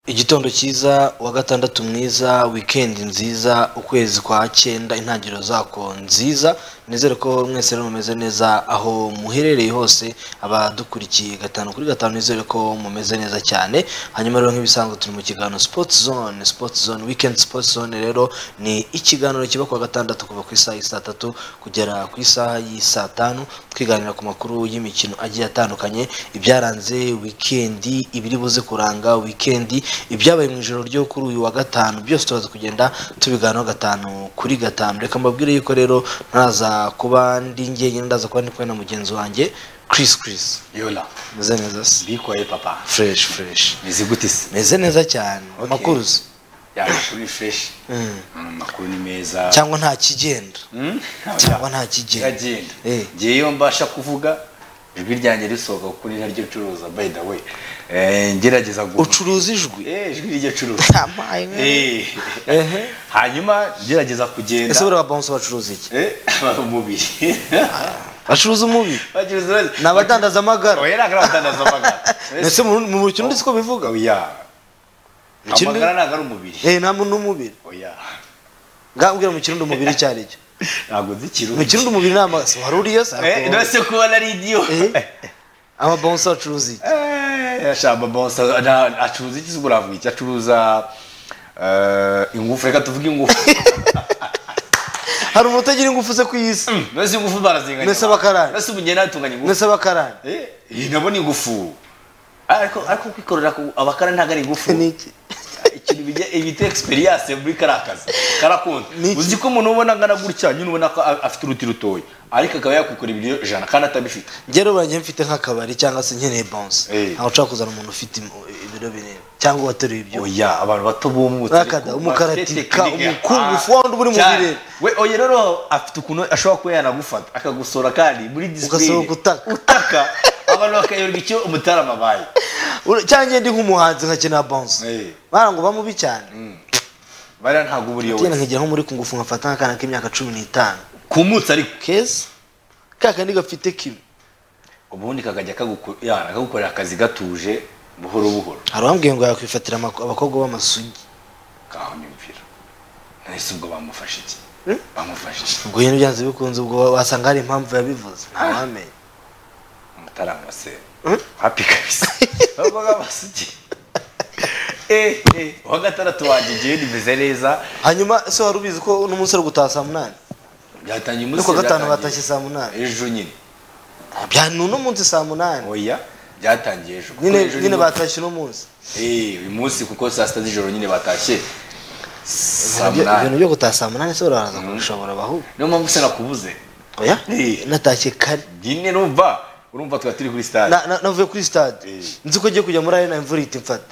igitondo cyiza wa gatandatu mwiza wikendi nziza ukwezi kwa cyenda intangiriro zako nziza nizere ko mwese rero mumeze neza aho muherereye hose abadukurikiye gatanu kuri gatanu nizere ko mumeze neza cyane hanyuma rero nk'ibisanzwe turi mu kiganiro sports zone sports zone weekend sports zone rero ni ikiganiro kiba ku wa gatandatu kuva ku isaha y'i saa tatu kugera ku isaha y'i saa tanu twiganira ku makuru y'imikino agiye atandukanye ibyaranze wikendi ibiri buze kuranga wikendi ibyabaye mu ijoro ryo kuri uyu wa gatanu byose tubaza kugenda tubiganiraho gatanu kuri gatanu reka mbabwire yuko rero ntaza kuba ndi njyenyine ndaza kuba ndi kumwe na mugenzi wanjye Chris Chris yola meze neza se bikoye papa fresh fresh meze gute se meze neza cyane Okay. amakuru uzi? ya kuri fresh Mm. amakuru ni meza cyangwa nta kigenda Hmm? cyangwa nta kigenda kiragenda Eh. ngewe iyo mbasha kuvuga ijwi ryanjye risohoka kuko ni naryo curuza by the way Eh, ngerageza gu- ucuruza ijwi Eh, ijwi riryo curuza Amaye, we. Eh. ehe hanyuma ngerageza ese kugenda buriya bonse bacuruza iki Eh, umubiri bacuruza umubiri Bagira uruhare. ni abadandaza amagara oya ntabwo ari abadandaza amagara ese mu mu kirundi siko bivuga oya Mu kirundi- amagara ntabwo ari umubiri eh nta muntu n'umubiri oya ngambwira mu kirundi umubiri icyo ari cyo ntabwo nzi mu kirundi ikirundi umubiri ni amagara wari uriyo se Eh, nose kubona ari idiyo Eh. amabonse bacuruza iki ashamba bonsa na- acuruza iki se ubwo uravuga iki acuruza eh, ingufu reka tuvuge ingufu hari umuntu utagira ingufu ze ku isi nose ingufu barazinganya Nose abakarani. nose ubugenda batunganya ingufu mbese abakarani Eh, eh, nabona ingufu ariko ariko kwikorera ku- abakarani ntabwo ari ingufu ni iki ikintu bijya ibita egisperiyanse muri kariya kazi karakunda Ni iki? uzi ko umuntu ubona angana gutya nyine ubona ko a- afite uruti rutoya ariko akaba yakwikorera ibiro ijana kandi atabifite njye rero urangiye mfite nk'akabari cyangwa se nkeneye bonse Eh. ntabwo ushobora kuzana umuntu ufite im- ibiro binini cyangwa uwateruye ibyo oya abantu bato bumutse Rakada, umukaratika, umukungufu, wa wundi uri mu birere. we oya rero afite ukuntu ashobora kuba yanagufata akagusora kandi muri disipurine Ugasohoka utaka. utaka abantu bakayoberwa icyo umutarama abaye Ura- cyangwa njye ndi nk'umuhanzi nkakenera bonse Eh. bara ngo bamubi cyane bariya ntabwo uba uriyo tugenda wese nkegera nko muri kungufu nkafata nk'akana k'imyaka cumi n'itanu kumutse ariko keza ka kandi gafite kimwe ubundi kakajya kaguko- ya, kagukorera akazi gatuje buhoro buhoro hari uwambwiye ngo yakwifatira amako- abakobwa b'amasugi kaho nyumvira nahise ubwo bamufashe iki Hmm? bamufashe iki ubwo nyine byanze bikunze ubwo wa- wasanga hari impamvu yabivuze ntawamenya umutarama se Hmm? hapi kabisa ahubwo nk'amasugi Eh, eh, uwa gatandatu wanjye igihe nimeze neza hanyuma ese wari ubizi ko n'umunsi ari gutaha saa munani byatangiye no umunsi ku wa gatanu byatangiye batashye saa munani ejo nyine bya ni uno munsi saa munani oya byatangiye ejo kuko nyine ejo nyine batashye uno munsi Eh, uyu munsi kuko saa sita z'ijoro nyine batashye saa Ibyo- ibintu munani byo gutaha saa munani ese barabanza kubishobora bahubwo niyo mpamvu se nakubuze oya Eh. natashye kare nyine numva urumva twari turi kuri sitade Na- na- navuye kuri stade Eh. nzi ko ngiye kujya muri arena imvura ihita imfata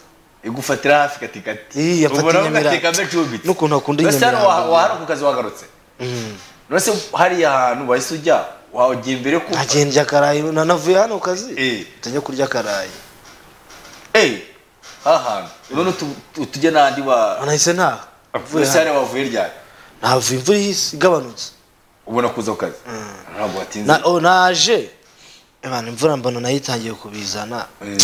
igufatira hafi katikati Ih, yafata ubona i Nyamirambo. ugateka mecumbitse N'ukuntu akunda i Nyamirambo. wahara ku kazi wagarutse nose hariya hantu wahise ujya wajya imbere ku nkagenda njya karayi na- navuye hano ku kazi Eh. tujya kurya karayi Eh, ha hantu none utu- utu- utujya n'andi wa nahise ntaha Mvuye wese hano. hariya wavuye ryari ntavuye imvura ihise igabanutse ubona kuza ku kazi ntabwo watinze Na- oh, naje Ebana, imvura mbona nayo itangiye kubizana Mm.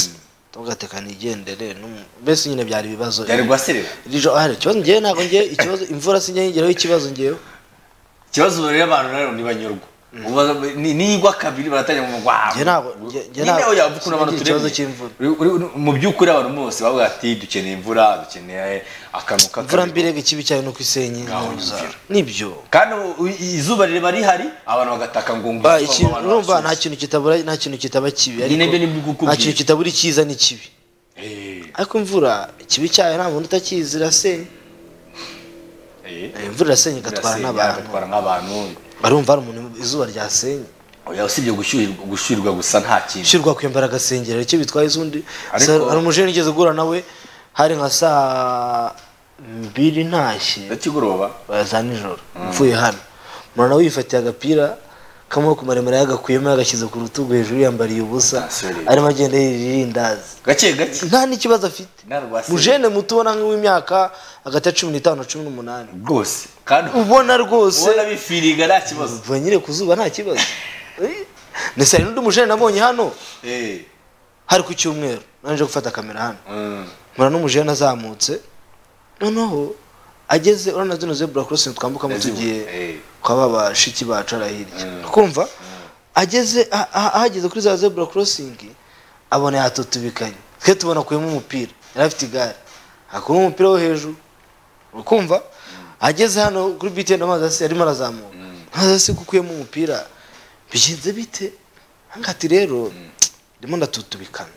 tugateka nigendere n'umu- mbese nyine byari ibibazo yari guhaserera Iri joro- ah, ikibazo ngewe ntabwo ngewe ikibazo imvura si ngewe ngeraho ikibazo ngewe ikibazo rero abantu rero ntibanyurwa Ubaza- ni- nigwa kabiri baratangira ngo wow Njye ntabwo- njye- njye nyine ntabwo- oya uvuga ukuntu abantu sinigeze turemye ikibazo cy'imvura. Uri- uri- mu by'ukuri abantu bose bavuga ati dukeneye imvura dukeneye akantu imvura k'akabiri mbirega ikibi cyane no ku isenyi Ngaho n'uruza. imvura. nibyo kandi u- u- izuba rireba rihari abantu bagataka ngo ngo Ba, izuba ikintu abantu urumva nta barashyushye. kintu kitabura nta kintu kitaba kibi Nyine ariko ibyo ni bikukubwira. nta kintu kitabura icyiza n'ikibi Eh, ariko imvura ikibi cyayo nta muntu utakizira irasenya eh. Eh, imvura irasenya igatwara Irasenya, n'abantu igatwara nk'abantu barumva hari umuntu izuba ryasenye oya usibye gushyuhirwa gushyuhirwa gusa nta kintu ushyirwa kwembara agasengera icyo bitwaye izundi Ariko- Sa- hari umujeni nigeze guhura nawe hari nka saa mbiri ntashye kigoroba za nijoro mvuye hano umuntu nawe yifatiye agapira k'amaboko maremare yagakuyemo yagashyize ku rutugu hejuru yambariye ubusa Asore. arimo agenda yirira irindazi gake gake nta n'ikibazo afite Nta rwasenya. mujene muto ubona nk'uw'imyaka hagati ya cumi n'itanu na cumi n'umunani rwose kandi ubona rwose ubona bifiriga nta kibazo uva nyine ku zuba nta kibazo Eh, ndetse hari n'undi mujene nabonye hano Eh, hari ku cyumweru nanjye gufata kamera hano mm. mbona n'umujene azamutse noneho ageze urabona zino zebura korosingi twambukamo tugiye Eh, kwa ba bashiki bacu ari hirya kumva ageze ah- ah- ahageze kuri za zebura korosingi abona yatutubikanye twe tubona akuyemo umupira yari afite igare akuyemo umupira wo hejuru ukumva ageze hano kuri btn amazi asi arimo arazamuka amazi asi gukuyemo umupira bigenze bite hanga ati rero ndimo ndatutubikana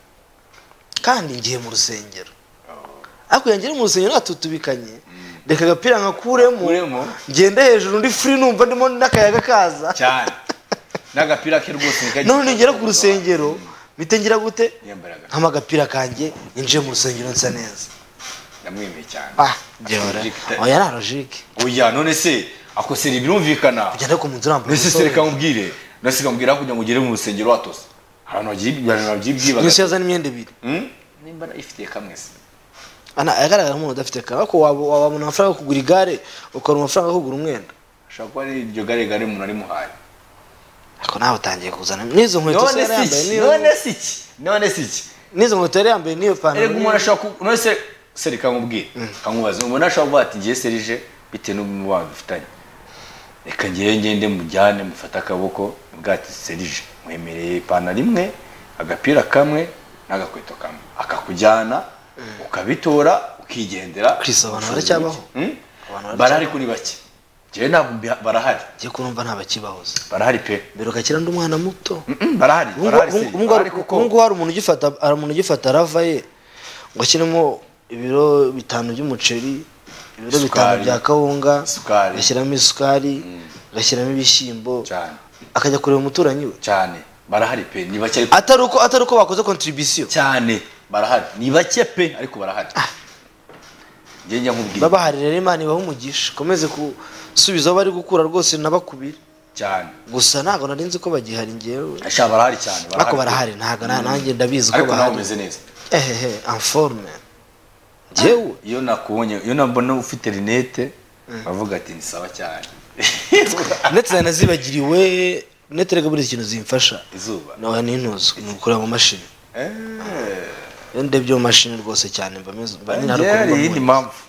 kandi ngiye mu rusengero ariko yangiye mu rusengero natutubikanye reka agapira nkakuremo Nkuremo. ngende hejuru ndi furi numva ndimo n'akayaga kaza cyane n'agapira ke rwose nikagira- none ngera ku rusengero bite ngira gute yambaraga nkama agapira kanjye yinjiye mu rusengero nsa neza ndamwemeye cyane ah byora oya ni arojike oya none se akosera ibirumvikana kugenda ku munzu urambuye mbese se reka nkubwire nasi kamubwira kugira ngo ugere mu rusengero watose abantu bagiye abantu umusore. babyibaga gusa yazana imyenda ibiri Hmm? nimba ifitiye kamwe se ana agaragara nk'umuntu udafite kare ariko waba wabona amafaranga yo kugura igare ukabona amafaranga yo kugura umwenda ashobora kuba ari iryo gare gare umuntu arimuhaye ariko nawe utangiye kuzana n'izo nkweto se none yari si yambaye iki n'iyo- none si iki none si iki n'izo nkweto yari yambaye n'iyo pantaro erega umuntu ashobora ku none se se reka nkubwire kankubaze umuntu ashobora kuvuga ati ngiye serije bitewe n'umubano dufitanye reka ngiye ngende mujyane mufate akaboko mubwire ati serije mwemereye ipantaro imwe agapira kamwe n'agakweto kamwe akakujyana ukabitora ukigendera Kwisobanura baracyabaho? Hmm? Abantu baracyabaho? barahari kuri bake njyewe ntabwo mbi- barahari ngiye kurumva ntabakibahoze barahari pe biruka kira ndi umwana muto Mm, barahari Ubu barahari se, ngubu- ubu ngubu barahari hari kuko ubu ngubu hari umuntu ugifata hari umuntu ugifata rava ye ngo ashyiremo ibiro bitanu by'umuceri ibiro bitanu Isukari. bya kawunga Isukari. agashyiramo isukari agashyiramo ibishyimbo cyane akajya kureba umuturanyi we cyane barahari pe ni bake ariko atari uko atari uko bakoze kontribisiyo cyane barahari ni bake pe ariko barahari njye njya nkubwira babahari rero imana ibaha umugisha ukomeze gusubiza aho bari gukura rwose nabakubira cyane gusa ntabwo nari nzi ko bagihari ngewe ashaka barahari cyane ariko barahari ntabwo na- nanjye ndabizi ko ariko nawe bahari umeze neza ehehe anforme ngewe iyo nakubonye iyo nabona ufite rinete bavuga ati ni sawa cyane ndetse nanazibagiriwe neterega buriya ikintu zimfasha izuba nawe nintuzi ni ukureba mu mashini Eh, iyo ndebye mu mashini rwose cyane mba meze mba njye nihari hari iyindi ukumva mpamvu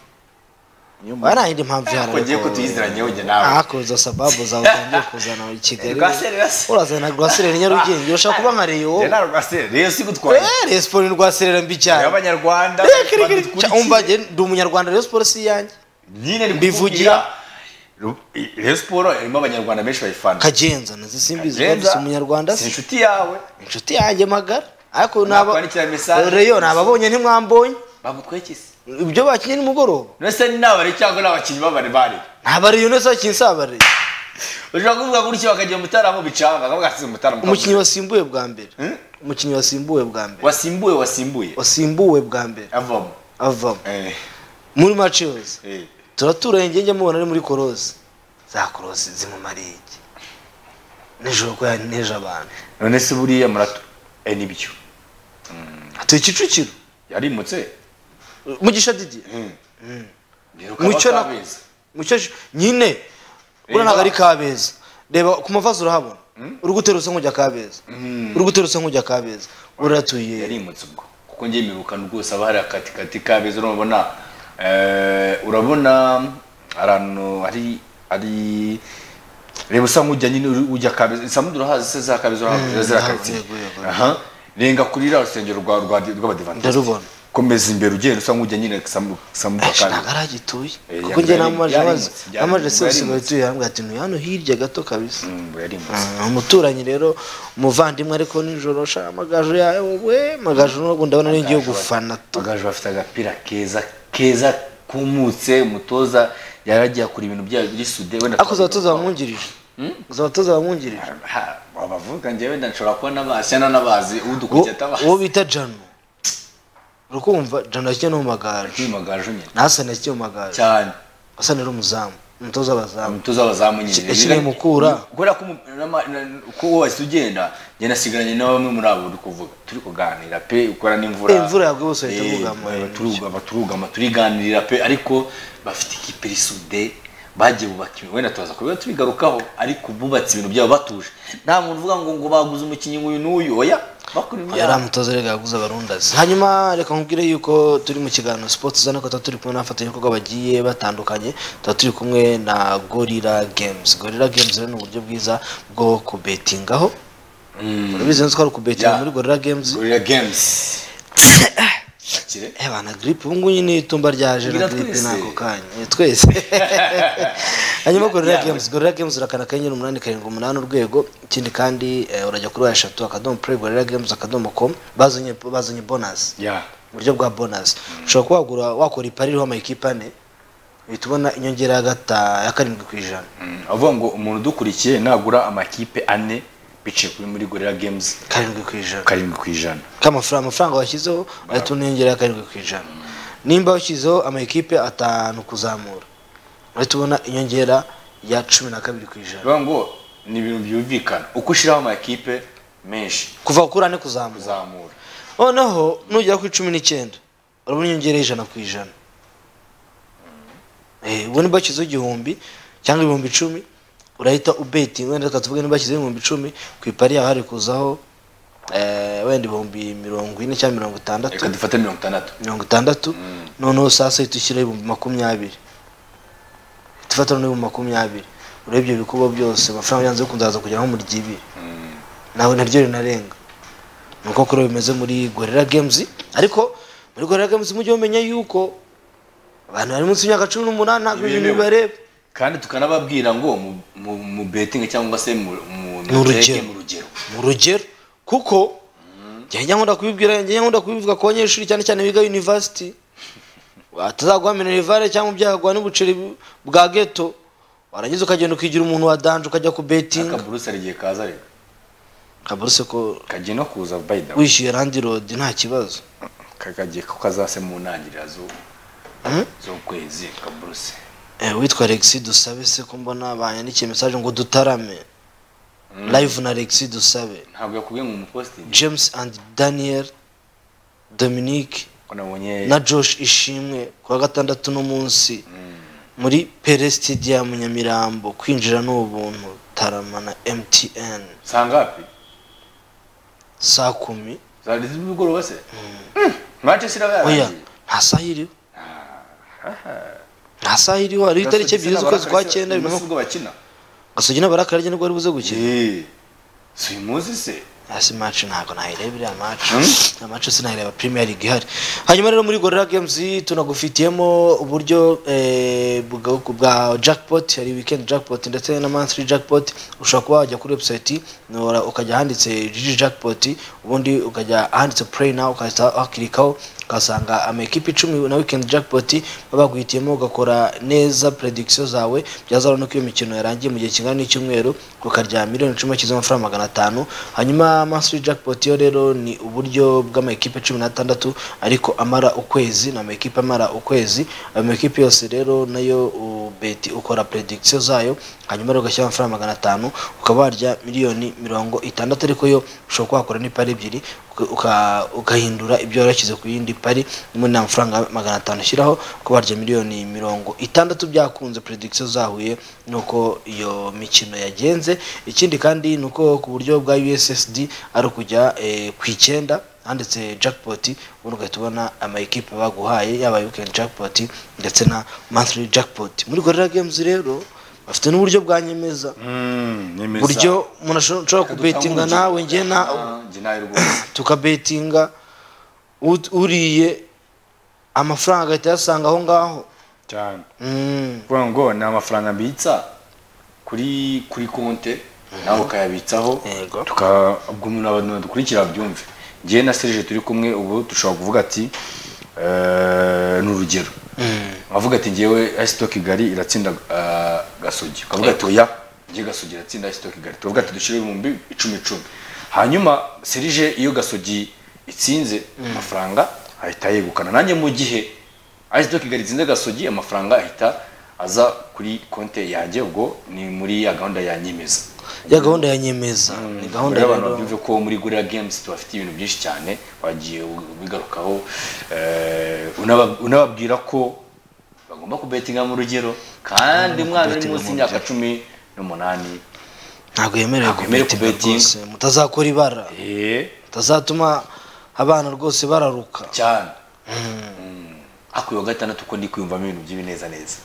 Niyo mba mpamvu. nta yindi mpamvu ihari ko ngiye ariko- ko tuyiziranye wowe njye nawe ahako izo sababu zawe utangiye kuzana i kigali Rwaseri, Rwaseri. urazana rwaserera i nyarugenge urashaka kuba nka reyo njye na rwasere rero sigutwaye reyo siporo ni rwaserera mbi cyane abanyarwanda Eh, kiri, kiri. Cya- badukurikiye. umva njye ndi umunyarwanda reyo siporo si iyanjye nyine ni Mbivugira. kuvugira rero siporo irimo abanyarwanda benshi bayifana kagenza nazisimbizi Kagenza, si umunyarwanda si si inshuti yawe inshuti yanjye magara ariko naba Nakwandikira message. reyo nababonye ntimwambonye bagutwekise ibyo bakinnye nimugoroba nese ni nabare cyangwa n'abakinnyi babare bari ntabariyo neza bakina sabariye ushobora kuvuga gutya bakajya mu mutaramo bicanga akavuga ati mutaramo umukinnyi wasimbuwe bwa mbere Hmm? umukinnyi wasimbuwe bwa mbere wasimbuye wasimbuye wasimbuwe bwa mbere avamo avamo Eh, muri match yose eh. turaturanye njye njya mubona ari muri korose za korose zimumariye iki nijoro ko yaneje abantu none se buriya murato eh nibyo atuye kicukiro yarimutse mugisha didi Rero mucyo ukaba na utabizi. mucyo sh- nyine buriya ntabwo ari kabeza reba ku mavazi urahabona uri guterutse nk'ujya kabeza uri guterutse nk'ujya kabeza uratuye yarimutse ubwo kuko njye mibukana rwose aba hari akatikati kabeza urabona eh, urabona ahantu hari ari reba usa nk'ujya nyine uri- ujya kabeza isambu urahazi se za kabeza urahazi ziriya karitsiye yego, yego. aha renga kuri rya rusengero rwa rwa rw'abadivantisite Ndarubona. komeza imbere ugenda usa nk'ujya nyine isambu isambu ya kabeza ntabwo agituye Eh, kuko njye yari- namaje yari amazi imutse, yari namaje imutse, se yari usigaye imutse. utuye hamwe ati ntuye hano hirya gato kabisa Mm, yarimutse Ah, umuturanyi rero umuvandimwe ariko nijoro sha amagaju yawe wowe magaju nubwo ndabona ari ngiye gufana tu Bagaju bafite agapira keza keza kumutse umutoza yari agiye akora ibintu byayo by'isude wenda ariko uzabatoza bamwungirije uzabatoza bamwungirije Ha, wabavuga njyewe ndashobora kuba nabazi cyangwa n'abazi Uwo- udukurikiye uwo atabazi bita jano urukumva jano yakiye no mu magaju kwimagaju nyine ntasane yakiye mu magaju cyane asane ari umuzamu umutoza w'abazamu umutoza w'abazamu Ki- nyine yakineye Mukura. kubera ko umu- n'ama- na- uko wahise ugenda njye nasigaranye na bamwe muri abo uri kuvuga turi kuganira pe ukora n'imvura Eh, imvura yagwa bose bahita Eh, bugama. ba- turugama turugama turiganirira pe ariko bafite ikipe risude bagiye bubaka ibintu wenda tubaza kubiba tubigarukaho ariko bubatse ibintu byabo batuje nta muntu uvuga ngo ngo baguze umukinnyi nk'uyu n'uyu oya bakora yari ibyaha amutoza rega yaguze abarundazi hanyuma reka nkubwire yuko turi mu kiganiro sports zone ko tuba turi kumwe n'abafatanyabikorwa bagiye batandukanye tuba turi kumwe na gorilla games gorilla games rero ni uburyo bwiza bwo kubetingaho urabizi neza ko hari ukubetinga Yeah. muri gorilla games gorilla games Akire. Eh bana grip ubu ngubu nyine itumba ryaje na Ngira grip twese. nako kanya Eh, twese hanyuma gorilla Yeah. games gorilla games urakana kanyenyeri umunani karindwi umunani urwego ikindi kandi eh, urajya kuri wa eshatu akadomo play gorilla games akadomo com bazanye bazanye bonus Yeah. uburyo bwa bonus ushobora kuba wagura wakora ipari iriho amakipe ane uhita ubona inyongera ya gata ya karindwi ku ijana Mm, avuga ngo umuntu udukurikiye nagura amakipe ane biciye kuri muri gorilla games karindwi ku ijana karindwi ku ijana k'amafaranga amafaranga washyizeho ahita ubona inyongera ya karindwi ku ijana nimba washyizeho amakipe atanu kuzamura uhita ubona inyongera ya cumi na kabiri ku ijana bivuga ngo ni ibintu byumvikana uko ushyiraho amakipe menshi kuva kuri ane kuzamura kuzamura noneho nugera kuri cumi n'icyenda urabona inyongera y'ijana ku ijana Eh, ubu niba washyizeho igihumbi cyangwa ibihumbi icumi urahita ubeti wenda reka tuvuge niba washyizeho ibihumbi icumi ku ipari yawe hari kuzaho eh, wenda ibihumbi mirongo ine cyangwa mirongo itandatu reka dufate mirongo itandatu mirongo itandatu noneho saa sita ushyiraho ibihumbi makumyabiri tufata noneho ibihumbi makumyabiri urebye ibikuba byose amafaranga yanze kunzaza kugera nko muri ry'ibiri nawe naryo rinarenga ni uko kuri ubu bimeze muri gorilla games ariko muri gorilla games mujye mumenya yuko abantu bari munsi y'imyaka cumi n'umunani ntabwo ibi bintu Ntibemewe. bibareba kandi tukanababwira ngo mu- mu- mu betingi cyangwa se mu mu- Ni urugero. muteke mu rugero mu rugero kuko njya njya nkunda kubibwira njya nkunda kubivuga ku banyeshuri cyane cyane biga university watazaguha minerivare cyangwa ubyahaguha n'ubuceri bu- bwa ghetto warangiza ukagenda ukigira umuntu wa danje ukajya ku betinga akaburuse rigiye kaza rero kaburuse ko kagiye no kuza by the way wishyuye randi rodi nta kibazo kakagiye ko kazase mu ntangiriro zu- Mhm. z'ukwezi kaburuse Eh, witwa Alexis dusabe se ko mbona banyandikiye message ngo dutarame live na Alexis dusabe ntabwo yakubwiye ngo umupositingi James and Daniel Dominique ko nabonye na Josh Ishimwe ku wa gatandatu no munsi muri Pere Stadium Nyamirambo kwinjira ni ubuntu Tarama na MTN sangapi saa kumi zari z'umugoroba se Mm, manchester iraba oya yarangiye nta saha iriho nta saha iriho hariho itariki ebyiri z'ukwezi kwa cyenda bibiri na umunsi makumyabiri ubwo bakina gasogi n'abarakarage nibwo bari buze gukina Eh, si uyu munsi se hasi match ntabwo nayireba iriya match iriya match sinayireba premier league ihari hanyuma rero muri gorilla games tunagufitiyemo uburyo eh, bwa- bwa jackpot hari weekend jackpot ndetse na monthly jackpot ushobora kuba wajya kuri website nora- ukajya ahanditse jiji jackpot ubundi ukajya ahanditse play now ukahita wakirikaho ugasanga amakipe icumi na weekend jackpot baba baguhitiyemo ugakora neza prediction zawe byazaba nuko iyo mikino yarangiye mu gihe kingana n'icyumweru ukarya miliyoni icumi z'amafaranga magana atanu hanyuma monthly jackpot yo rero ni uburyo bw'amakipe cumi n'atandatu ariko amara ukwezi ni amakipe amara ukwezi ayo makipe yose rero nayo ubeti ukora prediction zayo hanyuma rero ugashyira amafaranga magana atanu ukaba warya miliyoni mirongo itandatu ariko yo ushobora kuba wakora n'ipari ebyiri uka- uka- ugahindura ibyo wari washyize ku yindi pari nyuma nta mafaranga magana atanu ushyiraho kuba warya miliyoni mirongo itandatu byakunze prediction zahuye nuko iyo mikino yagenze ikindi kandi ni uko ku buryo bwa ussd ari ukujya eh, ku icyenda handitse jackpot ubundi ugahita ubona amayikipe baguhaye yaba weekend jackpot ndetse na monthly jackpot muri gorilla games rero bafite n'uburyo bwa nyemeza buryo umuntu ashobora ashobora kubetinga nawe njye na njye nawe rwose tukabetinga ut- uriye amafaranga agahita ayasanga aho ngaho cyane Mm. kuvuga ngo ni amafaranga mbitsa kuri kuri konte nawe ukayabitsaho Yego. tuka- ubwo umuntu abantu dukurikira byumve njyewe na serije turi kumwe ubu dushobora kuvuga ati eh, ni urugero avuga ati ngewe asito kigali iratsinda eh, gasogi ukavuga ati oya njye gasogi iratsinda asito kigali tukavuga ati dushyire ibihumbi icumi icumi hanyuma serije iyo gasogi itsinze amafaranga ahita yegukana nanjye mu gihe Ice Doc Kigali itsinze gasogi amafaranga ahita aza kuri konti yanjye ubwo ni muri ya gahunda ya nyemeza ya gahunda ya nyemeza ni gahunda y'abantu rero babyumve ko muri Gorilla Games tubafite ibintu byinshi cyane wagiye ubigarukaho eh, unaba- unababwira ko bagomba kubetinga mu rugero kandi umwana uri kubetinga munsi mu y'imyaka cumi n'umunani ntabwo yemerewe Ntabwo yemerewe kubetinga kubetinga. rwose mutazakora ibara Eh, utazatuma abana rwose bararuka cyane ariko uyu wa gatandatu uko ndi kwiyumvamo ibintu by'ibinezaneza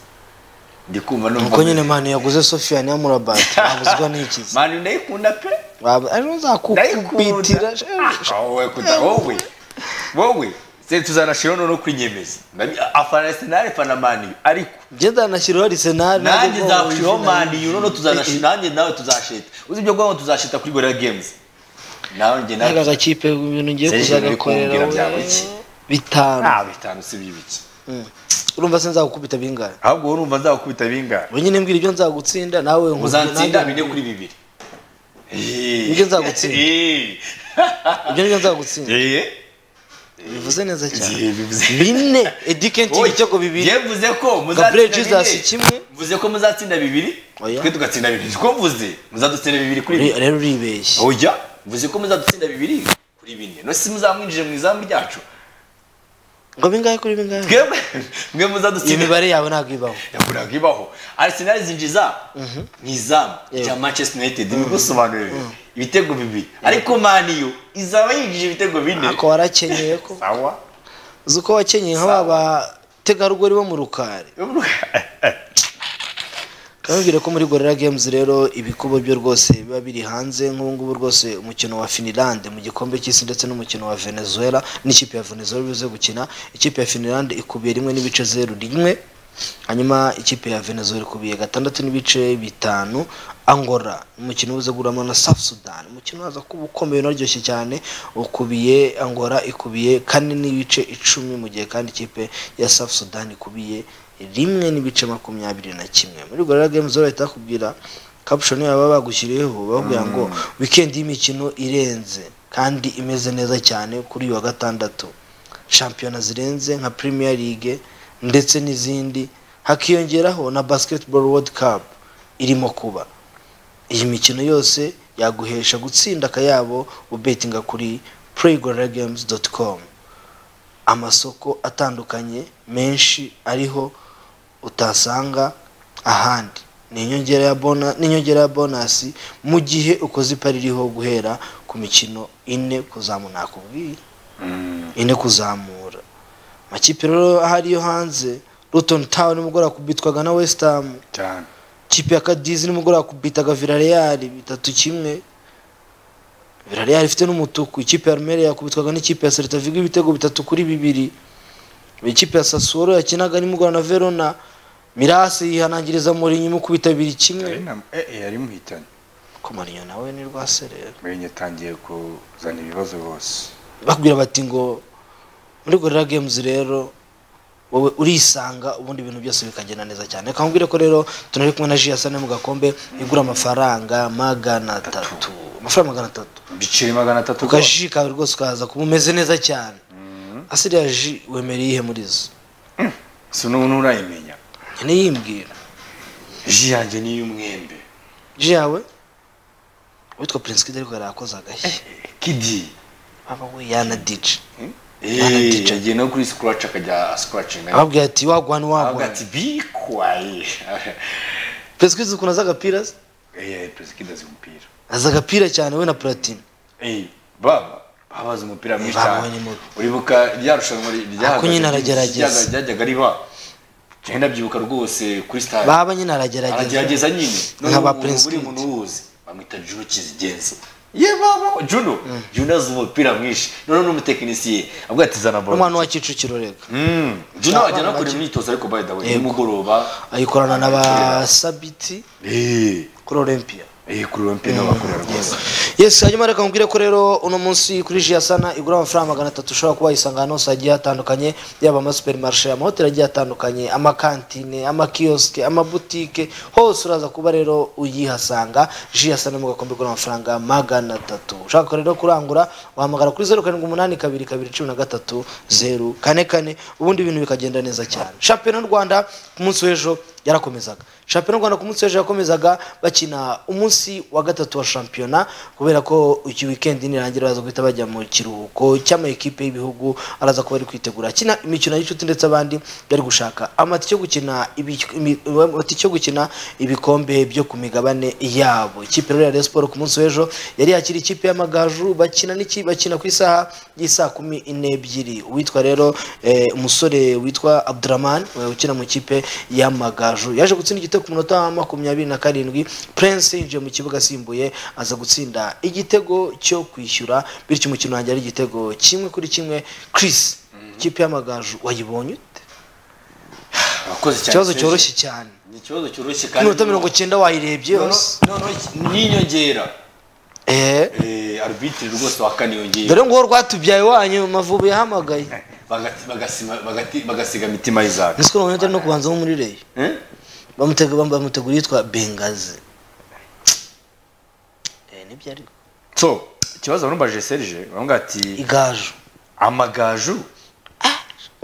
ndi kumva nuko nyine mani yaguze sofiya niya murabati wabuzwa n'ikizi mani ndayikunda pe ndayikunda ariyo uzakukubitira Ah, wowe kuda wowe wowe se tuzanashiraho noneho kwinyemeza Ndabi- afana arsenal fana mani ariko ngenda nashyiraho arisenali nanjye nzagushiraho mani noneho tuzanashira nanjye nawe tuzasheta uzi ibyo bwabo tuzasheta kuri gorilla games nawe njye nawe aka gakipe ibintu ngiye Serge uri kumbwira kuzagakorera byaba we, iki? bitanu nta bitanu si bibiki Mm. urumva se nzagukubita bingahe ahubwo wowe urumva nzakubita bingahe we nyine mbwira ibyo nzagutsinda nawe nkubwira uzansinda nanjye- bine kuri bibiri Nibyo nzagutsinda. Eh. ibyo nibyo nzagutsinda Eh. bivuze neza cyane Eh, bivuze- bine edi kenti Oya, ibitego bibiri njye mvuze ko gabriel muzatsinda jesus bine. kimwe mvuze ko muzatsinda bibiri Oya. twe tugatsinda bibiri siko mvuze muzadutsinda bibiri kuri Uri- bibiri rero uribeshya oya mvuze ko muzadutsinda bibiri kuri bine no si muzamwinjije mu izamu ryacu ngo bingahe kuri bingahe twebwe mwe iyo muzadutsinda mibare yawe ntabwo ibaho yakuraga ibaho arsenal zinjiza mu izamu Yewe. rya manchester united bigusobanurire ibitego bibiri ariko maniyo izaba yinjije ibitego bine ako warakenyeye ko sawa uzi uko wakenyeye nka ba bategarugori bo mu rukari kamubwire ko muri gorilla games rero ibikubo byo rwose biba biri hanze nk'ubu ngubu rwose umukino wa finland mu gikombe cy'isi ndetse n'umukino wa venezuela n'ikipe ya venezuela bize gukina ikipe ya finland ikubiye rimwe n'ibice zeru rimwe hanyuma ikipe ya venezuela ikubiye gatandatu n'ibice bitanu angola umukino uza gurama na south sudan umukino waza kuba ukomeye unaryoshye cyane ukubiye angola ikubiye kane n'ibice icumi mu gihe kandi ikipe ya south sudan ikubiye rimwe n'ibice makumyabiri na kimwe muri gorilla games rero bahita bakubwira caption baba bagushyiriyeho bakubwira ngo weekend y'imikino irenze kandi imeze neza cyane kuri uyu wa gatandatu shampiyona zirenze nka premier league ndetse n'izindi hakiyongeraho na basketball world cup irimo kuba iyi mikino yose yaguhesha gutsinda akayabo ubetinga kuri playgorillagames.com amasoko atandukanye menshi ariho utasanga ahandi ni inyongera ya bona ni inyongera ya bonasi mu gihe ukoze ipari ririho guhera ku mikino ine kuzamura nakubwiye ine kuzamura amakipe rero ahari yo hanze Luton Town nimugoroba kubitwaga na West Ham cyane kipe ya kadizi nimugoroba kubitaga Villarreal bitatu kimwe Villarreal ifite n'umutuku ikipe ya Almeria yakubitwaga n'ikipe ya Celta Vigo ibitego bitatu kuri bibiri ikipe ya Sassuolo yakinaga nimugoroba na Verona Mirasi yihanangiriza Mourinho imukubita abiri kimwe yari muhitanye ko Mourinho nawe ni rwaserera mwenye atangiye kuzana ibibazo bose bakubwira bati ngo muri Gorilla Games rero wowe urisanga ubundi ibintu byose bikagenda neza cyane reka nkubwire ko rero tunari kumwe na Jiasane mu gakombe igura amafaranga magana atatu amafaranga magana atatu biciri magana atatu ugaji kawe rwose ukaza kuba umeze neza cyane asiriya ji wemereye ihe muri zo si n'ubu urayimenya nkeneye yimbwira ji yanjye ni iy'umwembe ji yawe uwitwa prince kid ariko yarakoze agashyi kidi aba we yana dije Eh, yagiye no kuri sikuraci akajya asikuracinga ababwira ati avuga wagwa ntiwagwa ati bikwaye prince kid ukuntu azi agapira se Eh, perezida kidi azi umupira azi agapira cyane we na platine Eh, baba baba azi umupira mwinshi baba we cyane ni mubi. uribuka rya rushanwa ri- ryahagaze- nyine aragerageza. ryaga- ryajyaga riba njyewe ndabyibuka rwose kuri stade baba nyine aragerageza aragerageza nyine Nka ba Noneho Prince buri Kid. muntu wuzi bamwita juno kizigenza ye baba juno juno azi umupira mwinshi noneho n'umutekinisiye avuga ati zana balo n'umwana wa kicukiro rega Mm. juno Nta ajya bana no kureba bake. imyitozo ariko by the way Yego. nimugoroba ayikorana na ba sabiti Eh, kuri olympia eh, kuri uwo mpira bakorera rwose yes hanyuma reka nkubwire ko rero uno munsi kuri jiyasana igura amafaranga magana atatu ushobora kuba wayisanga ahantu hose hagiye hatandukanye yaba amasupermarishe amahoteli agiye atandukanye amakantine amakiyosike amabutike hose uraza kuba rero uyihasanga jiyasana mu gakombe igura amafaranga magana atatu ushaka rero kurangura wahamagara kuri zeru karindwi umunani kabiri kabiri cumi na gatatu zeru kane kane ubundi ibintu bikagenda neza cyane shampiyona y'u rwanda ku munsi w'ejo yarakomezaga shampiyona y'u rwanda ku munsi w'ejo yakomezaga bakina umunsi wa gatatu wa shampiyona kubera ko iki wikendi nirangira baza guhita bajya mu kiruhuko cy'amakipe y'ibihugu araza kuba ari kwitegura akina imikino y'inshuti ndetse abandi bari gushaka amatike yo gukina ibi- imi- amatike yo gukina ibikombe byo ku migabane yabo ikipe rero ya Rayon Sports ku munsi w'ejo yari yakira ikipe y'amagaju bakina n'iki bakina ku isaha y'isaa kumi n'ebyiri uwitwa rero eh, umusore witwa Abdurrahman eh, ukina mu ikipe y'amagaju yaje gutsinda igitego ku munota wa makumyabiri na karindwi Prince yinjiye mu kibuga asimbuye aza gutsinda igitego cyo kwishyura bityo umukino wanjye ari igitego kimwe kuri kimwe Chris ikipe y'amagaju wayibonye ute? Wakoze cyane ikibazo Serge. cyoroshye cyane ni ikibazo cyoroshye kandi iminota mirongo icyenda wayirebye yose n'inyongera Eh, arbitire rwose wa kane yongeye dore ngo rwatubyaye wanyu mavubi yahamagaye Bagati- bagasima- bagati- bagasiga mitima y'izaka ese ukuntu ari no kubanza nko muri reyo Eh? bamutega bambaye umuteguro yitwa bengazi Eh, nibyo ariko so ikibazo numbaje serge baravuga ati igaju amagaju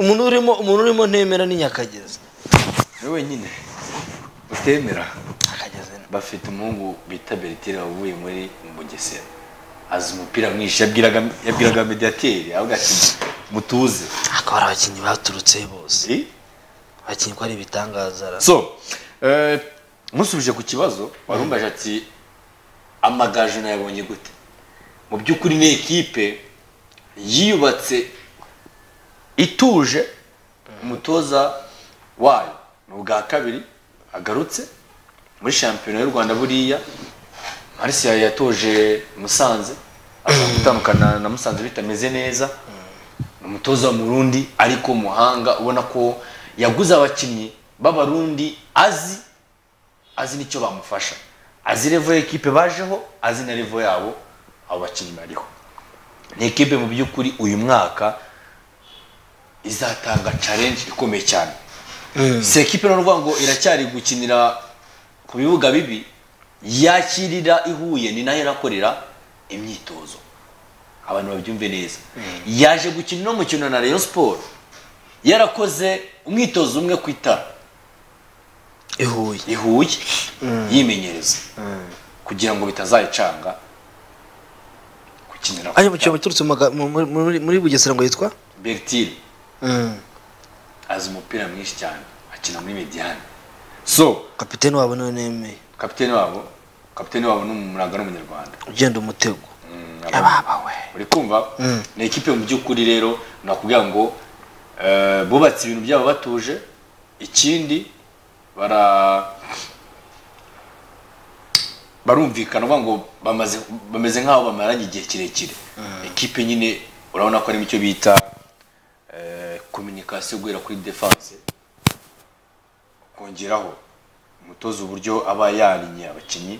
umuntu urimo umuntu urimo ntemera ni nyakagezi ni wenyine utemera nyakagezi ni- bafite umuhungu bita beritire wavuye muri bugesera azi umupira mwinshi yabwiraga yabwiraga mediateri avuga ati mutuze akaba ari abakinnyi baturutse bose Eh? abakinnyi ko ari ibitangaza ra- so eh, musubije ku kibazo warumbaje ati amagaju nayabonye gute mu by'ukuri ni ekipe yiyubatse ituje umutoza wayo ni ubwa kabiri agarutse muri shampiyona y'u rwanda buriya marisiya yatoje musanze aza gutandukana na musanze bitameze neza ni umutoza w'umurundi ariko umuhanga ubona ko yaguze abakinnyi b'abarundi azi azi n'icyo bamufasha azi revo ekipe bajeho azi na revo yabo abo bakinnyi bariho ni ekipe mu by'ukuri uyu mwaka izatanga challenge ikomeye cyane si ekipe ni ukuvuga ngo iracyari gukinira ku bibuga bibi yakirira ihuye ni nayo irakorera imyitozo abantu babyumve neza yaje gukina uno mukino na Rayon Sport yarakoze umwitozo umwe ku itara i Huye ihuye yimenyereza kugira ngo bitazayicanga gukinira ayo mukinnyi baturutse mu maga- mu- muri- muri- muri bugesera ngo yitwa Bertile Mm. azi umupira mwinshi cyane akina muri mediane so kapitene wabo niwe nemeye kapiteni wabo kapiteni wabo ni umuraga n'umunyarwanda ugenda umutego Mm, yababa we uri kumva ni ekipe mu by'ukuri rero nakubwira ngo eh, bubatse ibintu byabo batuje ikindi bara barumvikana uvuga ngo bamaze bameze nk'aho bamaranye igihe kirekire ekipe nyine urabona ko harimo icyo bita kominikasiyo guhera kuri defanse kongeraho umutoza uburyo aba yarinye abakinnyi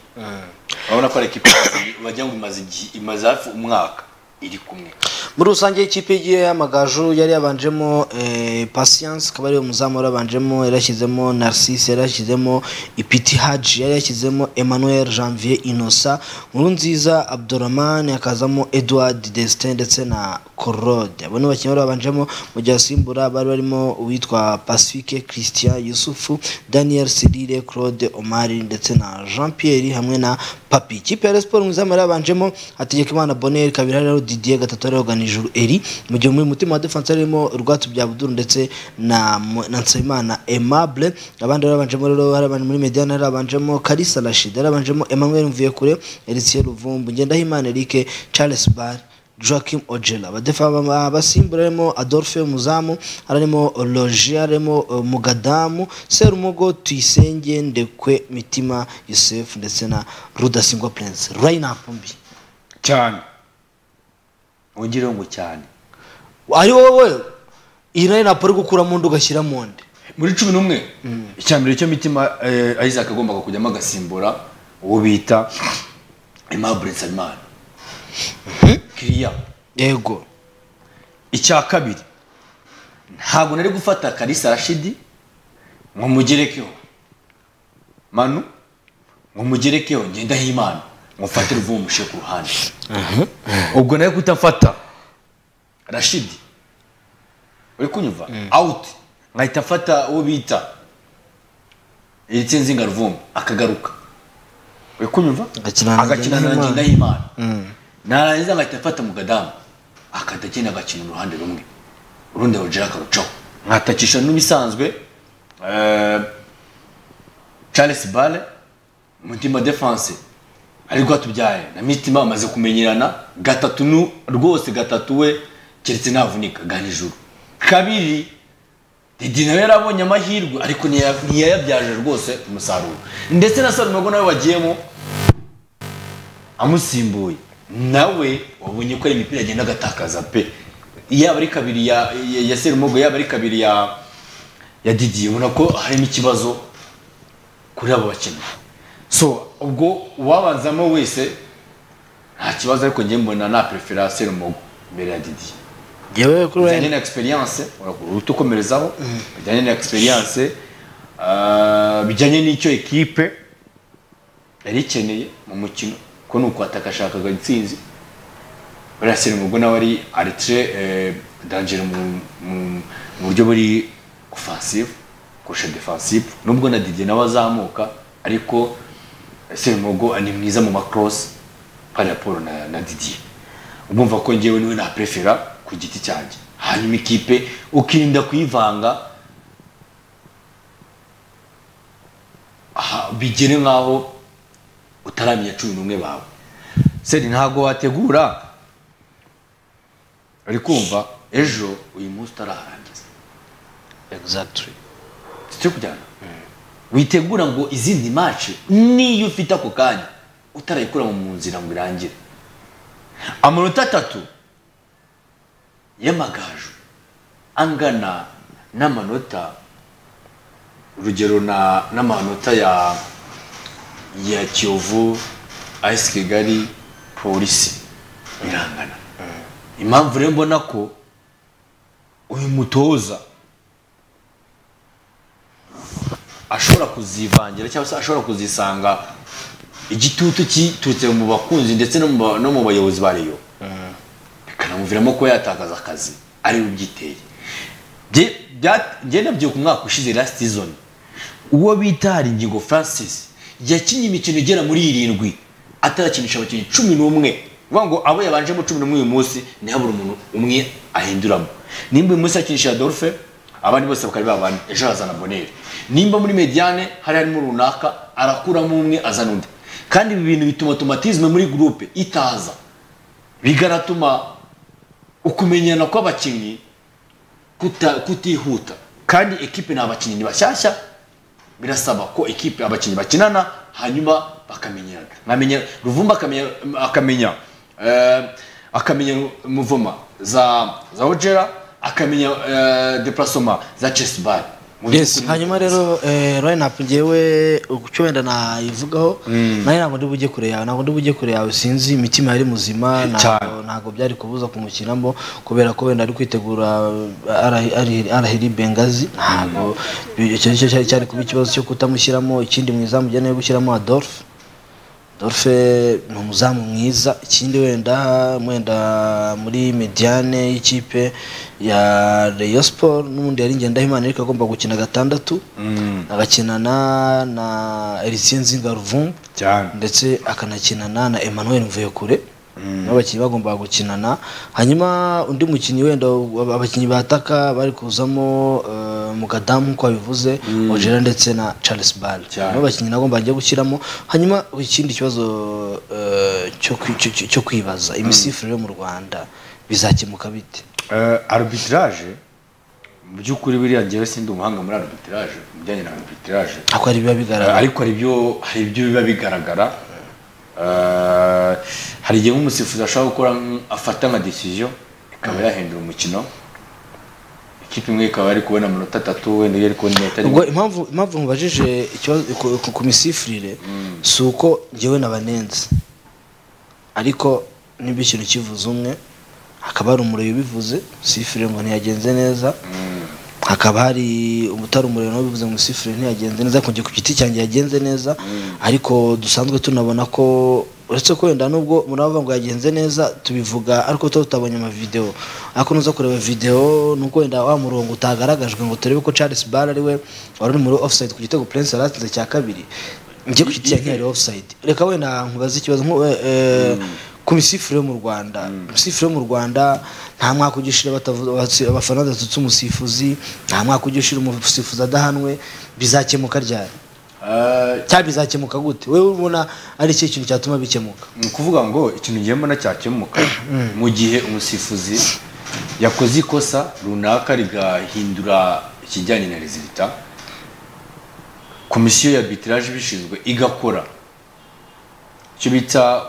urabona ko ari ekipe imaze- wagira ngo imaze igihe- imaze hafi umwaka iri kumwe muri rusange ikipe y'igihe y'amagaju yari yabanjemo eh, patience akaba ariwe muzamu yari yabanjemo yari yashyizemo narcisse yari yashyizemo ipiti haji yari yashyizemo emmanuel janvier innocent nkurunziza abdurahman hakazamo edward destin ndetse na corode abo ni abakinnyi bari babanjemo mu gihe asimbura bari barimo uwitwa pacifique christian yusufu daniel sedire claude omari ndetse na jean pierre hamwe na papi ikipe ya Rayon Sports mu izamu yari yabanjemo hategekimana bonheur kabiri hari hariho didier gatatu hariho ganijuru eri mu gihe muri mutima wa defense harimo rwatubyabudur ndetse na Mo- na nsabimana aimable abandi bari babanjemo rero hari abandi muri mediane hari babanjemo kalisa rashid hari babanjemo emmanuel mvuyekure erisiye ruvumbu ngendahimana eric charles bar Joachim Ojela abadefa ba- abasimbura harimo Adolphe Muzamu harimo Logia harimo eh, Mugadamu Serumogo Tuyisenge Ndekwe Mitima Yusef ndetse na Rudasingwa Prince lineup mbi cyane wongereho ngo cyane ari wowe iyi lineup uri gukura mu ndi ugashyira mu ndi muri cumi n'umwe icyambere cyo mitima eh, isaac agombaga kujyamo agasimbura uwo bita aimable nsabimana kiriya yego icya kabiri ntabwo nari gufata kalisa rashidi ngo mugerekeho manu ngo mugerekeho ngendaho imana ngo mfate ruvumushe ku ruhande ubwo nawe kutafata rashidi uri kunyumva awuti nkahita afata uwo bita yitsinze ingaruvumbi akagaruka uri kunyumva Agakina na agakina na Ngendahimana. ngendahimana narangiza agahita afata mu gadamu akajya agenda agakina uruhande rumwe urundi arugera akarucaho nkatakisha n'ibisanzwe eh, charles bale mutima defense ari rwatubyaye na mitima amaze kumenyerana gatatu nu rwose gatatu we keretse navunika ganijuru kabiri Didi nawe yarabonye amahirwe ariko ntiya- ntiyayabyaje rwose umusaruro ndetse na Sarumago nawe wagiyemo amusimbuye nawe wabonye ko ari imipira agenda agatakaza pe yaba ari kabiri ya, ya, ya Serumogo yaba ari kabiri ya ya Didi ubona ko harimo ikibazo kuri abo bakinnyi so ubwo uwabanzamo wese nta kibazo ariko njye mbona na prefera Serumogo mbere ya Didi yewe kuri bijyanye wenda na experience uragura uhita ukomerezaho bijyanye na experience ah, bijyanye n'icyo ekipe yari ikeneye mu mukino ko ni ukwatakashakaga intsinzi buriya serumogo nawe ari aritre dangere mu- mu mu buryo buri offensive kurusha defensive nubwo na Didier nawe azamuka ariko serumogo ni mwiza mu macross nka raporo na, na Didier urumva ko njyewe niwe naprefera ku giti cyanjye hanyuma ikipe ukirinda kuyivanga aha, bigere nk'aho utaramenya cumi n'umwe bawe seri ntabwo wategura uri kumva ejo uyu munsi utaraharangiza exactly turi kujyana witegura ngo izindi mace niyo ufite ako kanya utarayikura mu nzira ngo irangire amanota atatu y'amagaju angana n'amanota urugero na n'amanota ya ya kiyovu ayisi kigali polisi birangana impamvu rero mbona ko uyu mutoza ashobora kuzivangira cyangwa se ashobora kuzisanga igitutu kiturutse mu bakunzi ndetse no mu ba- no mu bayobozi ba reyo bikanamuviramo kuba yatakaza akazi ari ubyiteye Jye- bya- njye nabyibuka umwaka ushize last season uwo bita haringingo francis yakinnye imikino igera muri irindwi atarakinisha abakinnyi cumi n'umwe vuga ngo abo yabanjemo cumi n'umwe uyu munsi ntihabure umuntu umwe ahinduramo nimba uyu munsi yakinisha adolphe abandi bose bakaba ari babandi ejo hazana boneri nimba muri mediane hari harimo runaka arakuramo umwe azana undi kandi ibi bintu bituma automatisme muri groupe itaza bikanatuma ukumenyana kw'abakinnyi kuta- kutihuta kandi ekipe ni abakinnyi bashyashya birasaba ko ekipe abakinnyi bakinana hanyuma bakamenyerana nkamenya ruvumba akamenya akamenya eh, akamenya muvuma za za ojera akamenya eh, deplasoma za chess bar yes hanyuma rero eh, lineup ngewe icyo wenda nayivugaho nawe ntabwo ndi bujye kure yawe ntabwo ndi bujye kure yawe sinzi imitima yari muzima ntabwo Cyane. ntabwo byari kubuza kumukinamo kubera ko wenda ari kwitegura arahiri bengazi ntabwo bi- icyo nicyo cyari cyari kuba ikibazo cyo kutamushyiramo ikindi mu izamu ujya nawe gushyiramo adolphe dorfe ni umuzamu mwiza ikindi wenda wenda muri mediane y'ikipe ya Rayon Sport n'ubundi yari ngendahimana ariko agomba gukina gatandatu agakinana na Elisien Nzingaruvumbu cyane ndetse akanakinana na Emmanuel Mvuyekure nabo bakinnyi bagombaga gukinana hanyuma undi mukinnyi wenda wa- abakinnyi bataka bari kuzamo eh, mugadamu nk'uko wabivuze Ojera ndetse na Charles Bale Cyane. nabo bakinnyi nagomba njya gushyiramo hanyuma ikindi kibazo eh, cyo kwi- cyo- cyo- cyo kwibaza imisifurire yo mu Rwanda bizakemuka bite Eh, arbitrage mu by'ukuri biriya njyewe sindi umuhanga muri arbitrage mu bijyanye na arbitrage ako ari biba Eh, bigaragara ariko hari ibyo hari ibyo biba bigaragara Eh, hari igihe nk'umusifuzi ashobora gukora nk- afata nka decision ikaba yahindura umukino ikipe imwe ikaba yari kubona amanota atatu wenda yari kubona inota rimwe ubwo impamvu impamvu mubajije ikibazo ku- ku- ku misifurire si uko njyewe nabanenze ariko niba ikintu kivuze umwe hakaba hari umuriro ubivuze sifurire ngo ntiyagenze neza hakaba hari umutari umuriro nawe bivuze ngo isifure ntiyagenze neza ku ku giti cyanjye yagenze neza ariko dusanzwe tunabona ko uretse ko wenda nubwo muravuga ngo yagenze neza tubivuga ariko tuba tutabonye amavidewo ariko nuza kureba videwo nuko wenda wa murongo utagaragajwe ngo turebe ko Charles Bara ari we wari uri muri offside ku gitego Prince yaratsinze cya kabiri njye ku giti cyanjye hari offside reka wenda nkubaze ikibazo nku- eh, eh, ku misifuro yo mu rwanda imisifuro yo mu rwanda nta mwaka ujya ushira batavu- batsi- abafana badatutse umusifuzi nta mwaka ujya ushira umusifuzi adahanwe bizakemuka ryari cyangwa bizakemuka gute wowe ubona ari ikihe kintu cyatuma bikemuka ni ukuvuga ngo ikintu ngiye mbona cyakemuka mu gihe umusifuzi yakoze ikosa runaka rigahindura ikijyanye na rezilita komisiyo ya arbitrage ibishinzwe igakora icyo bita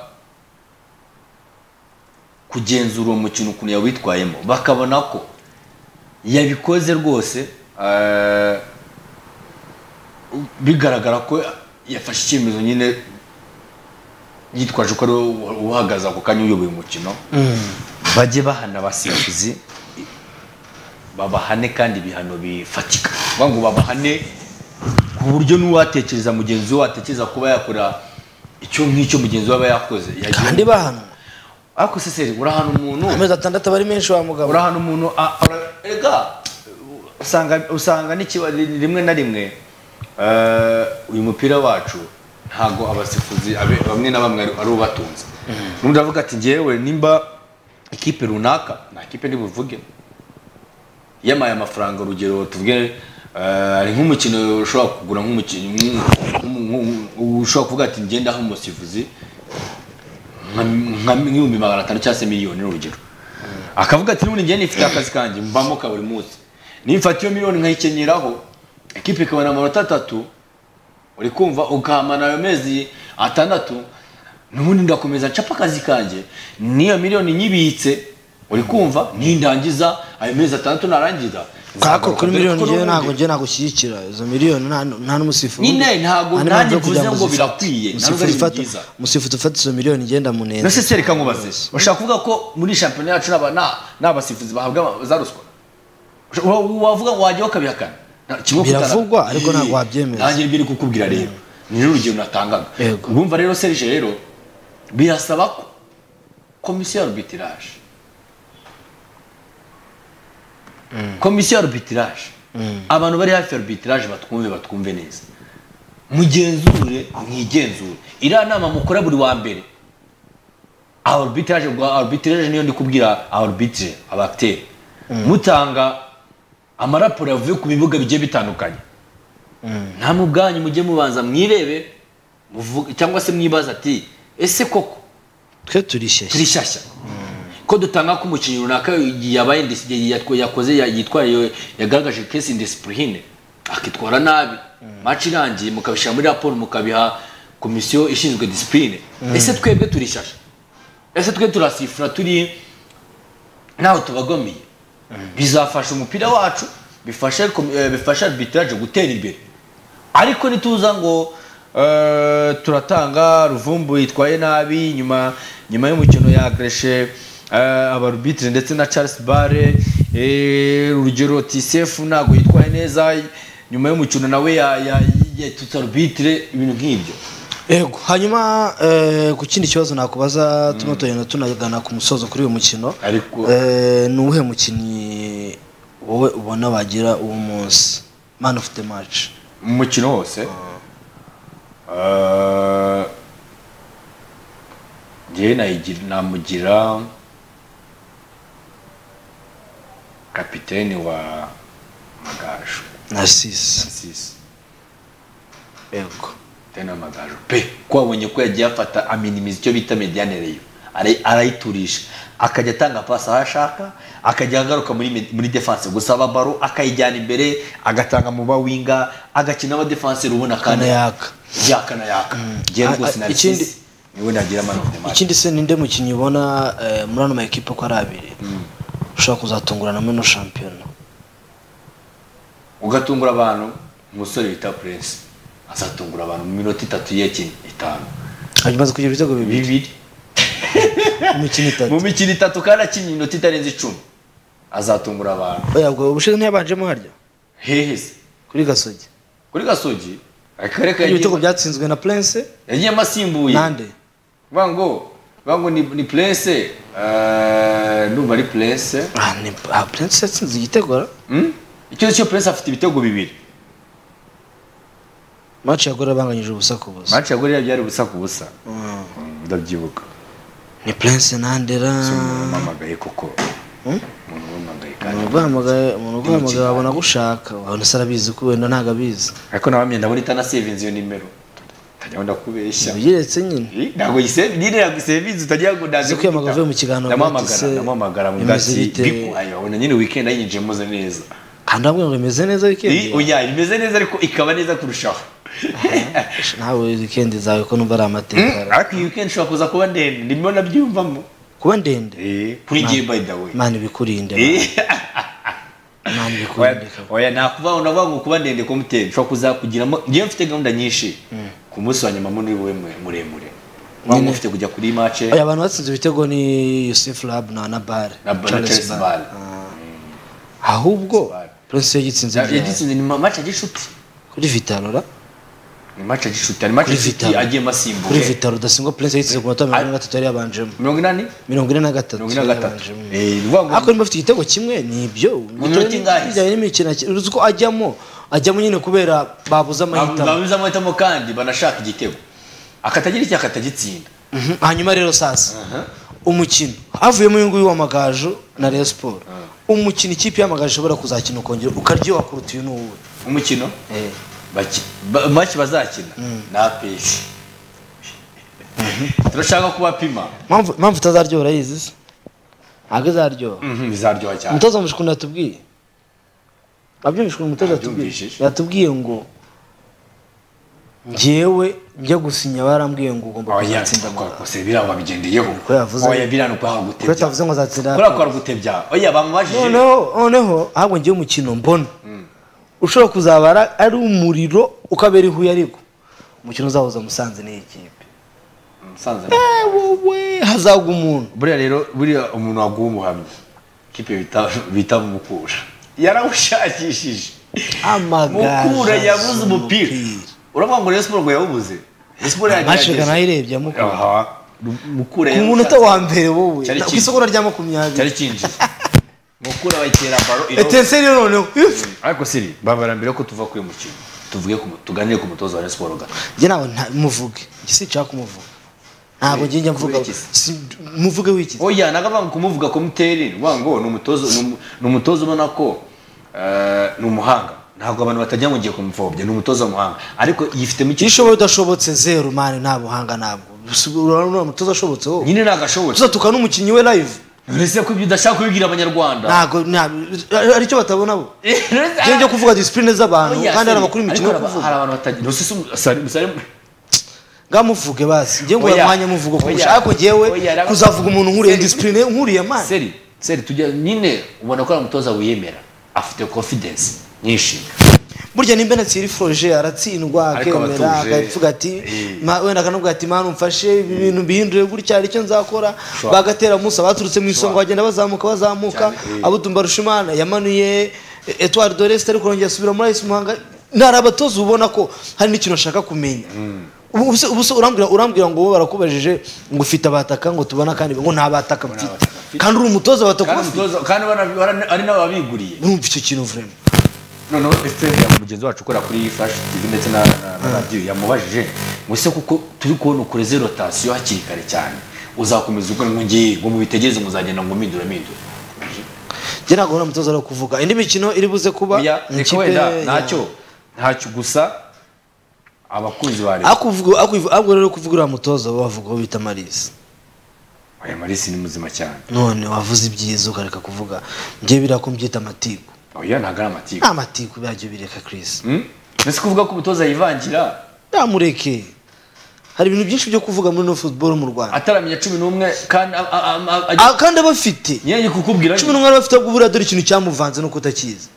kugenzura uwo mukino ukuntu yawitwayemo bakabona ko yabikoze rwose eh, bigaragara ko yafashe icyemezo nyine yitwaje ko ari wowe uhagaze ako kanya uyoboye umukino bajye bahana abasifuzi babahane kandi ibihano bifatika Bavuga ngo babahane ku buryo n'uwatekereza mugenzi we watekereza kuba yakora icyo nk'icyo mugenzi we aba yakoze yagira- kandi bahanwa ariko seseri urahana umuntu amezi atandatu aba ari menshi wa mugabo urahana umuntu a- ara- ega usanga usanga n'ikiba rimwe na rimwe eh, uyu mupira wacu ntago abasifuzi abe- bamwe na bamwe ari- ari ubatunze n'undi avuga ati njyewe nimba ikipe runaka nta kipe ndibuvuge yamaye amafaranga urugero tuvuge eh, hari nk'umukino ushobora kugura nk'umukinnyi nk'umu- nk'umu- nk'umu- ushobora kuvuga ati ngenda aho umusifuzi nka- nka nk'ibihumbi magana atanu cyangwa se miliyoni ni urugero akavuga ati n'ubundi ngende ifite akazi kanjye mbamo ka buri munsi nimfata iyo miliyoni nkayikenyeraho ikipe ikabona amanota atatu uri kumva ukahamana ayo mezi atandatu n'ubundi ndakomeza ncapa akazi kanjye n'iyo miliyoni nyibitse uri kumva nindangiza ayo mezi atandatu narangiza kako kuri miliyoni Kuko ngewe n'ubundi- ntabwo ngewe nagushyigikira izo miliyoni nta nta n'umusifuzi Nyine ntabwo- nta n'impamvu yo nanjye mvuze kugira ngo uzifate. birakwiye, ntabwo Umusifuzi ari ibintu ufata- byiza. umusifuzi ufata izo miliyoni igenda mu neza nose sereka nkubaze ushaka kuvuga ko muri shampiyona yacu n'aba- na- n'abasifuzi bahabwa za ruswa Usha- wa- wavuga ngo wajyaho ukabihakana Nta- kimwe kutara- Biravugwa, ariko Yee. ntabwo wabyemeza. nanjye ibyo uri kukubwira rero ni urugero natangaga Yego. urumva rero serije rero birasaba ko komisiyo ya arbitrage komisiyo ya arbitrage abantu bari hafi ya arbitrage batwumve batwumve neza mugenzure mwigenzure iriya nama mukora buri wa mbere arbitrage bwa arbitrage niyo ndi kubwira arbitre abateri mutanga amaraporo avuye ku bibuga bigiye bitandukanye namwe ubwanyu mujye mubanza mwirebe muvuge- cyangwa se mwibaza ati ese koko twe turishyashya turi shyashya ko dutanga ko umukinnyi runaka yabaye indis- yatwa- yakoze ya- yitwaye yagaragaje kesi indisipurine akitwara nabi maci irangiye mukabishyira muri raporo mukabiha komisiyo ishinzwe disipurine ese twebwe turi shyashya ese twe turasifura turi ntaho tubagamiye bizafasha umupira wacu bifashe komi- eh, bifashe arbitrage gutera imbere ariko nituza ngo eh, turatanga ruvumbu yitwaye nabi nyuma nyuma y'umukino yagreshe abarubitire ndetse na charles bare eh, urugero tisefu ntabwo yitwaye neza nyuma y'umukino nawe ya- ya- yatutse arubitire ibintu nk'ibyo yego hanyuma eh, ku kindi kibazo nakubaza tuno tugenda tunagana ku musozo kuri uyu mukino Ariko- Eh, ni uwuhe mukinnyi wowe ubona wagira uwo munsi man of the match mu mukino wose Eh, njyewe nayigira- namugira kapiteni wa magaju narcisse Narcisse, yego kapiteni wa magaju pe ko wabonye ko yagiye afata aminimiza icyo bita mediane reyo Ara- arayiturisha akajya atanga pasi aho ashaka akajya agaruka muri med- muri defense gusaba baro akayijyana imbere agatanga mu bawinga agakina abadefanseri ubona kandi kanayaka yaka na yaka Ah, njyewe rwose ah, narcisse ikindi- niwe nagira mani ofu mani ikindi se ninde mukinnyi ubona eh, muri ano makipe ko ari abiri ushobora kuzatungurana muri ino shampiyona ugatungura abantu umusore bita prince azatungura abantu mu minota itatu yekine itanu hanyuma aza kugira ibitego bibiri bibiri imikino itatu mu mikino itatu kandi akinnye inota itarenze icumi azatungura abantu ubwo ubushize ntiyabanjemo harya hehe se kuri gasogi kuri gasogi akarere ka hari ibitego byatsinzwe na prince yagiyemo asimbuye nande vuga ngo vuga ngo ni ni prince eh, ndumva ari prince Ah, ni- ah, prince yatsinze igitego ra? Hmm? icyo cyo prince afite ibitego bibiri match yagora banganyije ubusa ku busa match yagorera byari ubusa ku busa Mm. Mm, ndabyibuka ni prince nandera Si umuntu wampamagaye koko umuntu wampamagaye kandi umuntu uguhamagaye wabona gushaka wabona se arabizi ko wenda ntabwo abizi ariko nabamye ndabona itanasevinze iyo nimero ntajya ndakubeshya biretse nyine Eh, ntabwo yise- nyine ntabwo isevinze utagira ngo ndaze Uzi ko yamagara kukwita. avuye mu kiganiro avuga ati ndamuhamagara se, ndamuhamagara mu bimeze bwatsi bite? bipu ayo abona nyine weekend ayinjiyemo ze neza kandi avuga ngo imeze neza Eh, wikendi oya imeze neza ariko ikaba neza kurushaho nawe wikendi zawe ko numva ari amateka ra. ariko iyi weekend ishobora kuza kuba ndende ndimo nabyiyumvamo kuba ndende kuri jye by the way mana ibikurinde Eh, mana ibikurinde oya- oya nakuvuga ngo navuga ngo kuba ndende ko mutera ushobora kuzakugiramo njyewe mfite gahunda nyinshi ku munsi wa nyuma muri wowe mure- muremure mwaba mufite kujya kuri mace Oya, abantu batsinze ibitego ni Yusuf Lab na na Bare na Charles Ball ahubwo Bar. Prince yagitsinze Ya- ryari? yagitsinze ni ma- mace y'inshuti kuri Vitalo ra? ni mace y'inshuti ni mace kuri y'inshuti Vitalo agiyemo kuri asimbuye Vitalo Rudasingwa Prince yagitsinze ku minota mirongo ine na gatatu yari yabanjemo mirongo inani mirongo ine na gatatu mirongo ine na gatatu yabanjemo. Eh, ni ukuvuga ngo ariko niba afite igitego kimwe ni ibyo minota Bitewe ingahe? n'ibijyanye n'imikino akina. uzi ko ajyamo ajyamo nyine kubera babuze amahitamo babuze amahitamo kandi banashaka igitego akatagira icyo akatagitsinda Mhm. hanyuma rero sasa umukino havuyemo uyu nguyu w'amagaju na Rayon Sport umukino ikipe y'amagaju ishobora kuzakina ukongera ukaryoha kuruta uyu n'uwuhe umukino baki- ba- maki bazakina ni apeshi turashaka kubapima Mpamvu- mpamvu itazaryoha urayizi se ntabwo izaryoha Mhm, bizaryoha cyane umutoza mushikuni yatubwiye abyumvishwe umutoza yatubwiye Abyumvishije. yatubwiye ngo njyewe njya gusinya barambwiye ngo ugomba kuzatsinda Amagaju." oya birangwa bigendeyeho ko yavuze. oya birangwa kwanga kuko gutebya atavuze ngo azatsinda kubera ko ari gutebya oya bamubajije noneho noneho ahubwo ngiye umukino mbona ushobora kuzabara ari umuriro ukabera ihuye ariko umukino uzahuza musanze n'iyi kipe musanze Eh, wowe hazagwa umuntu buriya rero buriya umuntu waguha umuhamya kipe bita bita mukura yarawushakishije Amagaju mukura yabuze azi umupira umupira. uravuga ngo rero siporo ngo yawubuze siporo amaciga yagerageza nayirebye amukura aha mukura ku munota wa mbere wowe Cyari ku kipe. isoko rya makumyabiri cyari kinjiye mukura bayitera baro iro etenseri noneho ariko siri babara mbere ko tuva kuri uyu mukino tuvuge ku mu- tuganire ku mutozo wa Rayon siporo ga njye nawe nta- muvuge njye sinshaka kumuvuga ntabwo njye njya mvuga Kubera iki se? Si- muvuge w'ikizi oya nagabanga kumuvuga komuteri uvuga ngo ni umutozo ni umu- ni umutozo ubona ko eh, ni umuhanga ntabwo abantu batajya ngo ngiye kumupfobya ni umutoza w'umuhanga ariko yifitemo iyo icyisho ushoboye udashobotse zeru mani nta buhanga ntabwo urabona umutoza ashobotse wowe nyine ntagashoboye tuzatuka n'umukinnyi we live uretse ko ibyo udashaka kubibwira abanyarwanda ntabwo nta- hari icyo batabona bo njyewe njya kuvuga disipurine z'abantu Oya, kandi hari Siri, abakuru imikino ariko hari aba- yo kuvuga hari abantu batagira ntusese umu- Sari- Sari- ngaho muvuge basi njyewe ngo Oya, mwanya muvuga ko oya, mushaka yewe oya, raba- kuzavuga umuntu nkuriye Siri. disipurine nkuriye mani seri seri tujya nyine ubona ko ari umutoza wiyemera afite confidence nyinshi burya nimba na Thierry Froger aratsindwa Ariko aba akemera atuje. akavuga ati Eh. "Ma- wenda akanubwira ati mani umfashe ibi bintu mbihindure gutya hari icyo nzakora Sure. bagatera musa baturutse mu isonga bagenda bazamuka bazamuka Cyane, eh. abutumba rushimana yamanuye Edouard Dorest ariko arongera asubira muri Ice Muhanga ntari abatoza ubona ko hari n'ikintu ashaka kumenya Ubu- ubu se- ubu se urambwira urambwira ngo wowe barakubajije ngo ufite abataka ngo tubona kandi ngo nta bataka mfite abataka mfite. kandi uri umutoza kandi bataka umutoza kandi bana- bara- ari nabo babiguriye urumva icyo kintu vraiment noneho efuperi mugenzi wacu ukora kuri flash tv ndetse na na- na radiyo yamubajije ngo ese kuko turi kubona ukoreze rotasiyo hakiri kare cyane uzakomeza ukora ngo ngiye ngo mubitegereze muzagenda ngo mpindura mpindura njye ntabwo uri umutoza wo kuvuga indi mikino iri buze kuba oya mu reka ikipe wenda ya- ntacyo ntacyo gusa abakunzi ba leta Ako uvuga- ako uvuga- ahubwo rero kuvuga uriya mutoza bo bavuga uwo bita marisi aya marisi ni muzima cyane none wavuze ibyiza ukareka kuvuga njye biriya ko mbyita amatiku oya ntabwo ari amatiku nta matiku birabyo bireka kirisi Hmm? mbese kuvuga ko umutoza yivangira namureke hari ibintu byinshi byo kuvuga muri no football mu rwanda ataramenya cumi n'umwe kandi a- a- a- a- ajya- Ah, kandi abafite nyine kukubwira cumi n'umwe bafite ahubwo buriya dore ikintu cyamuvanze no kutakizi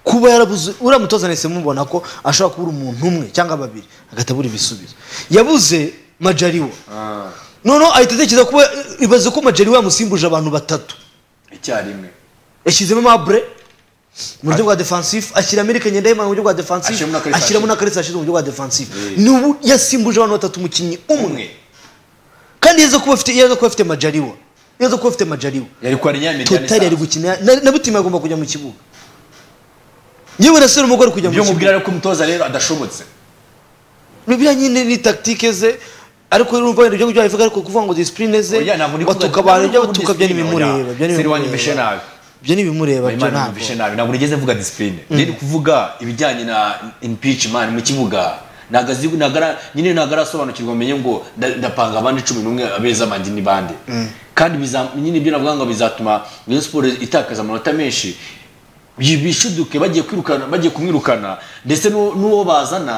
kuba yarabuze uriya mutoza nahise mubona ko ashobora kubura umuntu umwe cyangwa babiri agahita abura ibisubizo yabuze majariwa Ah, noneho ahita atekereza kuba ibaze ko majeriwe yamusimbuje abantu batatu icyarimwe yashyizemo mabure mu buryo bwa defensive ashyira amerika ngendahimana mu buryo bwa defensive Ashyiramo na Kalisa ashyiramo Ashize. na karisa ashize mu buryo bwa defensive Eh. n'ubu yasimbuje abantu batatu umukinnyi umwe umwe kandi yaza kuba afite yaza kuba afite majariwa yaza kuba afite majariwa yari kwa Nyamijyana totari yari isanzwe. gukina na- na butima agomba kujya mu kibuga yewe na serumu ari kujya mu ibyo kibuga mubwira ariko umutoza rero adashobotse biriya nyine ni tactique ze ariko urumva wenda ibyo ngibyo wabivuga ariko kuvuga ngo discipline ze Oya, ntabwo ndi kuvuga- batuka abantu ibyo ntabwo ndi batuka kuvuga byo discipline, oya. n'ibimureba byo Seri wanjye n'ibimureba. mbeshe nabi. byo n'ibimureba byo Imana ntabwo yumvishe nabi ntabwo nigeze mvuga disipurine rero kuvuga ibijyanye na impeachment mu kibuga ntabwo azi- ntabwo ara- nyine ntabwo arasobanukirwa amenye ngo nda- ndapanga abandi cumi n'umwe abeza abandi ni bande kandi biza- nyine ibyo navuga ngo bizatuma Rayon Sports itakaza amanota menshi bi- bishuduke bagiye kwirukana bagiye kumwirukana ndetse n'u- n'uwo bazana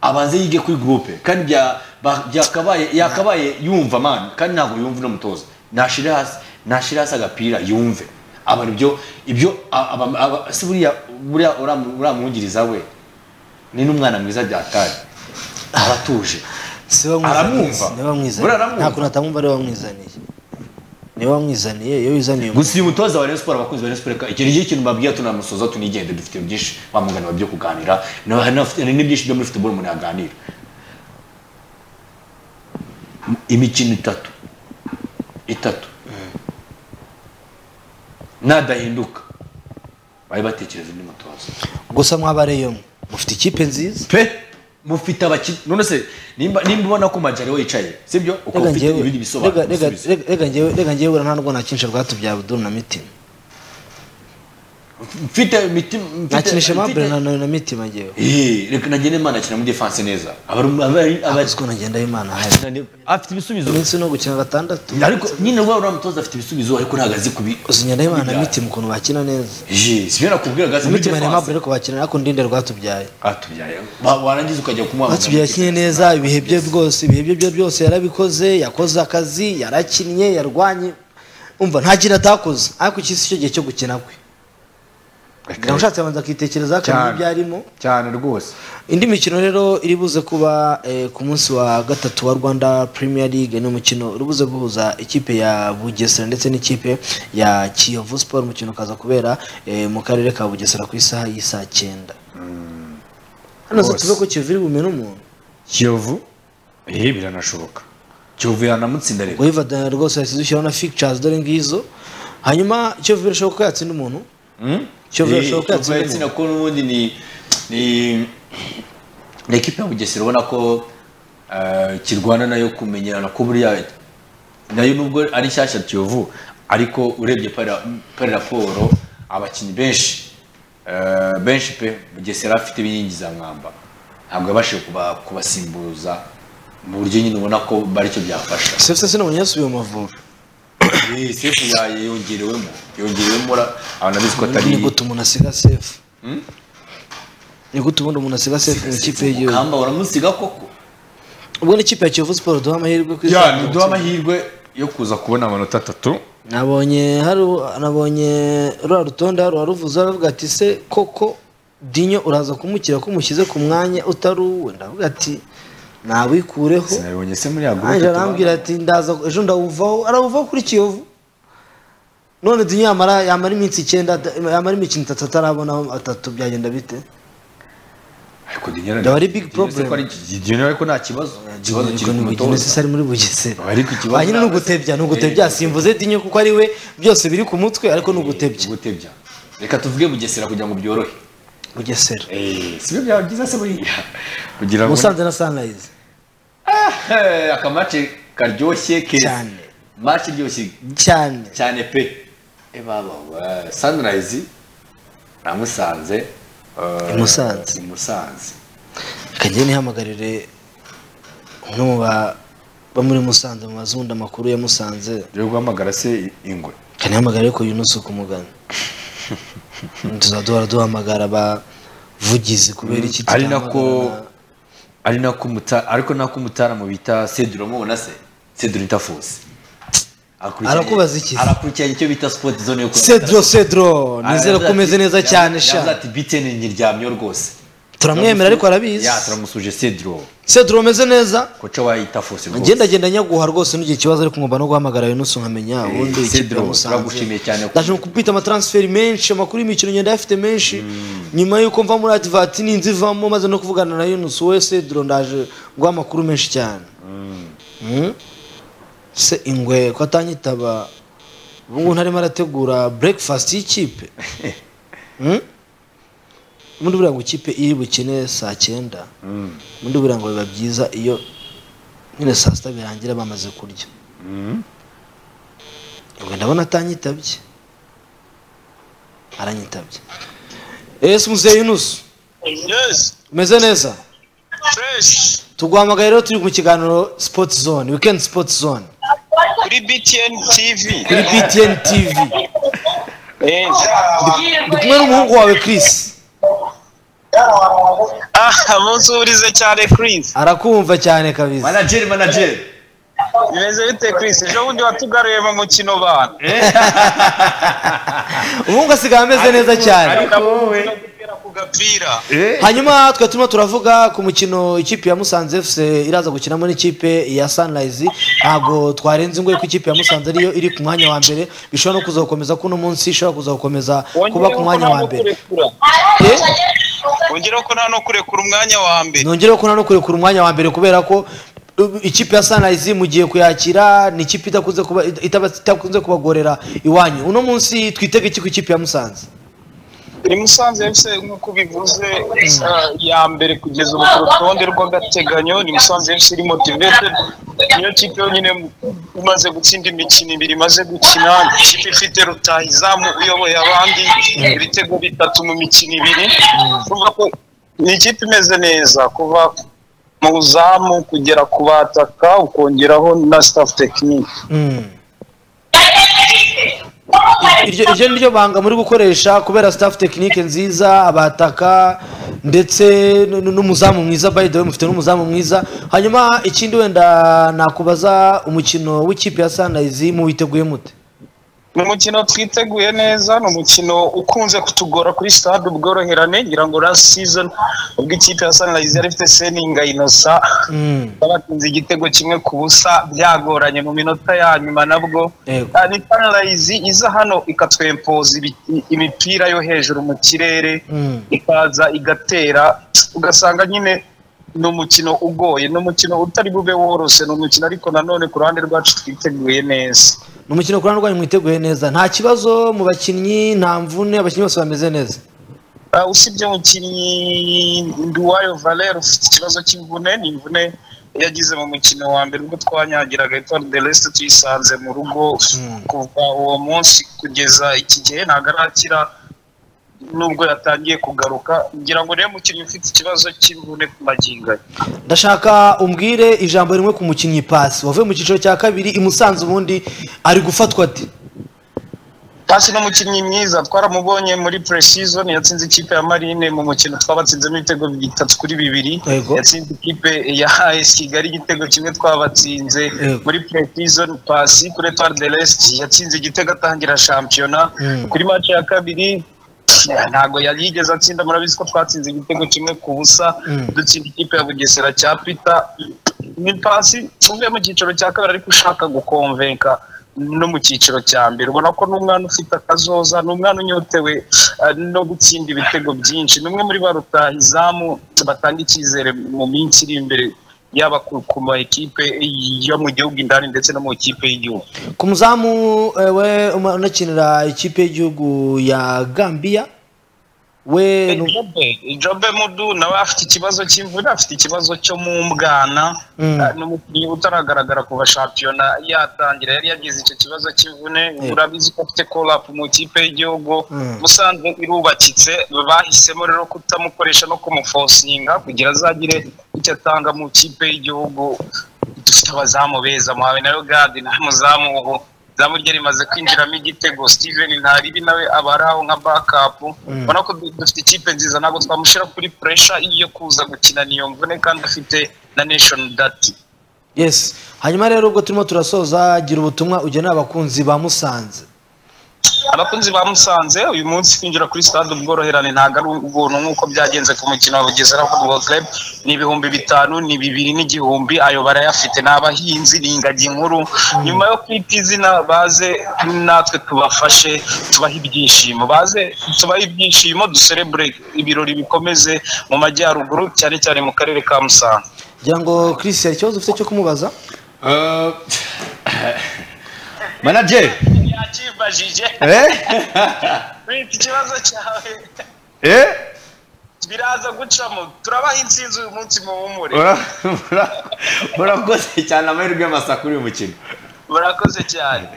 abanze yige kuri groupe kandi bya- ba- byakabaye yakabaye yumva mani kandi ntabwo yumva n'umutoza nashire hasi nashire hasi agapira yumve aba ibyo ibyo a- aba- aba- si buriya buriya uramu- uramwungiriza we ni n'umwana mwiza byatari aratuje si bamwizaniye Aramwumva. ni bamwizaniye Buriya aramwumva. nta kuntu atamwumva ari bamwizaniye ni bamwizaniye iyo wizaniye umuntu gusa uyu mutoza wa Rayon Sports abakunzi ba Rayon Sports ka- iki ni ikintu babwiye tunamusoza tunigende dufite byinshi bamugana byo kuganira na- hari n'abafite- hari n'ibyinshi byo muri football umuntu yaganira imikino itatu itatu nadahinduka bari batekereza undi mutoza gusa mwabareyo mwe mufite ikipe nziza pe mufite abakinnyi none se nimba nimba ubona ko majari yicaye sibyo ukaba reka ufite njyewe ibindi bisobanuro reka- reka- usubiza. reka- reka njyewe reka njyewe buriya nta rwo nakinisha rwatubyaye abuduru na mitima mfite imitima mfite- nakinisha mabure mfite- na na mitima njyewe Eh, reka nagende imana akina muri defense neza Abari- abari- abari- abaziko nagenda imana hari afite ibisubizo iminsi no gukina gatandatu ariko nyine rwa uriya mutoza afite ibisubizo ariko ntabwo azi kubi uzi ngenda imana na mitima ukuntu bakina neza Eh, sibyo nakubwira gazi muri mitima na defense mabure ariko bakina ariko ndinde rwatubyaye atubyaye Wa- warangiza ukajya kumuhamagara batubyaye yakinnye neza ibihe bye rwose ibihe bye bye byose yarabikoze yakoze akazi yarakinnye yarwanye umva nta kintu atakoze ariko iki si cyo gihe cyo gukina kwe Reka- ushatse abanza akitekerezaho akamenya Cyane. ibyo arimo cyane rwose indi mikino rero iri buze kuba eh, ku munsi wa gatatu wa rwanda premier league ni umukino uri buze guhuza ikipe ya bugesera ndetse n'ikipe ya kiyovu sport umukino ukaza kubera eh, mu karere ka bugesera ku isaha y'isaa cyenda hano se rwose. tuve ko kiyovu iri bumene umuntu kiyovu eh biranashoboka kiyovu yanamutsinda rero wiva da- rwose yasize ushyiraho na fictures dore ngizo hanyuma kiyovu birashoboka ko yatsinda umuntu Kiyovu irashoboka yatsinda yatsinda yatsinda ko n'ubundi ni ni ni ekipa ya Bugesera ubona ko eh, kirwana nayo kumenyerana ko buriya nayo nubwo ari nshyashya Kiyovu ariko urebye para para raporo abakinnyi benshi eh, benshi pe Bugesera afite ibinkingi za mwamba ntabwo yabashije kuba- kubasimbuza mu buryo nyine ubona ko baricyo byafasha sefuse sinabonye yasubiye mu mavubi Eh, sefu ya- yongerewemo yongerewemo ura- abantu abizi ko ni atari gute umuntu asiga sefu ni gute ubundi umuntu asiga sefu mu ikipe y'igihugu Kamba waramusiga koko ubwo n'ikipe ya kiyovu siporo duha amahirwe ku ya izina ntiduha amahirwe yo kuza kubona amanota atatu nabonye hari nabonye ruriya rutonde hari uwaruvuze aravuga ati se koko dinyo uraza kumukira ko umushyize ku mwanya utari uwe ndavuga ati nawikureho sinabibonye se muri ya ange gurupe arambwira ati ndaza ejo ndawuvaho arawuvaho kuri kiyovu none dinyo yamara yamara iminsi icyenda ata- yamara imikino itatu atarabonaho atatu byagenda bite ariko dinyera Yaba ari big problem. dinyera ariko nta kibazo ikibazo kiri ku imikino mutoza ari muri bugesera Ariko ikibazo hanyuma ni ntabwo- ugutebya ni ugutebya simvuze dinyo kuko ari we byose biri ku mutwe ariko ni ugutebya gutebya reka tuvuge bugesera kugira ngo byorohe bugesera sibyo byaba byiza se buriya kugira ngo musanze na sunrise Eh, akamace karyoshye keza Cyane. mace iryoshye cyane cyane pe e baba wa- sunrise namusanze eh, I Musanze. i musanze reka njye nihamagarire umwe mu ba- bo muri musanze mu bazunda amakuru ya musanze rero guhamagara se ingwe reka nihamagarire ko yunusu kumugana tuzaduhora duhamagara abavugizi kubera iki ari nako tutahamagara na- ari nako muta ariko nako mutaramo bita Cedro uramubona se Cedro bita Fose Akurikiranye- Arakubaza iki se? arakurikiranye icyo bita sport zone yo cedro cedro nizere ko umeze neza cyane sha yavuze ati bitene nyiryamyo rwose turamwemera ariko arabizi ya turamusuje cedro sedro umeze neza koca wayita fose rwose ngendagenda nyaguha rwose n'igihe ikibazo ariko nkumva no guhamagara yunusu nkamenya ubundi Cedro, ikipe yamusanze. turagushimiye cyane kuko- ndaje kubita amatransferi menshi amakuru y'imikino ngenda ayafite menshi nyuma y'uko mva muri adivati n'inzu ivamo maze no kuvugana na yunusu we sedro ndaje guha amakuru menshi cyane Mm. se ingwe ko atanyitaba ubu ngubu ntarimo arategura breakfast y'ikipe Mm? ubundi buriya ngo ikipe iri bukine saa cyenda Mm. ubundi buriya ngo biba byiza iyo nyine saa sita birangira bamaze kurya Mm. ubwo ndabona atanyitabye aranyitabye ese muzehe yunusu Yes, umeze neza fresh. tuguhamagaye rero turi mu kiganiro sipoti zone wikendi sipoti zone Kuri BTN TV. kuri btn tv Eh. ndi kumwe n'umuhungu wawe kirisi Ah, munsubirize cyane Chris. arakumva cyane kabisa manager manager Bimeze bite Chris? Ejo bundi watugaruye mu mukino bana. umuhungu asigaye ameze neza cyane ariko wowe Gutera ku gapira. eh hanyuma twe turimo turavuga ku mukino ikipe ya musanze fc iraza gukinamo n'ikipe ya sunrise ntabwo twarenze ingoyi ko ikipe ya musanze ariyo iri ku mwanya wa mbere bishobora no kuzakomeza ko uno munsi ishobora kuzakomeza kuba ku mwanya wa mbere Eh? Wongere ko nta no kurekura umwanya wa mbere. nongereho ko nano kurekura umwanya wa mbere kubera ko uh, ikipe ya sunrise mugiye kuyakira ni ikipe idakunze kuba itaba- itakunze kubagorera iwanyu uno munsi twitega iki ku ikipe ya musanze Iri Musanze FC nk'uko bivuze ah, ya mbere kugeza ubu ku rutonde rw'agateganyo ni Musanze FC iri motivated niyo kipe yonyine imaze gutsinda imikino ibiri imaze gukina ikipe ifite rutahizamu uyoboye abandi ibitego bitatu mu mikino ibiri urumva ko ni ikipe imeze neza kuva mu zamu kugera ku bataka ukongeraho na staff tekinike Mm. iryo iryo ni ryo banga muri gukoresha kubera staff tekinike nziza abataka ndetse n- n- n'umuzamu mwiza by the way mufite n'umuzamu mwiza hanyuma ikindi wenda nakubaza umukino w'ikipe ya sunrise muwiteguye mute ni umukino twiteguye neza ni umukino ukunze kutugora kuri stade ubworoherane ngira ngo last season ubwo ikipe ya sunrise yari ifite seninga inosa Mm. babatsinze igitego kimwe ku busa byagoranye mu minota ya nyuma nabwo Yego. Ah, ni sunrise iza hano ikatwempoza ibi- imipira yo hejuru mu kirere Mm. ikaza igatera ugasanga nyine ni umukino ugoye ni umukino utari bube woroshye ni umukino ariko nanone ku ruhande rwacu twiteguye neza ni umukino kurana rwanyu mwiteguye neza nta kibazo mu bakinnyi nta mvune abakinnyi bose bameze neza Uh, usibye umukinnyi Nduwayo Valère ufite ikibazo cy'imvune ni imvune yagize mu mukino wa mbere ubwo twanyagiraga Etoile de l'Est tuyisanze mu rugo kuva uwo munsi kugeza iki gihe ntabwo arakira nubwo yatangiye kugaruka ngira ngo niwe mukinnyi ufite ikibazo cy'imvune ku magingo ye ndashaka umbwire ijambo rimwe ku mukinnyi pasi wavuye mu cyiciro cya kabiri imusanze ubundi ari gufatwa ati Pasi ni umukinnyi mwiza twaramubonye muri pre-season yatsinze ikipe ya Marine mu mukino twabatsinzemo ibitego bitatu kuri bibiri Yego. yatsinze ikipe ya AS Kigali igitego kimwe twabatsinze Yego. muri pre-season Pasi kuri Etoile de l'Est yatsinze igitego atangira shampiyona Mm. kuri match ya kabiri eh, ntabwo yari yigeze atsinda murabizi ko twatsinze igitego kimwe ku busa Mm. dutsinda ikipe ya Bugesera cya Pita ni pasi uvuye mu cyiciro cya kabiri ariko ushaka gukonvenka no mu cyiciro cya mbere ubona ko n'umwana ufite akazoza ni umwana unyotewe eh, no gutsinda ibitego byinshi ni umwe muri ba rutahizamu batanga icyizere mu minsi iri imbere yaba ku ku ma ekipe yo mu gihugu indani ndetse no mu ikipe y'igihugu ku muzamu eh, we uma- unakinira ikipe y'igihugu ya gambia we nu- Jobe, Jobe Mudu nawe afite ikibazo cy'imvune afite ikibazo cyo mu mbwana Mm. Ah, ni umukinnyi utaragaragara kuva shampiyona yatangira yari yagize icyo kibazo cy'imvune urabizi ko afite korapu mu ikipe y'igihugu Mm. musanze irubakitse bahisemo rero kutamukoresha no kumufosinga kugira azagire icyo atanga mu ikipe y'igihugu dufite abazamu beza muhawe na yogadi na muzamu ubu izamu rye rimaze kwinjiramo igitego steven ntaribi nawe aba ari aho nka bakapu ubona ko du- dufite ikipe nziza ntabwo twamushyira kuri puresha yo kuza gukina niyo mvune kandi afite na nation dati yes hanyuma rero ubwo turimo turasoza gira ubutumwa ugenera abakunzi ba musanze abakunzi ba musanze uyu munsi kwinjira kuri stade ubworoherane ntabwo ari ubuntu nk'uko byagenze ku mukino wa bugesera football club ni ibihumbi bitanu ni bibiri n'igihumbi ayo barayafite ni abahinzi ni ingagi nkuru nyuma yo kwita izina baze natwe tubafashe tubahe ibyishimo baze tubahe ibyishimo duserebure ibirori bikomeze mu majyaruguru cyane cyane mu karere ka musanze kugira ngo Chris hari ikibazo ufite cyo kumubaza manajeri yakibajije wita ikibazo cyawe biraza gucamo turabaha intsinzi uyu munsi mu bumure murakoze cyane amahirwe y'amasa kuri uyu mukino murakoze cyane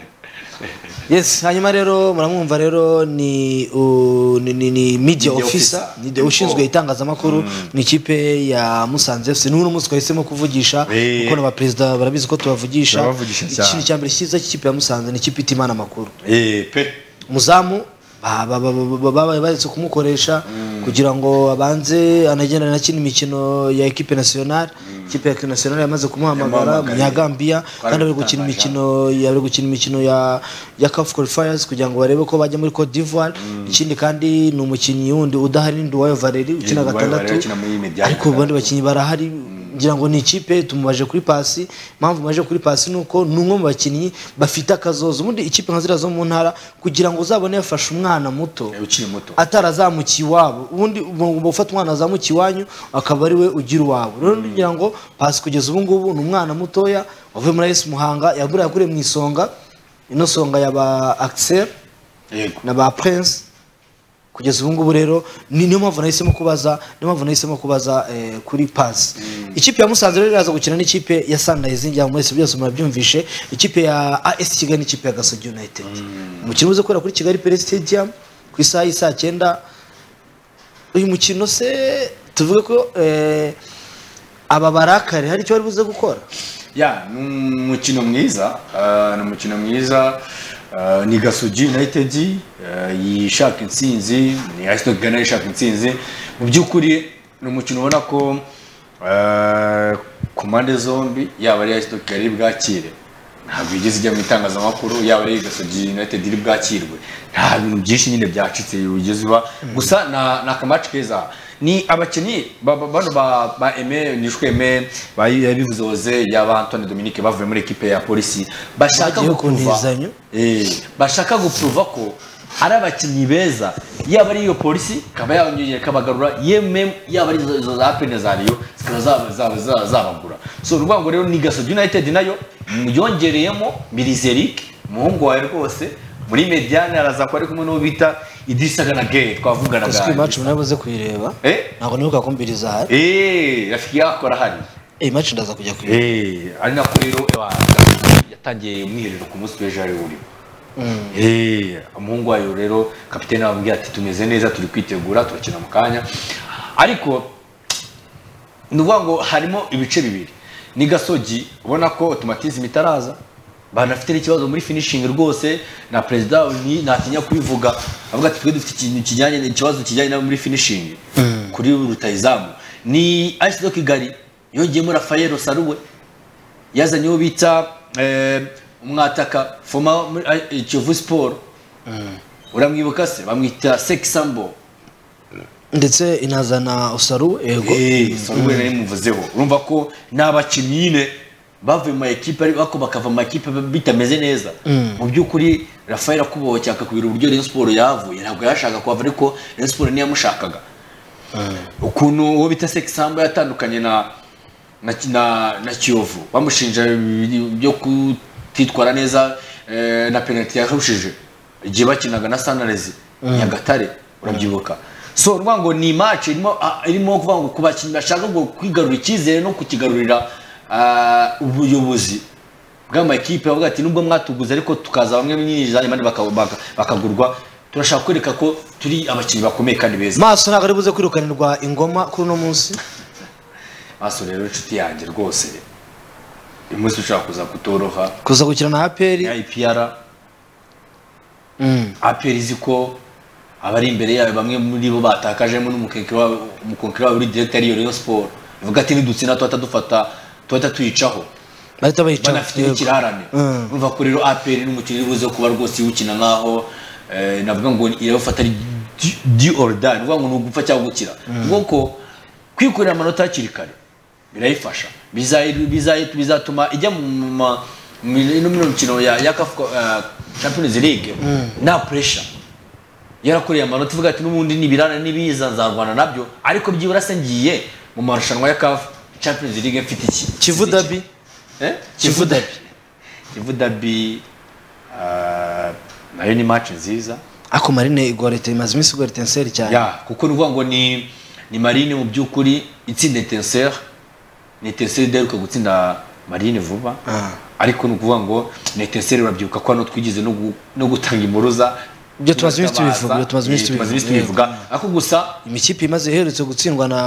yes hanyuma rero muramwumva rero ni u- ni- ni- ni media officer ni the ushinzwe itangazamakuru mu ikipe ya musanze fc n'uno munsi twahisemo kuvugisha Eh. kuko na perezida barabizi ko tubavugisha Turabavugisha cyane. ikintu cya mbere cyiza cy'ikipe ya musanze ni ikipe itimana amakuru Eh, pe umuzamu ba- ba- ba- ba- ba- babaye baretse kumukoresha kugira ngo abanze anagendane na kino imikino ya ekipe nationale ikipe ya ekipe nationale yamaze kumuhamagara Yamuhamagaye. munyagambia kandi bari gukina bitangaje. imikino ya bari gukina imikino ya ya CAF qualifiers kugira ngo barebe ko bajya muri Cote d'Ivoire ikindi kandi ni umukinnyi wundi udahari ndi wayo Valerie ukina Nduwayo Valerie gatandatu ukina muri Medial ariko abandi bakinnyi barahari ngira ngo ni ikipe tumubaje kuri pasi impamvu mubaje kuri pasi ni uko ni umwe mu bakinnyi bafite akazoza ubundi ikipe nka ziriya zo mu ntara kugira ngo uzabone yafashe umwana muto ukiri muto atarazamukiye iwabo ubundi ugomba gufata umwana wazamukiye iwanyu akaba ari we ugira uwawe rero ngira ngo pasi kugeza ubu ngubu ni umwana mutoya wavuye muri ayesi muhanga yagura yakuriye mu isonga ino songa yaba akiseri yego na ba prince kugeza ubu ngubu rero ni niyo mpamvu nahisemo kubaza niyo mpamvu nahisemo kubaza eh, kuri pasi ikipe ya musanze rero iraza gukina n'ikipe ya sunrise ngira ngo mwese byose murabyumvishe ikipe ya as kigali n'ikipe ya gasogi united umukino uze kubera kuri kigali pele stadium ku isaha y'isaa cyenda uyu mukino se tuvuge ko eh, aba barakare hari icyo bari buze gukora ya ni umukino mwiza ah, ni umukino mwiza ah, ni gasogi united ah, yishaka intsinzi ni asitoke gana yishaka intsinzi mu by'ukuri ni umukino ubona ko ah, ku mpande zombi yaba ari asitoke gana bwakire ntabwo yigeze ijya mu itangazamakuru yaba ari gasogi united iri bwakirwe nta bintu byinshi nyine byacitse bigeze uba gusa na- ni akamaci keza ni abakinnyi ba- ba- bano ba ba eme nishwe eme ba- yabivuze hoze yaba antone dominique bavuye muri ekipe ya polisi bashaka Bagiye gukuruva kuntizanya. Eh, bashaka gupuruva ko ari abakinnyi beza yaba ari iyo polisi ikaba yabanyongera ikabagarura yemwe yaba ari izo izo za pene za riyo zikaba zaba- zaba- zaba- zabagura so ni ukuvuga ngo rero ni gasogi united nayo yongereyemo mirizerike umuhungu wawe rwose muri mediane araza kuba ari kumwe n'uwo bita idisagana gay ese uyu twavuganaga maci munabuze kuyireba Eh? ntabwo nibuka kumbiriza hari eee rafiki yakora hari iyi maci ndaza kujya kuyireba Eh, ari nako rero ewa, Gasogi yatangiye umwiherero ku munsi w'ejo ari urimo Eh, umuhungu wayo rero kapitene wababwiye ati tumeze neza turi kwitegura turakina mu kanya ariko ni ukuvuga ngo harimo ibice bibiri ni gasogi ubona ko otomatizm itaraza banafite n'ikibazo muri finishing rwose na perezida ni- natinya kubivuga avuga ati twe dufite ikintu kijyanye ikibazo kijyanye nawe muri finishing kuri rutayizamu ni ice do kigali yongeyemo rafayero saruwe yazanye uwo bita eh, umwataka foma muri eh, kiyovu siporo uramwibuka se bamwita sekisambo ndetse inazana usaru ego saruwe nari muvuzeho urumva ko ni abakinnyi nyine bavuye mu ekipe ariko bakava mu makipe bitameze neza mu by'ukuri rafael akubohoke akakubwira uburyo Rayon siporo yavuye ntabwo yashaka kuhava ariko Rayon siporo niyamushakaga ukuntu uwo bita sekisambo yatandukanye na na, na, na kiyovu bamushinja ibintu byo kutitwara neza eh, na penaliti yarushije igihe bakinaga na sanarezi nyagatare urabyibuka so urumva ngo ni match irimo ah, irimo kuvuga ngo ku bakinnyi bashaka ngo kwigarura icyizere no kukigarurira ah, ubuyobozi bw'amakipe bavuga ati nubwo mwatuguze ariko tukaza bamwe mwinjiza abandi baka- baka- bakagurwa turashaka kwereka ko turi abakinnyi bakomeye kandi beza maso ntabwo ari buze kwirukanirwa ingoma kuri uno munsi maso rero inshuti yanjye rwose uyu munsi ushaka kuza kutoroha kuza gukina na aperi ipr Mm. apr izi ko abari imbere yayo bamwe muri bo batakajemo n'umukenkeri wabo umukonkeri wabo uri direkta ariyo rayon siporo bivuga ati nidutsinda tuhita dufata tuhita tuyicaho bahita bayica banafite n'ikirarane Mm. urumva ko rero apr n'umukino uri buze kuba rwose iwukina nkaho eh, navuga ngo irabafata ari di- di or die ni ukuvuga ngo ni ugupfa cyangwa gukira kuko ko kwikorera amanota hakiri kare birayifasha Bizayi- bizayi- bizatuma ijya mu ma- mu ino mino mikino ya ya CAF, eh, Champions League nta pressure yarakoreye amanota ivuga ati n'ubundi nibirana nibiza nzarwana nabyo ariko byibura se ngiye mu marushanwa ya CAF Champions League mfite iki kivu dabi Eh? Kivu Derby. Kivu Derby, ah, nayo ni match nziza ako marine igorete imaze iminsi igorete nseri cyane ya kuko ni ukuvuga ngo ni ni marine mu by'ukuri itsinda etenseri ni etenseri idaheruka gutsinda marine vuba Ah. ariko ni ukuvuga ngo ni etenseri urabyibuka ko hano twigize no gu- no gutanga impuruza Ibyo tumaze iminsi Turabaza. tubivuga, ibyo tumaze iminsi Eh, tumaze tubivuga. iminsi tubivuga ariko gusa imikipe imaze iherutse gutsindwa na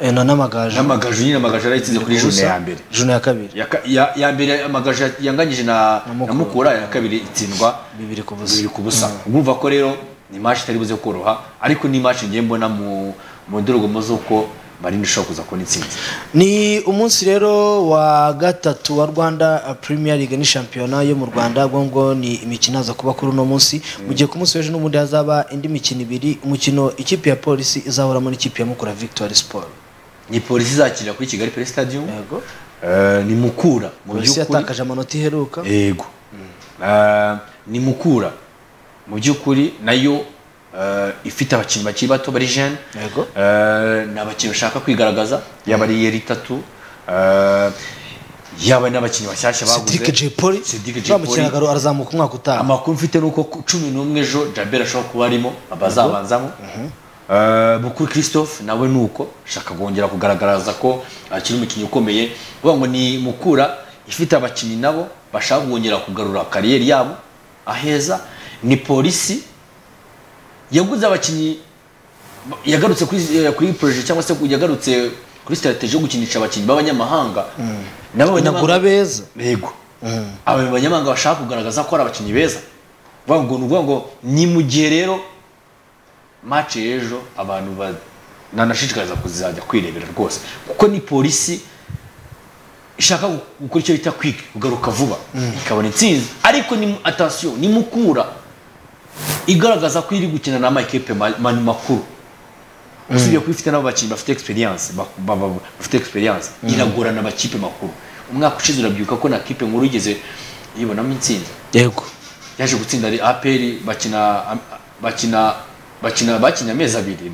eh, na n'amagaju n'amagaju nyine amagaju yarayitsinze kuri june Ubusa, ya mbere june ya kabiri Ya ka- ya- ya mbere amagaju yanganyije na na mukura ya kabiri itsindwa bibiri ku busa bibiri ku busa urumva ko rero ni imashini itari buze koroha ariko ni imashini ngiye mbona mu mu ndorerwamo z'uko marine ishobora kuza kubona intsinzi ni umunsi rero wa gatatu wa rwanda premier league ni shampiyona yo mu rwanda ubwo ngo ni imikino aza kuba kuri uno munsi mu gihe ku munsi w'ejo n'ubundi hazaba indi mikino ibiri umukino ikipe ya polisi izahuramo n'ikipe ya mukura victory sport ni polisi izakirira kuri kigali pere stadium yego Eh, ni mukura mu polisi by'ukuri yatakaje amanota iheruka yego Eh, ni mukura mu by'ukuri nayo eh, ifite abakinnyi bakiri bato bari jeune Yego. Eh, ni abakinnyi bashaka kwigaragaza yaba ari yeri itatu eh, yaba n'abakinnyi bashyashya baguze Cedric J Paul Cedric J. wa Paul. mukinagaro arazamuka umwaka utaha amakuru mfite ni uko ku cumi n'umwe ejo jabel ashobora kuba arimo abazabanzamo Eh, mukuru christophe nawe ni uko ashaka kongera kugaragaza ko akiri umukinnyi ukomeye kuvuga ngo ni mukura ifite abakinnyi nabo bashaka kongera kugarura kariyeri yabo aheza ni polisi yaguze abakinnyi yagarutse kuri eh, kuri proje cyangwa se yagarutse kuri strategy yo gukinisha abakinnyi b'abanyamahanga nabo inagura abanyamahanga- beza yego aba banyamahanga bashaka kugaragaza ko ari abakinnyi beza Vuga ngo ni ukuvuga ngo ni mu gihe rero match y'ejo abantu ba- nanashishikariza kuzajya kwirebera rwose kuko ni polisi ishaka gu- gukora icyo bita kwiki kugaruka vuba ikabona intsinzi ariko ni atasiyo ni mukura igaragaza ko iri gukina n'amakipe ma- ma- makuru usibye kuba ifite n'abakinnyi bafite experience ba- ba- ba- bafite experience iragorana amakipe makuru umwaka ushize urabyibuka ko na kipe nkuru igeze yibonamo intsinzi yego yaje gutsinda ari aperi bakina bakina bakina bakinnye amezi abiri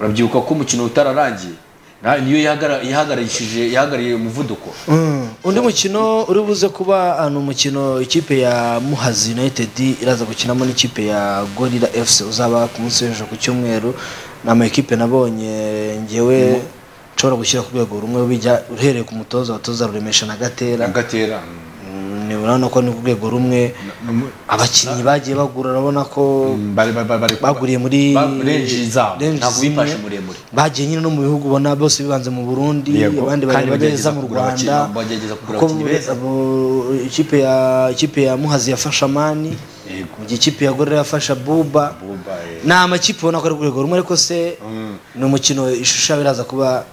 urabyibuka ko umukino utararangiye na- niyo yahagara- yahagarishije yahagarariye umuvuduko Mm. undi mukino uri buze kuba ah, ni umukino ikipe ya muhazi united iraza gukinamo n'ikipe ya gorira fc uzaba ku munsi w'ejo ku cyumweru ni amakipe nabonye ngewe nshobora gushyira ku rwego rumwe bijya uhereye ku mutoza abatoza ruremesha na gatera agatera Mm, ni urabona ko ni ku rwego rumwe abakinnyi bagiye bagura urabona ko baguriye muri renji zabo range ntabwo zimwe. bifashe muremure bagiye nyine no mu bihugu ubona bose bibanze mu burundi Yego. Kandi abandi bareba bagerageza neza mu kugura rwanda abakinnyi- bagerageza kugura kuko abakinnyi beza. abo- ikipe ya ikipe ya muhazi yafashe amani Yego. mu gihe ikipe ya gorera yafashe buba Buba, eh. ni amakipe ubona ko ari ku rwego rumwe ariko se ni umukino ishusho yabo iraza kuba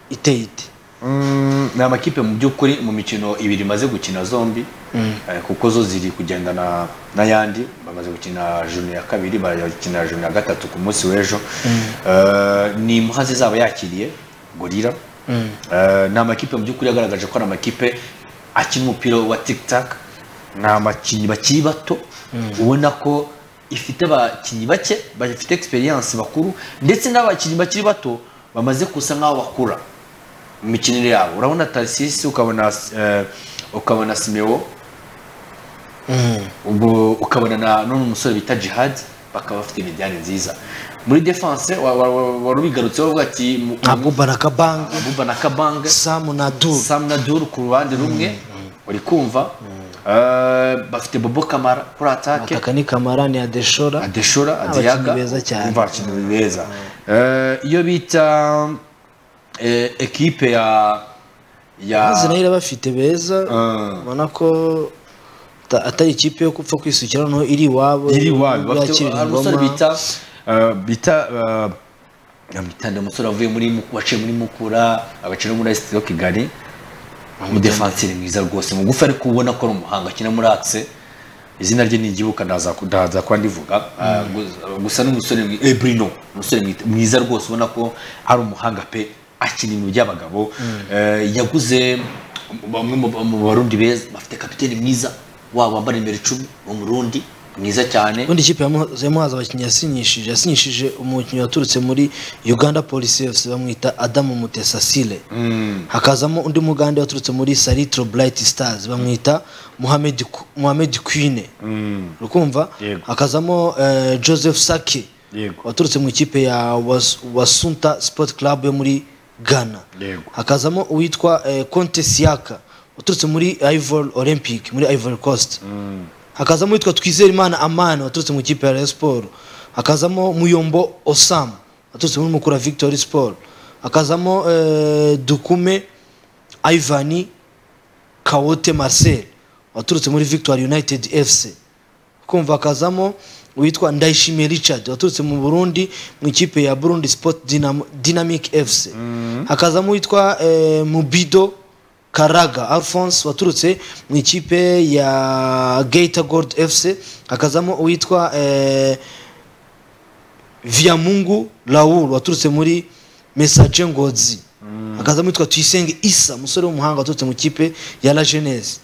iteye ite Mm, ni amakipe mu by'ukuri mu mikino ibiri imaze gukina zombi eh, kuko zo ziri kugendana n'ayandi bamaze gukina juni ya kabiri barakina juni ya gatatu ku munsi w'ejo Eh, ni muhazi zaba yakiriye gorira Eh, ni amakipe mu by'ukuri yagaragaje ko ari amakipe akina umupira wa tiktak ni abakinnyi bakiri bato ubona ko ifite abakinnyi bake bafite experience bakuru ndetse n'abakinnyi bakiri bato bamaze kusa nk'aho bakura mu mikinire yabo urabona tarisisi ukabona eh, ukabona simewo ubwo ukabona na none umusore bita jihad bakaba bafite imidiyane nziza muri defense wa- wa- wa- wari ubigarutseho avuga ati mu- nka buba na kabange abuba na kabanga samu na du sam na duru ku ruhande rumwe uri kumva Eh, bafite bobo kamara kuri atake ataka ni kamara ni adeshora adeshora Abakinnyi adiyaga beza cyane. umva abakinnyi beza Eh, iyo bita eh, ekipe ya ya mazi nayo irabafite beza Ah. ubona ko ta- atari ikipe yo gupfa kwisukira noneho iri iwabo iri iwabo bafite yakira hari umusore ingoma bita eh, bita eh, bamwita ndi umusore wavuye muri Muku- waciye muri mukura agaciro muri esitiro kigali umudefanseri mwiza rwose mugufi ariko ubona ko ari umuhanga akina muri akise izina rye nigibuka ndaza kuba ndivuga Ah, gu- gusa n'umusore mwi- eh, Bruno umusore mwi- mwiza rwose ubona ko ari umuhanga pe akina ibintu by'abagabo Eh, yaguze bamwe mu- mu barundi beza bafite kapiteni mwiza waba wambara nimero icumi umurundi mwiza cyane ubundi ikipe yamuha- yamuhaza abakinnyi yasinyishije yasinyishije umukinnyi waturutse muri uganda polisi efuse bamwita adamu mutesa sile hakazamo undi mugande waturutse muri saritro bright stars bamwita muhamed Ku- muhamed kwine rukumva Yego. hakazamo eh, joseph sake Yego. waturutse mu ikipe ya Was- wasunta sport club yo muri ghana Yego. hakazamo uwitwa eh, conte siaka waturutse muri ivory olympic muri ivory coast hakazamo uwitwa twizerimana amani waturutse mu ikipe ya rayon sport hakazamo muyombo osam waturutse muri mukura victory sport hakazamo eh, dukume ivani kawote marcel waturutse muri victory united fc kumva hakazamo uwitwa ndayishimiye richard waturutse mu burundi mu ikipe ya burundi sport Dynam- dynamic fc hakazamo uwitwa eh, mubido karaga alphonse waturutse mu ikipe ya gator gold fc hakazamo uwitwa eh, viyamungu raoul waturutse muri message ngozi hakazamo uwitwa tuyisenge isa umusore w'umuhanga waturutse mu ikipe ya la jeunesse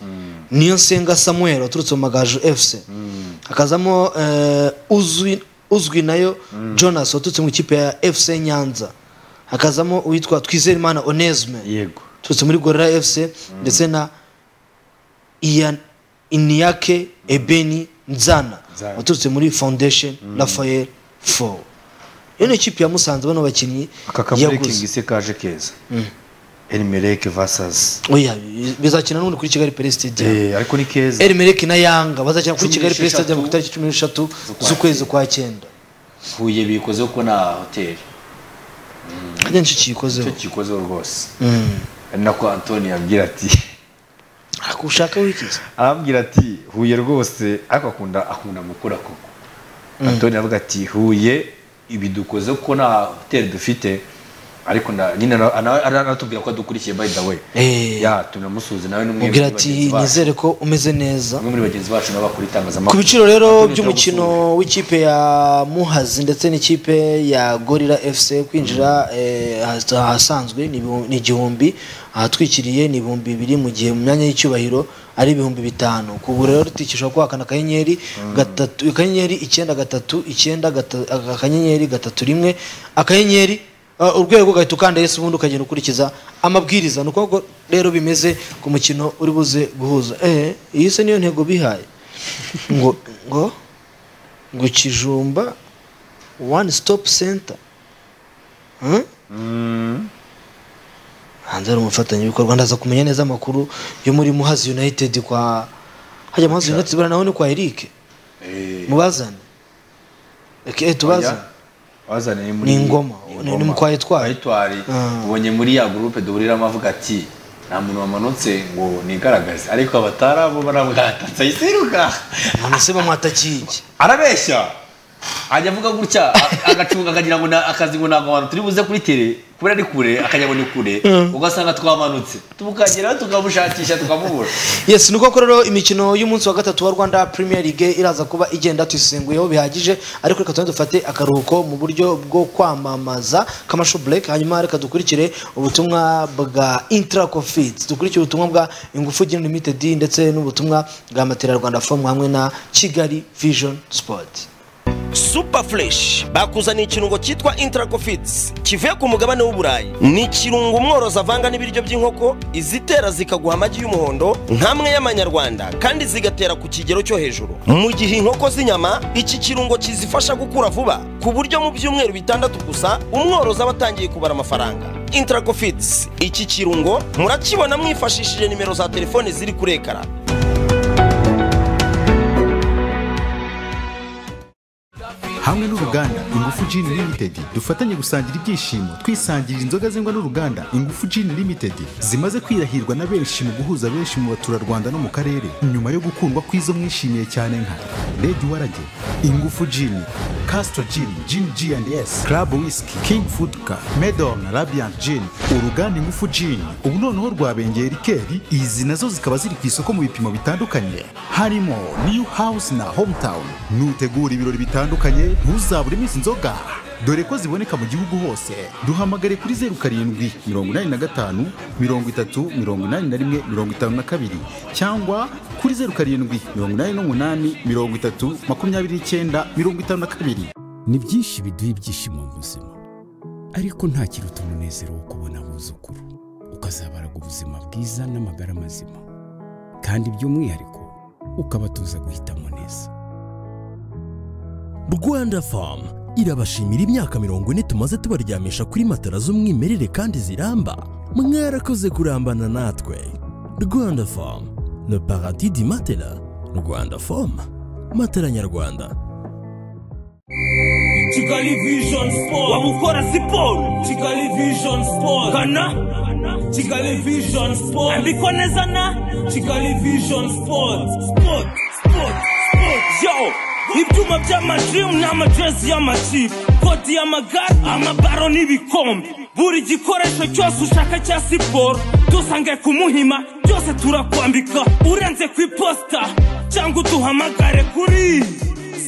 niyo nsenga samuel waturutse mu magaju fc hakazamo eh, uzwi uzwi nayo jonas waturutse mu ikipe ya fc nyanza hakazamo uwitwa twizerimana onesme yego turutse muri gorira fc ndetse na ian iniyake ebeni nzana Nzana. waturutse muri foundation rafael fo iyo ni ikipe ya musanze bano bakinnyi aka kaburekingi se kaje keza elimeleke vasazi oya bizakina n'ubundi kuri kigali pere stadium ariko ni keza elimeleki na yanga bazakina kuri Cumi kigali pere n'esheshatu stadium ku itariki cumi n'eshatu z'ukwa z'ukwezi kwa cyenda huye bikoze kuko na hoteli hajya nicyo icyo kiyikozeho gikozeho rwose Mm. ari nako antoni yabwira ati ariko ushaka wikiza arambwira ati huye rwose ariko akunda akunda gukora koko antoni aravuga ati huye ibi dukoze kuko nta hoteli dufite ariko na- nyine ara- ara- ara- aratubwira ko adukurikiye by the way Eh. ya tunamusuze nawe ni umwe muri mubwira ati bagenzi bacu. nizere ko umeze neza umwe muri bagenzi bacu nawe bakora ku itangazamakuru biciro rero Antoni Turamusuhuza. by'umukino w'ikipe ya muhazi ndetse n'ikipe ya gorira fc kwinjira eh, ahas- ahasanzwe ni ibihu- ni igihumbi ahatwikiriye ni ibihumbi bibiri mu gihe mu myanya y'icyubahiro ari ibihumbi bitanu kugura rero rutikishwa kwakana akanyenyeri gatatu akanyenyeri icyenda gatatu icyenda gata- akanyenyeri gatatu rimwe akanyenyeri Uh, urwego ugahita ukanda yesu ubundi ukagenda ukurikiza amabwiriza ni uko rero bimeze ku mukino uri buze guhuza eh iyi se niyo ntego bihaye ngo ngo ngo kijumba one stop center Huh? hanze hari umufatanyabikorwa ndaza kumenya neza amakuru yo muri muhazi united kwa hajya muhazi united buriya naho ni kwa eric Eh, mubazane Reka, eh, tubazane oya, wazane ni muri Ni Ngoma, ni- ni mu kwa Etwari. Ah. ubonye muri ya gurupe duhuriramo avuga ati nta muntu wamanutse ngo nigaragaze ariko abatari abo barabwatatse ayiseruka none se bamwatakiye iki arabeshya ajya avuga gutya a- agacunga akagira ngo na- akazi ngo ntabwo abantu turi buze kuri tere kubera ari kure akajya ngo ni kure ugasanga twamanutse tukageraho tukamushakisha tukamubura yes nuko ko rero imikino y'umunsi wa gatatu wa rwanda premier league iraza kuba igenda tuyisenguyeho bihagije ariko reka tubanze dufate akaruhuko mu buryo bwo kwamamaza commercial break hanyuma reka dukurikire ubutumwa bwa intra Coffees, dukurikire ubutumwa bwa ingufu gin limited ndetse n'ubutumwa bwa matera rwanda form hamwe na kigali vision sport super fresh bakuzaniye ikirungo cyitwa intracofits kivuye ku mugabane w'uburayi ni ikirungo umworozi avanga n'ibiryo by'inkoko izitera zikaguha amagi y'umuhondo nk'amwe y'amanyarwanda kandi zigatera ku kigero cyo hejuru mu gihe inkoko z'inyama iki kirungo kizifasha gukura vuba ku buryo mu byumweru bitandatu gusa umworozi aba atangiye kubara amafaranga intracofits iki kirungo murakibona mwifashishije nimero za telefone ziri kuri ekara hamwe n'uruganda ingufu gin limited dufatanye gusangira ibyishimo twisangirira inzoga zengwa n'uruganda ingufu gin limited zimaze kwirahirwa na benshi mu guhuza benshi mu baturarwanda no mu karere nyuma yo gukundwa kw'izo mwishimiye cyane nka lady warage ingufu gin castro gin gin g and s club whisky king foodka medom na rabiant gin uruganda ingufu gin ubu noneho rwabengeye rikeri izi nazo zikaba ziri ku isoko mu bipimo bitandukanye harimo new house na hometown nutegura ibirori bitandukanye ntuzaburemo izi nzoga dore ko ziboneka mu gihugu hose duhamagare kuri zeru karindwi mirongo inani na gatanu mirongo itatu mirongo inani na rimwe mirongo itanu na kabiri cyangwa kuri zeru karindwi mirongo inani n'umunani mirongo itatu makumyabiri n'icyenda mirongo itanu na kabiri ni byinshi biduha ibyishimo mu buzima ariko nta kiruta umunezero wo kubona abuzukuru ukazabaraga ubuzima bwiza n'amagara mazima kandi by'umwihariko ukabatuza guhitamo neza rwanda famu irabashimira imyaka mirongo ine tumaze tubaryamisha kuri matara z'umwimerere kandi ziramba mwarakoze kurambana natwe rwanda famu le paradis di matela rwanda famu matela nyarwanda kigali vision sport waba ukora siporo kigali vision sport gana kigali vision sport andikwa neza na kigali vision sport sport sport sport yo ibyuma by'amajirimu n'amajezi y'amakipe kodi y'amagare amabaro n'ibikombe buri gikoresho cyose ushaka cya siporo dusange ku muhima byose turakwambika urenze ku iposita cyangwa uduhamagare kuri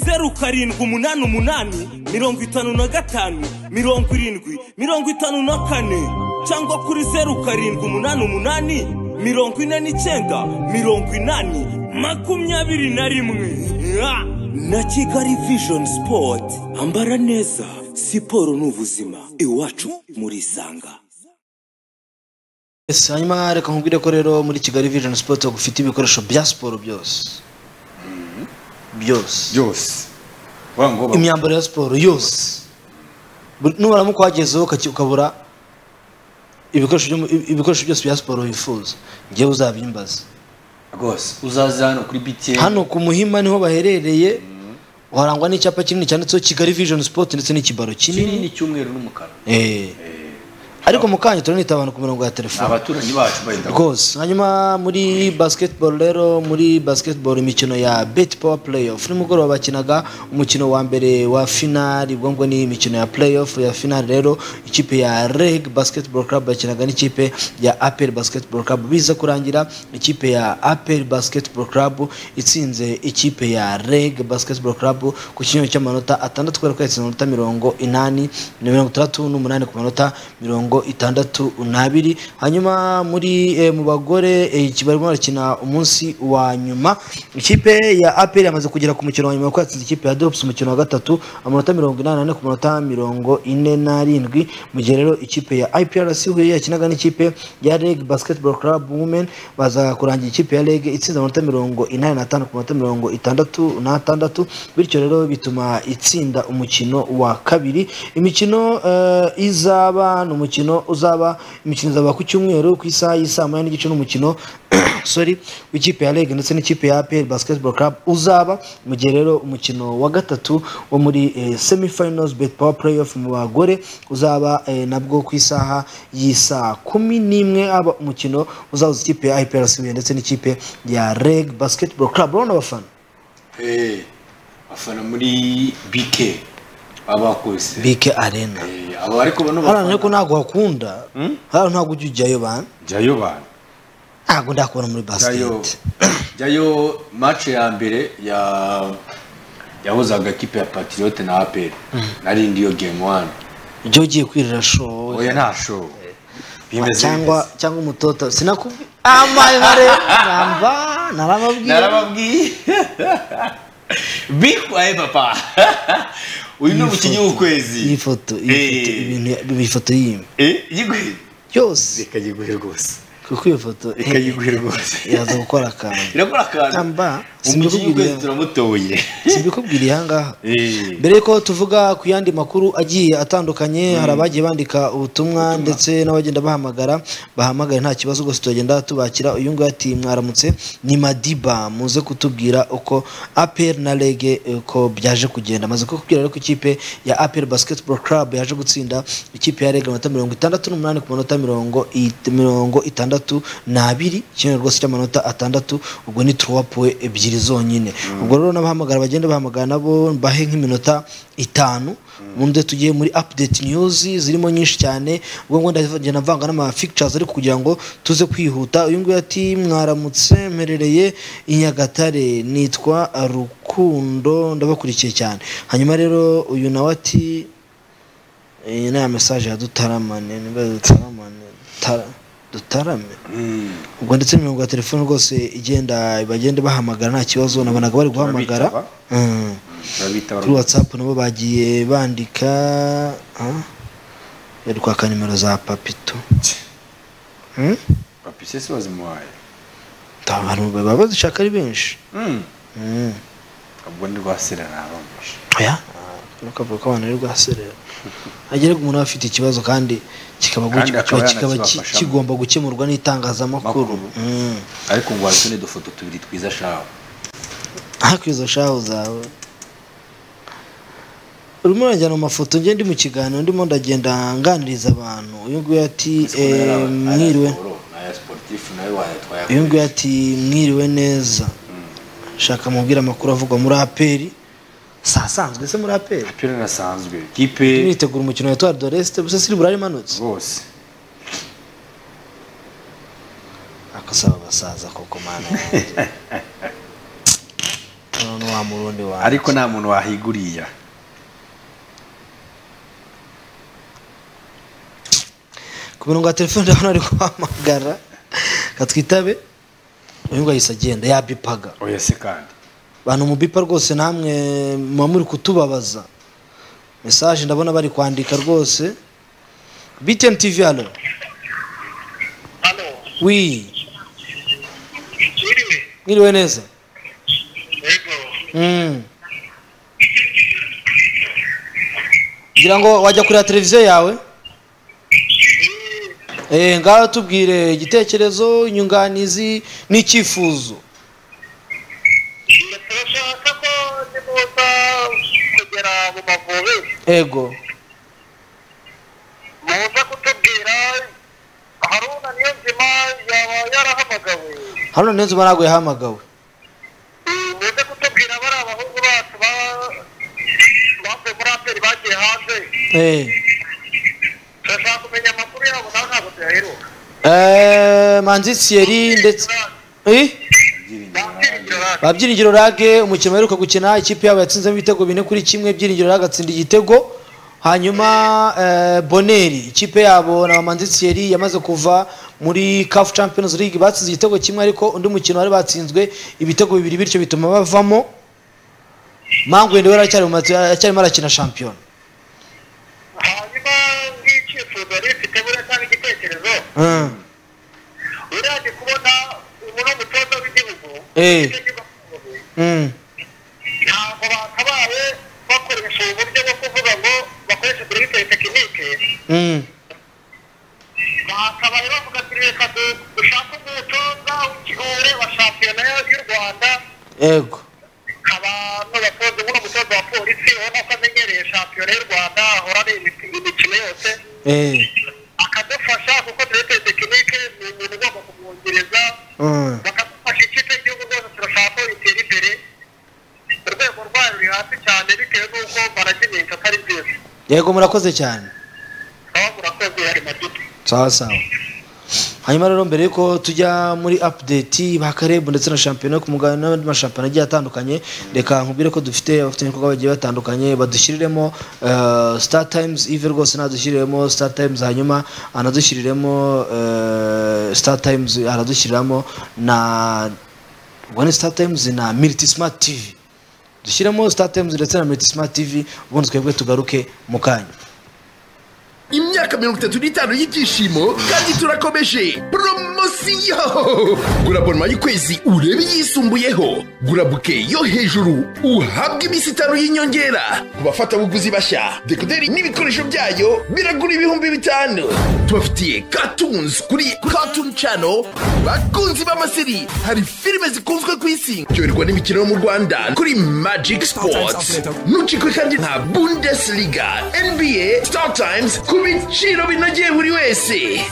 zeru karindwi umunani umunani mirongo itanu na gatanu mirongo irindwi mirongo itanu na kane cyangwa kuri zeru karindwi umunani umunani mirongo ine n'icyenda mirongo inani makumyabiri na rimwe Ah! na kigali vision sport ambara neza siporo ni ubuzima iwacu murisanga Yes, hanyuma reka nkubwire ko rero muri kigali vision sport ufite ibikoresho bya siporo byose byose byose vuga ngo ba- imyambaro ya siporo yose Buri- nubaramuka wagezeho ukaki- ukabura ibikoresho byo mu- ibi- ibikoresho byose bya siporo wifuza njyewe uzabyimbaza rwose uzaza hano kuri bike hano ku muhima niho baherereye warangwa n'icyapa kinini cyanditseho kigali vision sport ndetse n'ikibaro kinini kinini cy'umweru n'umukara Eh. ariko mu kanya turanita abantu ku mirongo ya ni telefone abaturanyi bacu bayita rwose hanyuma muri basketball rero muri basketball imikino ya bet power playoff nimugoroba bakinaga umukino wa mbere wa finali ubwo ngo ni imikino ya playoff ya finali rero ikipe ya reg basketball club yakinaga n'ikipe ya apel basketball club biza kurangira ikipe ya apel basketball club itsinze ikipe ya reg basketball club ku kinyoni cy'amanota atandatu kubera ko yatsinze amanota mirongo inani na mirongo itandatu n'umunani ku manota mirongo itandatu n'abiri hanyuma muri eh, mu bagore eh, iki barimo barakina umunsi wa nyuma ikipe ya aperi yamaze kugera ku mukino wa nyuma kuko yatsinze ikipe ya drops umukino wa gatatu amanota mirongo inani n'ane ku manota mirongo ine n'arindwi mu gihe rero ikipe ya iprc huye yakinaga n'ikipe ya reg basketball club women baza kurangira ikipe ya reg itsinze amanota mirongo inani n'atanu ku manota mirongo itandatu n'atandatu bityo rero bituma itsinda umukino wa kabiri imikino eh, izaba ni umukino uzaba imikino izaba ku cyumweru ku isaha y'isaa moya n'igice n'umukino sorry w'ikipe ya reg ndetse n'ikipe ya apl basketball club uzaba mu gihe rero umukino wa gatatu wo muri eh, semifinals bet power playoff mu bagore uzaba eh, nabwo ku isaha y'isaa kumi n'imwe aba umukino uzahuza ikipe ya iprc Huye ndetse n'ikipe ya reg basketball club urabona abafana Eh, bafana muri bike abakose bike arena abo ariko bano hano ariko bafana ntabwo hakunda hano ntabwo ujya ujyayo bana jyayo bantu ntabwo ndakubona muri jyayo basiketi jyayo match ya mbere ya yahuzaga ekipe ya patriote na apel nari ndiyo game one ibyo ugiye kwirira show oya nta show bimeze cyangwa cyangwa umutoto sinakubwi amaremare namba narababwiye narababwiye bitwaye papa uyu ni umukinnyi w'ukwezi iyi foto iyi foto Eh, ibintu iyi foto yimwe eh, yiguhe byose reka yiguhe rwose kuko iyo foto ikayiguhe rwose yaza gukora akantu irakora akantu Tamba, umujyi simbikubwiriye. w'ukwezi turamutoye simbikubwiriye ahangaha Eh. mbere yuko tuvuga ku yandi makuru agiye atandukanye hari abagiye bandika ubutumwa ndetse n'abagenda bahamagara bahamagara nta kibazo rwose turagenda tubakira uyu nguyu ati mwaramutse ni madiba muze kutubwira uko apel na rege uko byaje kugenda amaze kukubwira rero ko ikipe ya apel basketball club yaje gutsinda ikipe ya rege amanota mirongo itandatu n'umunani ku manota mirongo it- mirongo itandatu n'abiri ikintu rwose cy'amanota atandatu ubwo ni turuwapuwe ebyiri zonyine ubwo rero n'abahamagara bagenda bahamagara nabo bahe nk'iminota itanu ubundi tugiye muri update news zirimo nyinshi cyane ubwo ngo ndagenda mvanga n'amafigitures ariko kugira ngo tuze kwihuta uyu nguyu ati mwaramutse mperereye i nyagatare nitwa rukundo ndabakurikiye cyane hanyuma rero uyu nawe ati iyi ni ya mesaje ya dutaramane niba dutaramane tara dutarame ubwo ndetse n'imirongo ya telefone rwose igenda bagenda bahamagara nta kibazo nabonaga bari guhamagara Barabitaba. Mm. Turabita kuri watsapu nabo bagiye bandika ah, bari kwaka nimero za papito Mm? papi sese wazimuhaye Ta- abantu baba bazishaka ari benshi Mm. Mm. ubwo ni rwasira ntarumvishe oya Ah, ntukavuge ko abantu bari guhaserera hagere umuntu aba afite ikibazo kandi kikaba Kandi kiba- akaba kikaba ki- yanakibafashamo. kigomba gukemurwa n'itangazamakuru Makuru. Mm. ariko ngo wazune udufoto tubiri twiza shawe ariko izo shahu zawe urimo urajyana mu mafoto njye ndi mu kiganiro ndimo ndagenda nganiriza abantu uyu nguyu ati eh, mwiriwe naya sportif nayo wayatwaye uyu nguyu ati mwiriwe neza shaka mubwire amakuru avugwa muri aperi si asanzwe se muri aperi apira nasanzwe kipe mwitegura umukino wa etuwari doresite gusa siri burari imanutse rwose akasaba abasaza koko mana yanjye none wa murundi wanjye ariko nta muntu wahiguriya ku mirongo ya telefone ndabona ari guhamagara katwitabe uyu nguyu ahise agenda yabipaga oya se kandi bantu mubipa rwose namwe muba muri kutubabaza mesaje ndabona bari kwandika rwose btn tv hano wi mwiriwe neza Mm. ngira ngo wajya kureba televiziyo yawe Eh, ngaho tubwire igitekerezo inyunganizi n'icyifuzo turashaka ko nimuza kugera mu mavubi ego muza kutubwira haruna niyo nzima yaba yarahamagawe haruna niyo nzima ntabwo yahamagawe Mm, muze kutubwira bari abahungu bacu ba- bavuye muri aperi bagiye hanze Eh. turashaka kumenya amakuru yabo nawe ntabwo tuyaheruka Eh, manzi thierry ndetse Eh? bakirindira radiyo ba byiringiro rage umukino baheruka gukina ikipe yabo yatsinzemo ibitego bine kuri kimwe byiringiro rage atsinda igitego hanyuma eh, boneri ikipe yabo na manzi thierry yamaze kuva muri caf champions league batsinze igitego kimwe ariko undi mukino wari batsinzwe ibitego bibiri bityo bituma bavamo mangu wenda yari acyari mu matu- acyarimo arakina shampiyona hanyuma n'icyifuzo yari ifite buriya cyangwa igitekerezo Eh, buriya ndi kubona ubu ni umutoza w'igihugu Eh. Nicyo kigo cy'igihugu. mm, ntabwo bakabaye bakoresha ubu buryo bwo kuvuga ngo bakoreshe buribiteri tekinike mm, bakabaye bavuga ati reka du- dushake umutoza w'ikihure wa shampiyona y'u rwanda yego abantu batoza nk'uno mutoza wa polisi ubona ko amenyereye shampiyona y'u rwanda ahora ari imik- imikino yose Eh, akadufasha kuko buribiteri tekinike ni umuntu ugomba kumwongereza mm. bakadufasha ikipe y'igihugu rwose turashaka ko itera imbere urwego rwayo ruri hasi cyane bitewe n'uko baragiminka atari byiza yego murakoze cyane aho murakoze hari madudu sawa sawa hanyuma rero mbere yuko tujya muri update ba karebu ndetse na shampiyona ku mugabane n'abandi mashampiyona agiye atandukanye reka nkubwire ko dufite abafatanyabikorwa bagiye batandukanye badushyiriremo eh, star times ive rwose nadushyiriremo star times hanyuma anadushyiriremo eh, star times aradushyiriramo na ubwo ni star times na militi smart tv dushyiremo star times ndetse na militi smart tv ubundi twebwe tugaruke mu kanya imyaka mirongo itatu n'itanu y'ibyishimo kandi turakomeje poromosiyo isi yo gura abonoma y'ukwezi urebe iyisumbuyeho gura buke yo hejuru uhabwe iminsi itanu y'inyongera ku bafatabuguzi bashya dekoderi n'ibikoresho byayo biragura ibihumbi bitanu tubafitiye katunzi kuri katuni cano bakunzi b'amaseri hari filime zikunzwe ku isi cyoherwa n'imikino yo mu rwanda kuri magic sports nucikwe kandi nta bundesliga nba star times ku biciro binogeye buri wese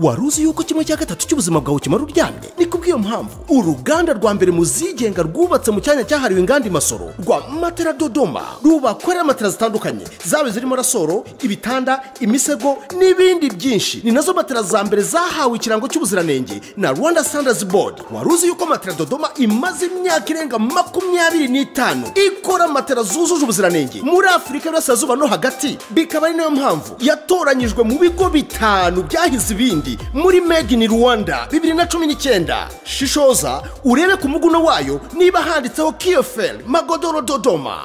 wari uzi yuko kimwe cya gatatu cy'ubuzima bwawe kimara uryamye ni kubw'iyo mpamvu uruganda rwa mbere mu zigenga rwubatse mu cyanya cyahariwe inganda imasoro rwa matera dodoma rubakorera matera zitandukanye zaba zirimo rasoro ibitanda imisego n'ibindi byinshi ni nazo matera za mbere zahawe ikirango cy'ubuziranenge na rwanda standards board wari uzi yuko matera dodoma imaze imyaka irenga makumyabiri n'itanu ikora matera zujuje ubuziranenge muri afurika y'uburasirazuba no hagati bikaba ari nayo mpamvu yatoranyijwe mu bigo bitanu byahize ibindi muri made in rwanda bibiri na cumi n'icyenda shishoza urebe ku muguno wayo niba handitseho kiyoferi magodoro dodoma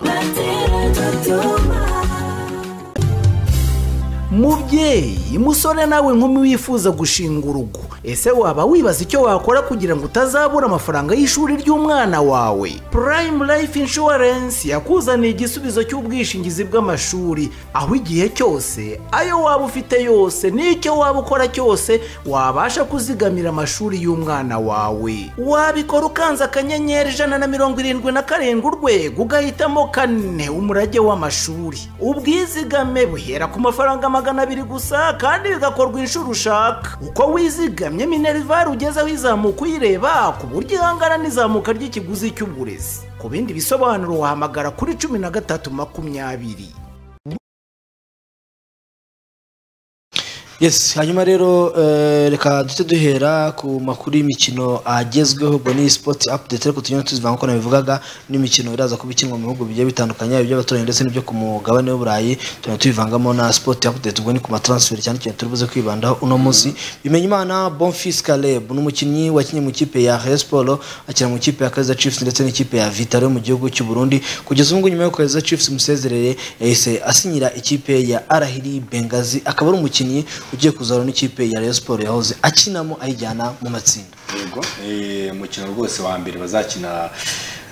mubyeyi musore nawe nkumi wifuza gushinga urugo ese waba wibaza icyo wakora kugira ngo utazabura amafaranga y'ishuri ry'umwana wawe purayimu layifu inshuwarensi yakuzaniye igisubizo cy'ubwishingizi bw'amashuri aho igihe cyose ayo waba ufite yose n'icyo waba ukora cyose wabasha kuzigamira amashuri y'umwana wawe wabikora ukanze akanyenyeri ijana na mirongo irindwi na karindwi urwego ugahitamo kane umurage w'amashuri ubwizigame buhera ku mafaranga magana abiri gusa kandi bigakorwa inshuro ushaka uko wizigamye minerivare ugezeho izamuka uyireba ku buryo ihangana n'izamuka ry'ikiguzi cy'uburezi ku bindi bisobanuro wahamagara kuri cumi na gatatu makumyabiri yes hanyuma rero eh, reka duhite duhera ku makuru y'imikino agezweho ubwo ni sports update ariko tunyine tuzivanga uko nabivugaga n'imikino iraza kuba ikinwa mu bihugu bigiye bitandukanye yaba iby'abaturanyi ndetse n'ibyo ku mugabane w'uburayi tugenda tubivangamo na sport update ubwo ni ku matransfer cyane cyane turi buze kwibandaho uno munsi bimenya imana bonfils caleb ni umukinnyi wakinnye mu ikipe ya Rayon Sports akina mu ikipe ya Kaizer Chiefs ndetse n'ikipe ya Vitaro yo mu gihugu cy'u Burundi kugeza ubu ngubu nyuma yo Kaizer Chiefs musezerere yahise asinyira ikipe ya Arahiri Bengazi akaba ari umukinnyi ugiye kuzahura n'ikipe ya Rayon Sports yahoze akinamo ayijyana mu matsinda yego eh, umukino rwose wa mbere bazakina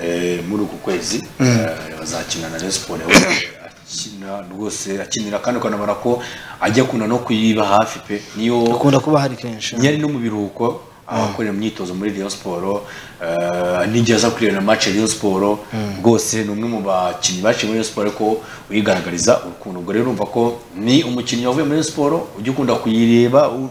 eh, muri uku kwezi eh, bazakina na Rayon Sports yahoze akina rwose akinira kandi ukanabona ko ajya kuna no kuyiba hafi pe niyo akunda kuba hari kenshi yari no mu biruhuko abakorera imyitozo muri Rayon Sports eh, n'igihe aza kureba na match ya Rayon Sports rwose ni umwe mu bakinnyi baciye muri Rayon Sports ariko uyigaragariza urukundo ubwo rero urumva ko ni umukinnyi wavuye muri Rayon Sports ujya ukunda kuyireba u-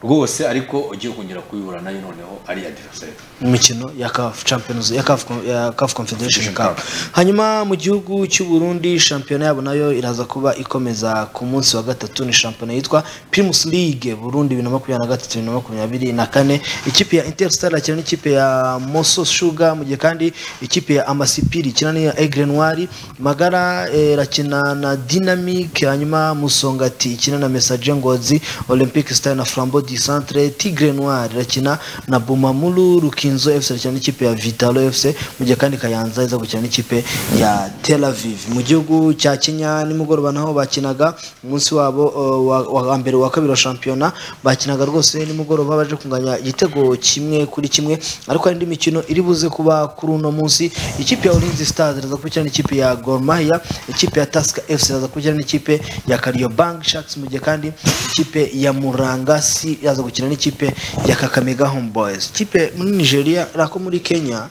rwose ariko ugiye kongera kuyihura nayo noneho ari adversary mu mikino ya CAF Champions ya CAF Con- ya CAF Confederation Cup hanyuma mu gihugu cy'u Burundi shampiyona yabo nayo iraza kuba ikomeza ku munsi wa gatatu ni shampiyona yitwa Primus League Burundi 2023 na kane ikipe ya Interstar ikina n'ikipe ya Mosso Sugar mu gihe kandi ikipe ya Amasipiri ikina n'iya Aigle Noir Magara eh, irakina na Dynamic hanyuma Musongati ikina na Messager Ngozi Olympic Star na Flambeau du Centre Tigre Noir irakina na Bumamuru Rukinzo FC irakina n'ikipe ya Vitalo FC mu gihe kandi Kayanza iza gukina n'ikipe ya Tel Aviv mu gihugu cya Kenya nimugoroba naho bakinaga umunsi wabo uh, wa- wa mbere wa kabiri wa shampiyona bakinaga rwose nimugoroba baje kunganya igitego kimwe kuri kimwe ariko hari indi mikino iri buze kuba kuri uno munsi ikipe ya Ulinzi Stars iraza kubikina n'ikipe ya Gor Mahia ikipe ya Tusker FC iraza kubikina n'ikipe ya Kariobangi Sharks mu gihe kandi ikipe ya Murangasi yari yaza gukina n'ikipe ya kakamega home boys ikipe muri nigeria ariko muri kenya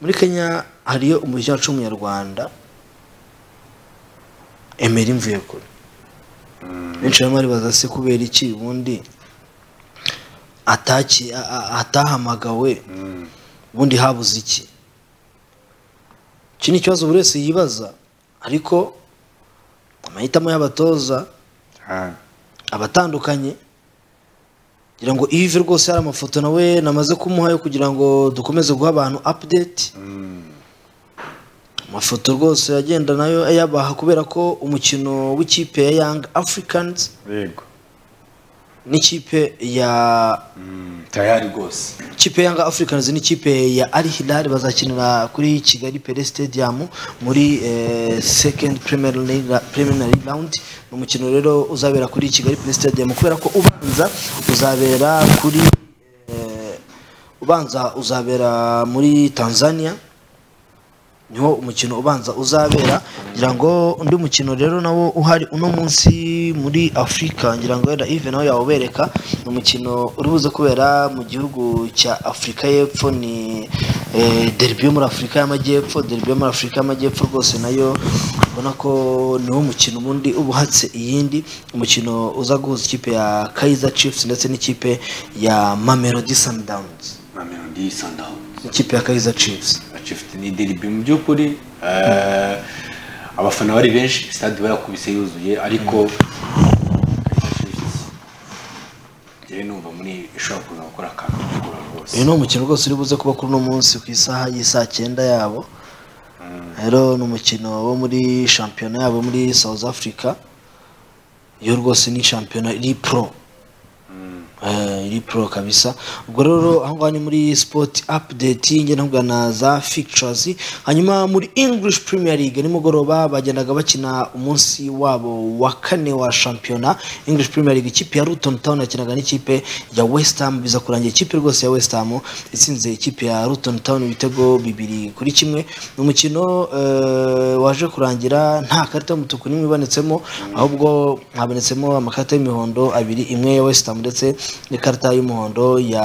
muri kenya hariyo umuyobozi wacu w'umunyarwanda emeri mvuye kure benshi barimo baribaza se kubera iki ubundi ataki a- a- atahamagawe ubundi habuze iki iki ni ikibazo buri wese yibaza ariko amahitamo y'abatoza abatandukanye kugira ngo ivi rwose hari amafoto nawe namaze kumuha yo kugira ngo dukomeze guha abantu update amafoto rwose agenda nayo ayabaha kubera ko umukino w'ikipe ya young africans yego n'ikipe ya tayari rwose ikipe ya Yanga Africans n'ikipe ya Al Hilal bazakinira kuri Kigali Pele Stadium muri eh, second Premier League preliminary round ni umukino rero uzabera kuri Kigali Pele Stadium kubera ko ubanza uzabera kuri eh, ubanza uzabera muri Tanzania niho umukino ubanza uzabera ngira ngo undi mukino rero nawo uhari uno munsi muri afurika ngira ngo wenda ive nawe yawubereka ni umukino uri buze kubera mu gihugu cya afurika y'epfo ni eh, derby yo muri afurika y'amajyepfo derby yo muri afurika y'amajyepfo rwose nayo ubona ko niwo mukino ubundi uba uhatse iyindi umukino uza guhuza ikipe ya kaizer chiefs ndetse n'ikipe ya mamelodi sundowns mamelodi sundowns ikipe ya kaizer chiefs bacifite ni derby mu by'ukuri eh, abafana bari benshi stade barakubise yuzuye ariko njyewe numva muri ishobora kuza gukora akantu kugura rwose uyu ni umukino rwose uri buze kuba kuri uno munsi ku isaha y'isaa cyenda yabo rero ni umukino wo muri shampiyona yabo muri south africa yo rwose ni shampiyona iri pro Eh, iri pro kabisa ubwo rero aho ngaho ni muri sport update ngenda mvuga na za fictures hanyuma muri english premier league nimugoroba bagendaga bakina umunsi wabo wa kane wa shampiyona english premier league ikipe ya luton town yakinaga n'ikipe ya west ham biza kurangira ikipe rwose ya west ham itsinze ikipe ya luton town ibitego bibiri kuri kimwe ni umukino eh, waje kurangira nta karita y'umutuku n'imwe ibonetsemo ahubwo habonetsemo amakarita y'imihondo abiri imwe ya west ham ndetse n'ikarita y'umuhondo ya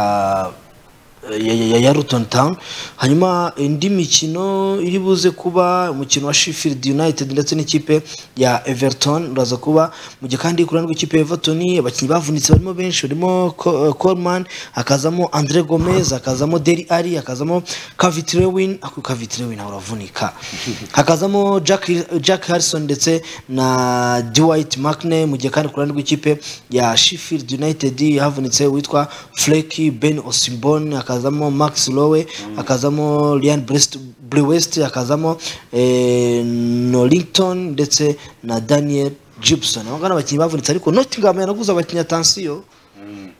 ya, ya, ya, ya Luton Town hanyuma indi mikino iri buze kuba umukino wa Sheffield United ndetse n'ikipe ya Everton uraza kuba mu gihe kandi ku ruhande rw'ikipe ya Everton abakinnyi bavunitse barimo benshi barimo Co- eh, Coleman hakazamo Andre Gomez hakazamo Deli Ali hakazamo Cavani-Lewin ako Cavani-Lewin nawe uravunika hakazamo Jack Jack Harrison ndetse na Dwight McNe mu gihe kandi ku ruhande rw'ikipe ya Sheffield United havunitse witwa Fleki Ben Osimbon akazamo Max Lowe akazamo Ryan Brest Brewest akazamo eh, Norlington ndetse na Daniel Gibson abo ngabo ni abakinnyi bavunitse ariko Nottingham yanaguze abakinnyi atansiyo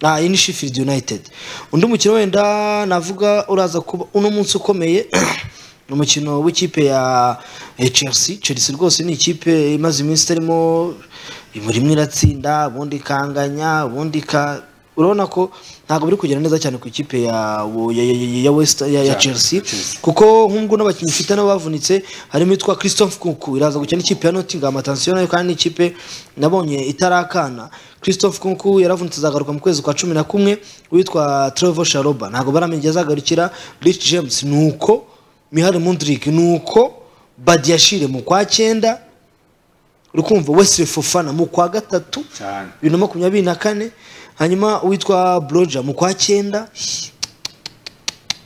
na iyi ni Sheffield United undi mukino wenda navuga uraza kuba uno munsi ukomeye ni umukino w'ikipe ya eh, Chelsea Chelsea rwose ni ikipe imaze iminsi itarimo imuri imwe iratsinda ubundi ikanganya ubundi ka urabona ko ntabwo biri kugenda neza cyane ku ikipe ya wo- ya, ya, ya- ya, West, ya, ya Ya, Chelsea kuko nk'ubwo n'abakinnyi ifite nabo bavunitse harimo yitwa Christophe Kunku iraza gukina n'ikipe ya Nottingham atansiyo nayo kandi n'ikipe nabonye itarakana Christophe Kunku yaravunitse azagaruka mu kwezi kwa cumi na kumwe witwa Trevor Sharoba ntabwo baramenya igihe azagarukira Rich James nuko Mihari Mundrik nuko Badiashile mu kwa cyenda uri kumva Wesley Fofana mu kwa gatatu cyane bibiri na makumyabiri na kane hanyuma uwitwa Broja mu kwa cyenda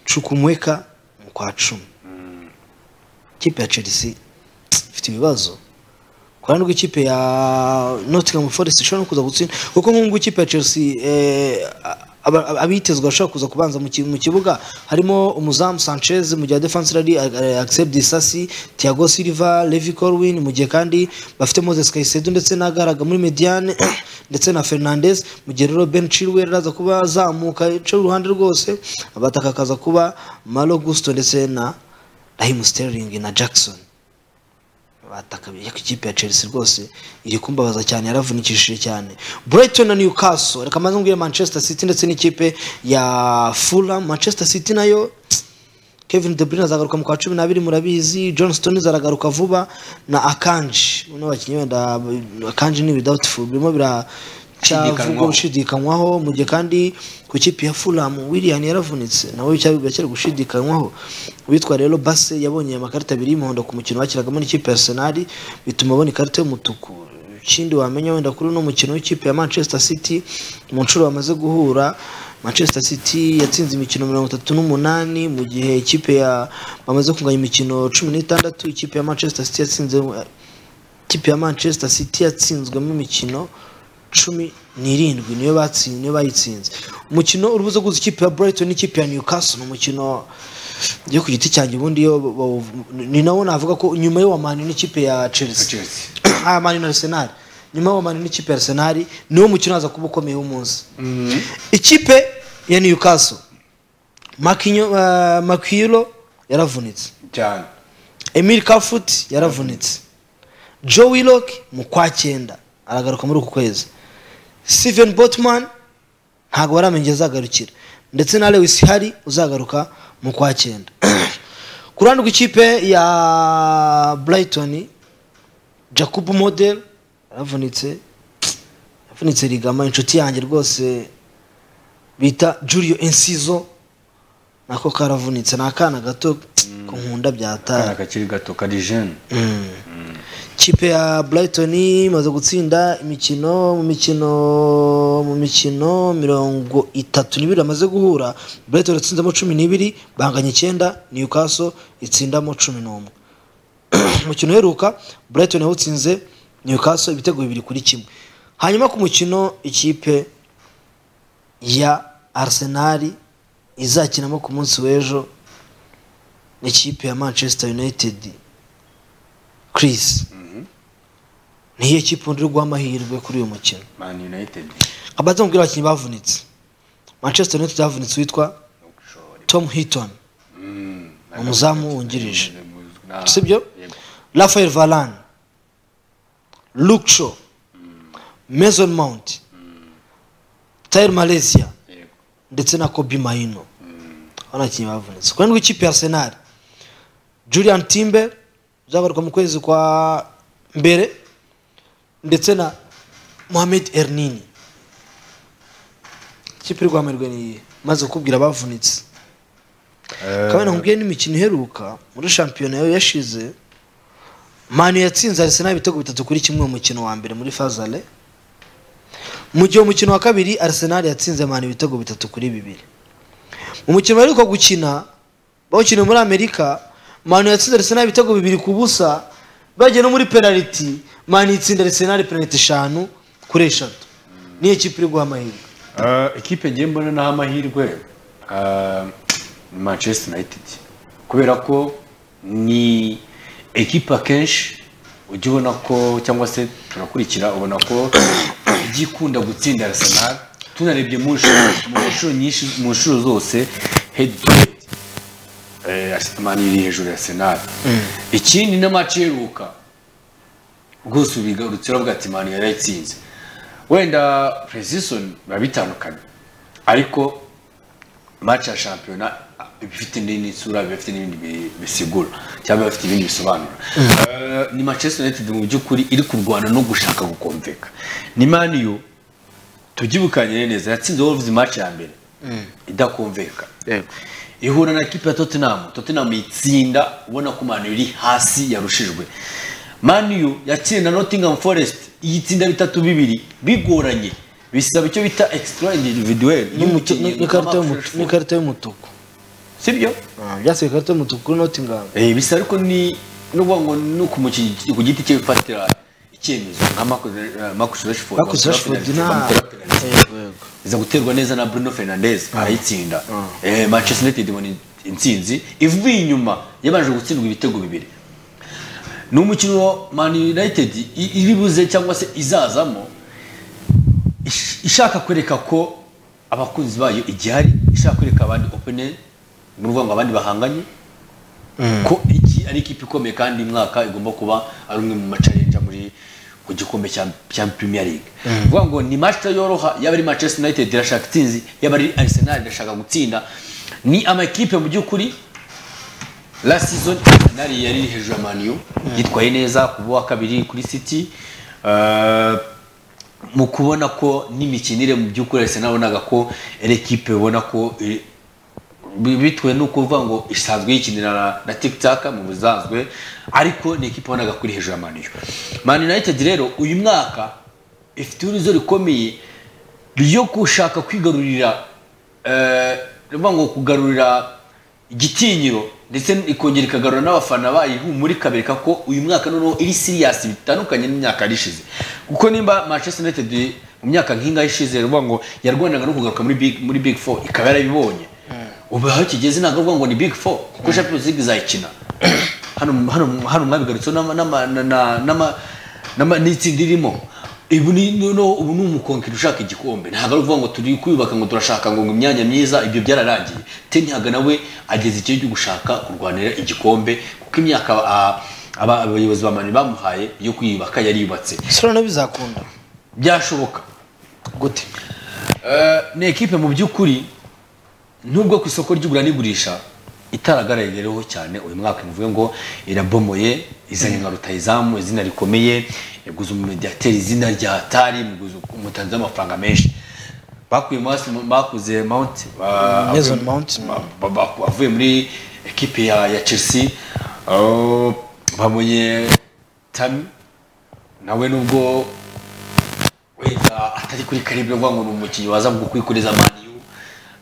Chukwumweka mu kwa cumi ikipe ya Chelsea ifite ibibazo ku ruhande rw'ikipe ya Nottingham Forest ishobora no kuza gutsinda kuko nk'ubwo ikipe ya Chelsea eh, aba- aba- abitezwe bashobora kuza kubanza mu ki- mu kibuga harimo umuzamu Sanchez mu gihe defense ari Axel Disasi Thiago Silva Levi Colwin mu gihe kandi bafite Moses Caicedo ndetse n'agaraga muri Mediane ndetse na Fernandez mu gihe rero Ben Chilwell araza kuba azamuka yica uruhande rwose abataka akaza kuba Malo Gusto ndetse na Raheem Sterling na Jackson batakabiye ko ikipe ya Chelsea rwose iri kumbabaza cyane yaravunikishije cyane Brighton na Newcastle reka maze mbwire Manchester City ndetse n'ikipe ya Fulham Manchester City nayo Kevin De Bruyne azagaruka mu kwa cumi n'abiri murabizi John Stones aragaruka vuba na Akanji uno bakinnyi wenda Akanji ni doubtful birimo bira cyavuga gushidikanywaho mu gihe kandi ku ikipe ya furamu william yaravunitse nawe cyabivuga cyari gushidikanywaho uwitwa rero base yabonye amakarita abiri y'umuhondo ku mukino bakinagamo n'ikipe ya senari bituma abona ikarita y'umutuku ikindi wamenya wenda kuri uno mukino w'ikipe ya manchester city mu nshuro bamaze guhura manchester city yatsinze imikino mirongo itatu n'umunani mu gihe ikipe ya bamaze kunganya imikino cumi n'itandatu ikipe ya manchester city yatsinze ikipe ya manchester city yatsinzwemo imikino cumi n'irindwi niyo batsinze niyo bayitsinze umukino urubuza guhuza ikipe ya brighton n'ikipe ya newcastle ni umukino yo ku giti cyanjye ubundi yo bawu- ni nawo navuga ko nyuma y'uwa mani n'ikipe ya chelsea ah mani na arsenal nyuma y'uwa mani n'ikipe ya arsenal niwo mukino haza kuba ukomeye w'umunsi ikipe ya newcastle Makinyo- ah, makiro yaravunitse cyane emil kafuti yaravunitse joe willock mu kwa cyenda aragaruka muri uku kwezi steven botman ntabwo baramenya azagarukira ndetse na lewis hari uzagaruka mu kwa cyenda ku ruhande rw'ikipe ya brighton jacob model yaravunitse yaravunitse rigama inshuti yanjye rwose bita julio encizo nako karavunitse ni akana gato ku nkunda byataye akana kakiri gato kari jene kipe ya brighton imaze gutsinda imikino mu mikino mu mikino mirongo itatu n'ibiri bamaze guhura brighton yatsinzemo cumi n'ibiri banganya icyenda newcastle itsindamo cumi n'umwe umukino uheruka brighton yawutsinze newcastle ibitego bibiri kuri kimwe hanyuma ku mukino ikipe ya arsenal izakinamo ku munsi w'ejo ni ikipe ya manchester united chris niyo kipe undi uri guha amahirwe kuri uyu mukino man united abanza mubwira abakinnyi bavunitse manchester united havunitse uwitwa tom hitton umuzamu wungirije sibyo rafael varan luke shaw mason mount tayer malaysia ndetse na kobi mahino abo ni abakinnyi bavunitse ku ruhande rw'ikipe ya arsenal julian timber uzagaruka mu kwezi kwa mbere ndetse na mohamed ernini ikipe iri guhamirwa ni iyihe maze kukubwira abavunitse kabana nkubwiye n'imikino iheruka muri shampiyona yo yashize manu yatsinze arsenal ibitego bitatu kuri kimwe mu mukino wa mbere muri fazale mu gihe umukino wa kabiri arsenal yatsinze manu ibitego bitatu kuri bibiri mu mukino baheruka gukina bawukiniye muri amerika manu yatsinze arsenal ibitego bibiri ku busa bagiye no muri penaliti manu yitsinda arsenal penaliti eshanu kuri eshatu niyo kipe iri guha amahirwe Eh, ikipe ngiye mbona naho amahirwe eh, ni manchester united kubera ko ni ekipe akenshi ujya ubona ko cyangwa se turakurikira ubona ko ijya ikunda gutsinda arsenal tunarebye mu nshuro mu nshuro nyinshi mu nshuro zose head to head Eh, Arsenal iri hejuru ya arsenal ikindi n'amaci iheruka rwose ubigarutse uravuga ati manu yarayitsinze wenda precision biba bitandukanye ariko match ya shampiyona iba ifite n'indi sura biba bifite n'ibindi bi- bisigura cyangwa biba bifite ibindi bisobanura Eh, ni manchester united mu by'ukuri iri kurwana no gushaka gukomveka ni maniyu tubyibukanye neza yatsinze wolves match ya mbere idakomveka ihura na kipe ya tottenham tottenham yitsinda ubona ko manu iri hasi yarushijwe maniyu yatsinda nottingham forest iyitsinda bitatu bibiri bigoranye bisaba icyo bita extra individuel Ni- n'ikarita y'umutu- n'ikarita y'umutuku sibyo byasigaye ikarita y'umutuku kuri nottingham Eh, bisa ariko ni no kuvuga ngo ni ukumukinnyi ku giti cye bifatira icyemezo nka Marcus- eh, Marcus Rashford Marcus bamutera Rashford penalty, nta- bamutera penalty. iza guterwa neza na Bruno Fernandes arayitsinda Eh, Manchester United ibona intsinzi ivuye inyuma yabanje gutsindwa ibitego bibiri ni umukino Man United i- iri buze cyangwa se izazamo ish- ishaka kwereka ko abakunzi bayo igihari ishaka kwereka abandi opene ni ukuvuga ngo abandi bahanganye ko iki ari ikipe ikomeye kandi uyu mwaka igomba kuba ari umwe mu macarenja muri ku gikombe cya cya Premier League vuga ngo ni match yoroha yaba ari Manchester United irashaka intsinzi yaba ari Arsenal irashaka gutsinda ni amakipe mu by'ukuri la season Arsenal yari iri hejuru ya Man U yitwaye neza ku wa kabiri kuri City Eh, mu kubona ko n'imikinire mu by'ukuri ese nabonaga ko ari ekipe ubona ko iri- bi- bitewe no kuvuga ngo isanzwe yikinira na- na tikitaka mu busanzwe ariko ni ekipe wabonaga kuri hejuru ya mani mani united rero uyu mwaka ifite uruzo rikomeye ryo gushaka kwigarurira eh, rivuga ngo kugarurira igitinyiro ndetse ikongera ikagarura n'abafana bayo ihumura ikabereka ko uyu mwaka noneho iri siriyasi bitandukanye n'imyaka yari ishize kuko nimba manchester united mu myaka nk'ingahe ishize rivuga ngo yarwanaga no kugaruka muri big, muri big four ikaba yarabibonye ubu aho kigeze ntabwo avuga ngo ni big four kuko champions league izayikina hano hano hano mwabigarutseho n'ama- n'ama- na- na- n'ama- n'ama- n'itsinda irimo ubu ni noneho ubu ni umukonkeri ushaka igikombe ntabwo ari ukuvuga ngo turi kuyubaka ngo turashaka ngo ngo imyanya myiza ibyo byararangiye ten haga nawe ageze igihe cyo gushaka kurwanira igikombe kuko imyaka ah, aba- abayobozi ba mani bamuhaye yo kwiyubaka yariyubatse sora bizakunda byashoboka gute ni ekipe mu by'ukuri nubwo ku isoko ry'igura n'igurisha itaragaragayeho cyane uyu mwaka bivuga ngo irabomoye izanye nka rutayizamu izina rikomeye yaguze umumediateri izina rya tari muguze umutanzi w'amafaranga menshi bakuye Masi- bakuze mount ba- Mason avuye- Mount. ba- ba- avuye muri ekipe ya ya chelsea aho bamuye tami nawe nubwo wenda atari kuri karibu yo ngo ni umukinnyi waza mu kwikoreza mani yu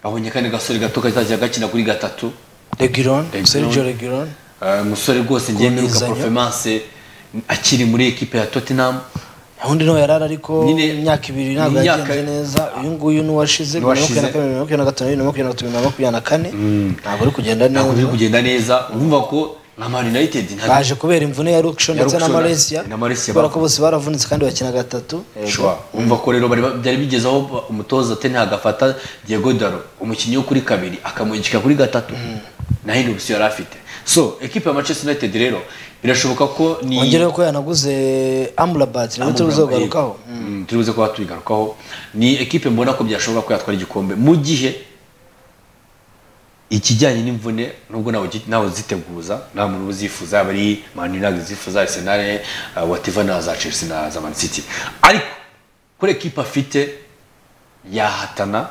babonye kandi gasore gato kazajya gakina kuri gatatu regiron Reguilon. sergio regiron Eh, umusore rwose ngiye mwibuka Rwemezanya. performance akiri muri ekipe ya Tottenham undi nawe yarari ariko Nyine- imyaka ibiri ntabwo imyaka- yagenze neza uyu nguyu n'uwashize bibiri na N'uwashize. makumyabiri na kabiri bibiri na makumyabiri na gatanu bibiri na makumyabiri na gatatu bibiri na makumyabiri na kane ntabwo ari kugenda ntabwo biri neza kugenda neza urumva ko nka Man United nta baje kubera imvune ya Rukshon ndetse na Rukshon Malaysia na Malaysia kubera ko bavuye. bose baravunitse kandi bakina gatatu Shwa, umva ko rero bari ba- byari bigeze aho umutoza Ten Hag agafata Diego Dalo umukinnyi wo kuri kabiri akamwigika kuri gatatu na hino busi yari afite so ekipe ya Manchester United rero birashoboka ko ni wongereho ko yanaguze Amrabat nawe tuzogarukaho Mm, turi buze kuba tubigarukaho ni ekipe mbona ko byashobora ko yatwara igikombe mu gihe ikijyanye n'imvune nubwo nawe ugi- nawe uziteguza nta muntu uba uzifuza yaba ari mani ntabwo izifuza arsenal uh, wativa na za chelsea na za man city ariko kuri ekipe afite yahatana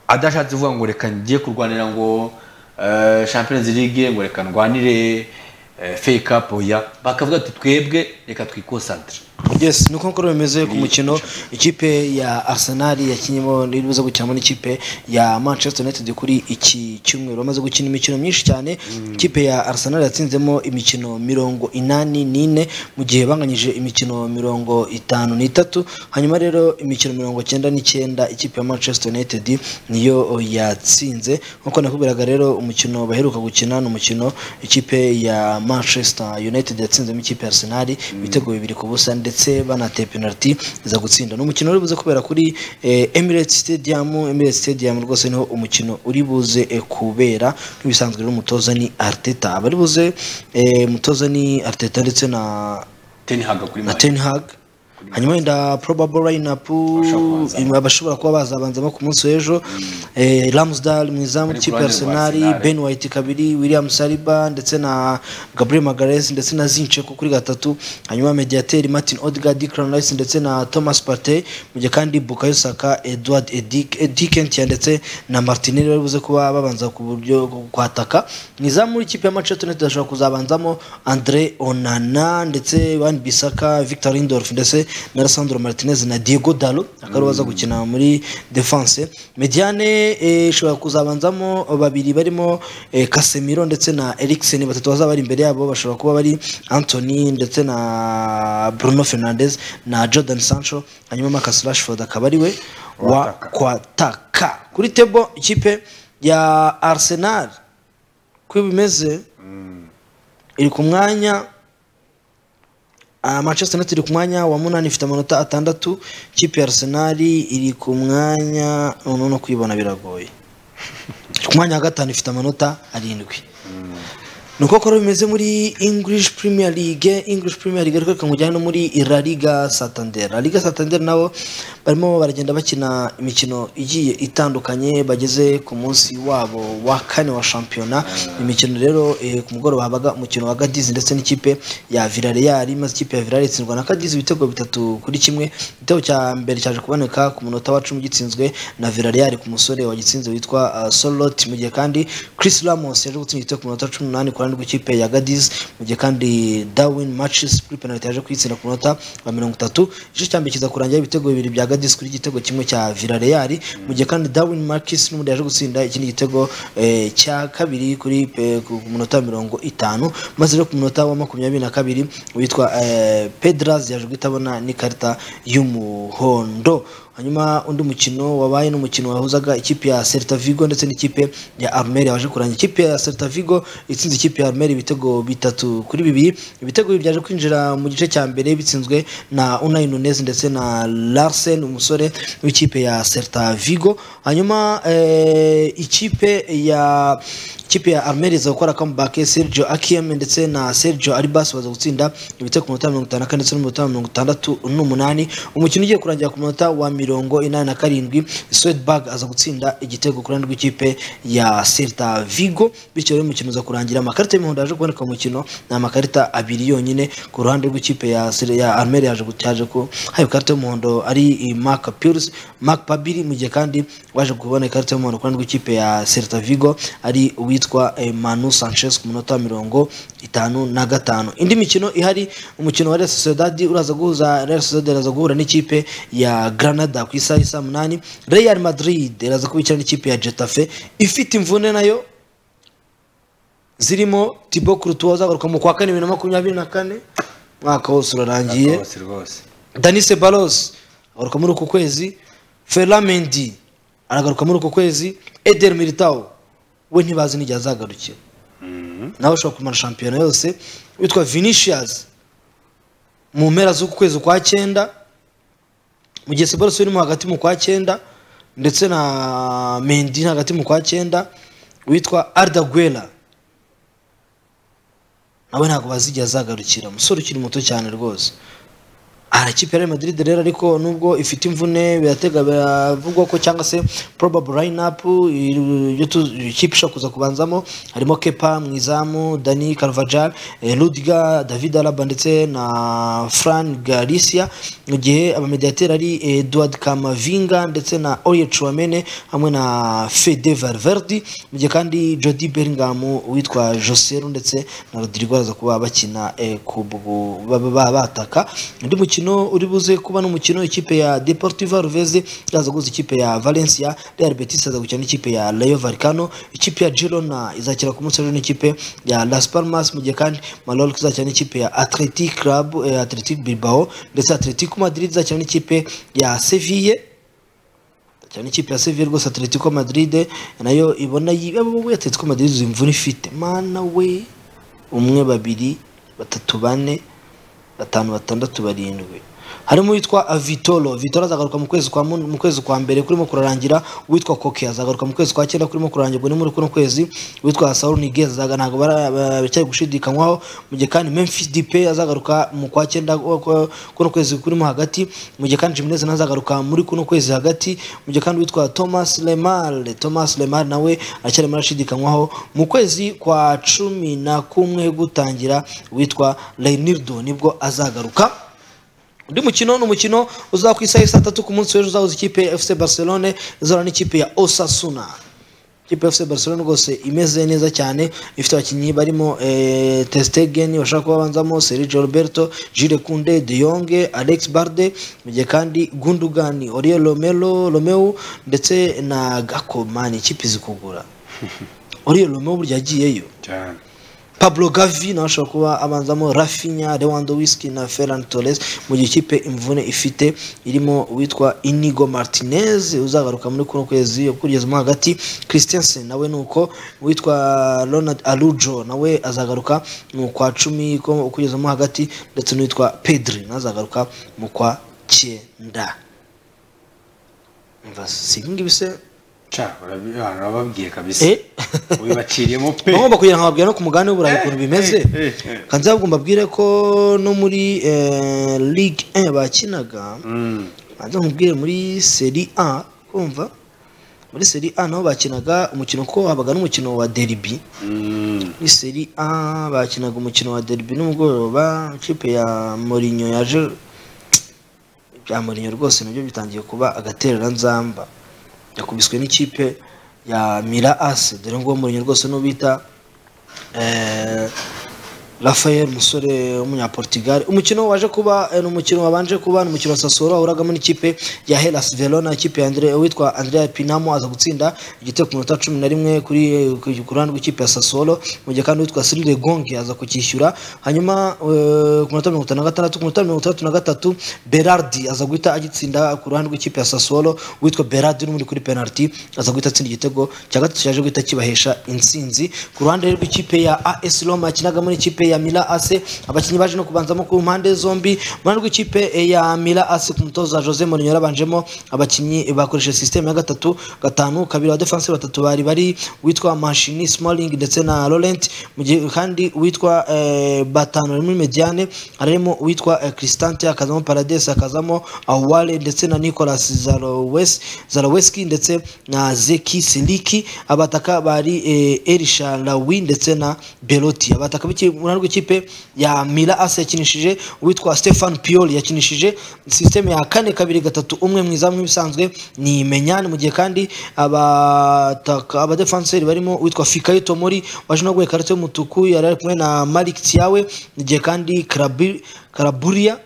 adashatse kuvuga ngo reka ngiye kurwanira ngo eh, champions league ngo reka ndwanire eh, FA Cup oya bakavuga ati twebwe reka twikosantere yes ni uko nkuru bimeze ku mukino ikipe ya Arsenal yakinyemo n'ibuze gukinamo n'ikipe ya Manchester United kuri iki cyumweru bamaze gukina imikino myinshi cyane ikipe ya Arsenal yatsinzemo imikino mirongo inani n'ine mu gihe banganyije imikino mirongo itanu n'itatu hanyuma rero imikino mirongo cyenda n'icyenda ikipe ya Manchester United niyo yatsinze nk'uko nakubwiraga rero umukino baheruka gukina ni umukino ikipe ya Manchester United yatsinzemo ikipe ya Arsenal ibitego bibiri ku busa ndetse banateye penalty iza gutsinda ni umukino uri buze kubera kuri eh, Emirates Stadium Emirates Stadium rwose niho umukino uri buze eh, kubera nk'ibisanzwe rero umutoza ni Arteta abari buze eh, umutoza ni Arteta ndetse na Ten Hag kuri na Mali. Ten Hag hanyuma wenda probable lineup kubanzamo. abashobora kuba bazabanzamo ku munsi w'ejo eh, Ramsdale mu izamu Ari ku kipe ruhande rwa Arsenal Arsenal. Ben White kabiri William Saliba ndetse na Gabriel Magalhaes ndetse na Zinchenko kuri gatatu hanyuma mediateri Martin Odegaard Declan Rice ndetse na Thomas Partey mu gihe kandi Bukayo Saka Edward Edikentia ndetse na Martinelli bari buze kuba babanza ku buryo bwo kwataka mu izamu ikipe ya Manchester United ashobora kuzabanzamo Andre Onana ndetse Wan Bissaka Victor Lindelof ndetse na Alessandro Martinez na Diego Dalo akaba ariwe baza gukina muri defense Mediane eh, ishobora kuzabanzamo babiri barimo eh, Casemiro ndetse na Eriksen batatu bazaba bari imbere yabo bashobora kuba bari Anthony ndetse na Bruno Fernandes na Jordan Sancho hanyuma Marcus Rashford akaba ari we wa kwataka kuri tebo ikipe ya Arsenal uko bimeze iri ku mwanya Ah, Manchester United iri ku mwanya wa munani ifite amanota atandatu ikipe ya Arsenal iri ku mwanya noneho no kuyibona biragoye iri ku mwanya wa gatanu ifite amanota arindwi nuko kora bimeze muri English Premier League English Premier League ariko reka nkujyane no muri La Liga Santander La Liga Santander nabo barimo baragenda bakina imikino igiye itandukanye bageze ku munsi wabo wa kane wa shampiyona imikino rero eh, ku mugoroba habaga umukino wa Cadiz ndetse n'ikipe ya Villarreal maze ikipe ya Villarreal itsindwa na Cadiz ibitego bitatu kuri kimwe igitego cya mbere cyaje kuboneka ku munota wa cumi gitsinzwe na Villarreal ku musore wagitsinze witwa uh, Solot mu gihe kandi Chris Ramos yaje gutsinda igitego ku munota wa cumi n'umunani ku ruhande rw'ikipe ya Cadiz mu gihe kandi Darwin Marches kuri penalty yaje kuyitsinda ku munota wa mirongo itatu igice cya mbere kiza kurangira ibitego bibiri bya Cadiz kuri igitego kimwe cya Villarreal mu gihe kandi Darwin Marques n'ubundi yaje gutsinda ikindi gitego eh, cya kabiri kuri pe- ku ku munota wa mirongo itanu maze rero ku munota wa makumyabiri na kabiri witwa eh, Pedras yaje guhita abona n'ikarita y'umuhondo hanyuma undi mukino wabaye n'umukino wahuzaga ikipe ya Celta Vigo ndetse n'ikipe ya Almeria waje kurangira ikipe ya Celta Vigo itsinze ikipe ya Almeria ibitego bitatu kuri bibiri ibitego bibiri byaje kwinjira mu gice cya mbere bitsinzwe na Unai Nunez ndetse na Larsen umusore w'ikipe ya Celta Vigo hanyuma eh, ikipe ya ikipe ya Almeria iza gukora comeback Sergio Akiem ndetse na Sergio Arribas baza gutsinda ibitego ku munota wa mirongo itanu na kane ndetse n'umunota wa mirongo itandatu n'umunani umukino ugiye kurangira ku munota wa mirongo inani na karindwi Swedberg aza gutsinda igitego ku ruhande rw'ikipe ya Celta Vigo bityo rero umukino uza kurangira amakarita y'umuhondo yaje kuboneka mu mukino ni amakarita abiri yonyine ku ruhande rw'ikipe ya Sel- ya Almeria yaje gutyaje ko hari ikarita y'umuhondo ari Mark Pierce Mark Pabiri mu gihe kandi waje kubona ikarita y'umuhondo ku ruhande rw'ikipe ya Celta Vigo ari uwitwa eh, Manu Sanchez ku munota wa mirongo itanu na gatanu indi mikino ihari umukino wa Real Sociedad uraza guhuza Real Sociedad iraza guhura n'ikipe ya Granada ku isaha isa munani Real Madrid iraza kubikira n'ikipe ya Getafe ifite imvune nayo zirimo Thibaut Courtois uzagaruka mu kwa kane bibiri na makumyabiri na kane mwaka wose urarangiye rwose rwose Danise Balos agaruka muri uku kwezi Ferland Mendy aragaruka muri uku kwezi Eder Militao we ntibazi n'igihe azagarukira nawe ushobora kumara shampiyona yose witwa Vinicius mu mpera z'uku kwezi kwa cyenda mu gihe Sebalos urimo hagati mu kwa cyenda ndetse na Mendy hagati mu kwa cyenda witwa Arda Guera nawe ntabwo bazi igihe azagarukira umusore ukiri muto cyane rwose arakipe ya Real Madrid rero ariko nubwo ifite imvune biratega biravugwa ko cyangwa se probable lineup iri- iyo tu- ikipe ishobora kuza kubanzamo harimo Kepa mu izamu Dani Carvajal eh, Rudiger David Alaba ndetse na Fran Galicia mu gihe abamediateri ari Edward Kamavinga ndetse na Oye Chouameni hamwe na Fede Valverde mu gihe kandi Jody Bellingham witwa Joseru ndetse na Rodrigo baza kuba bakina eh, ku bwo- ba- ba- bataka undi mukino uri buze kuba n'umukino ikipe ya Deportivo Alavés iraza guhuza ikipe ya Valencia Real Betis aza gukina n'ikipe ya Rayo Vallecano ikipe ya Girona izakira ku munsi w'ejo n'ikipe ya Las Palmas mu gihe kandi Mallorca izakina n'ikipe ya Athletic Club eh, Athletic Bilbao ndetse Atletico Madrid izakina n'ikipe ya Sevilla cyane ikipe ya Sevilla rwose Atletico Madrid nayo ibona yiwe Atletico Madrid uzi imvura ifite mana we umwe babiri batatu bane batanu batandatu barindwi harimo uwitwa Vitolo Vitolo azagaruka mu kwezi kwa mun- mu kwezi kwa mbere kurimo kurarangira uwitwa Koke azagaruka mu kwezi kwa cyenda kurimo kurangirwa ni muri kuno kwezi uwitwa Saul Niguez azaga- ntabwo bara- baracyari gushidikanywaho mu gihe kandi Memphis Depay azagaruka mu kwa cyenda ku- ku- kuno kwezi kurimo hagati mu gihe kandi Jimenez nawe azagaruka muri kuno kwezi hagati mu gihe kandi witwa Thomas Lemar Thomas Lemar nawe aracyarimo arashidikanywaho mu kwezi kwa cumi na kumwe gutangira witwa Leonardo nibwo azagaruka undi mukino ni umukino uzaba ku isaha ya saa tatu ku munsi w'ejo uzahuza ikipe ya fc barcelone izahura n'ikipe ya osasuna ikipe ya fc barcelone rwose imeze neza cyane ifite abakinnyi barimo eh, ter stegen bashaka kuba banzamo sergio roberto jire kunde de Jong, alex barde mu gihe kandi gundogan oriel romero romeo ndetse na gakomani ikipe izi kugura oriel romeo burya yagiyeyo cyane Pablo Gavi nawe ashobora kuba abanzamo Rafinha, Lewandowski na Ferran Torres mu gihe ikipe imvune ifite irimo uwitwa Inigo Martinez uzagaruka muri kuno kwezi kugeza mo hagati Christensen nawe nuko uwitwa Ronald Arujo nawe azagaruka mu kwa cumi ko- kugeza mo hagati ndetse n'uwitwa Pedri nawe azagaruka mu kwa cyenda Umva, si ibi ngibi se Cha, urabi- ah, urababwiye kabisa Eh? ubibaciriyemo pe bagomba kugira ngo babwire no ku mugabane w'uburayi ukuntu bimeze eh, eh. kandi babwira ko no muri eh, ligue 1 bakinaga Mm. banza nkubwire muri seri a kumva muri seri a naho bakinaga umukino kuko habaga n'umukino wa deribi muri seri a bakinaga umukino wa deribi n'umugoroba ikipe ya morinyo yaje bya morinyo rwose nabyo bitangiye kuba agatereranzamba yakubiswe n'ikipe ya mira ase dore ngo morinyo rwose n'ubita Rafael umusore w'umunyaportugal umukino waje kuba eh, ni umukino wabanje kuba ni umukino wa Sassuolo wahuragamo n'ikipe ya Hellas Verona ikipe ya Andre witwa Andrea Pinamo aza gutsinda igitego ku minota cumi na rimwe kuri ku ruhande rw'ikipe ya Sassuolo mu gihe kandi witwa Cyril Gongi aza kukishyura hanyuma eh, ku minota mirongo itanu na gatandatu ku minota mirongo itandatu na gatatu Berardi aza guhita agitsinda ku ruhande rw'ikipe ya Sassuolo witwa Berardi n'undi kuri penalty aza guhita atsinda igitego cya gatatu cyaje guhita kibahesha intsinzi ku ruhande rw'ikipe ya AS Roma yakinaga muri ikipe ya Mila AC abakinnyi baje no kubanzamo ku mpande zombi mu ruhande rw'ikipe ya Mila AC ku mutoza Jose Mourinho yarabanjemo abakinnyi bakoresheje system ya gatatu gatanu kabiri wa defense batatu bari bari witwa Mashini Smalling ndetse na Laurent mu gihe kandi uwitwa eh, batanu muri mediane harimo uwitwa eh, Cristante akazamo Paradise akazamo Awale ndetse na Nicolas Zalowes Zaloweski ndetse na Zeki Siliki abataka bari eh, Elisha Lawi ndetse na Belotti abataka b'iki- mu ruhande rw'ikipe ya Mila Ase yakinishije uwitwa Stefan Pioli yakinishije system ya kane kabiri gatatu umwe mu izamu nk'ibisanzwe ni Menyane mu gihe kandi abataka abadefanseri barimo uwitwa Fikayo Tomori waje no guheka karate y'umutuku yari ari kumwe na Malik Thiawe mu gihe kandi Karabi- Karaburia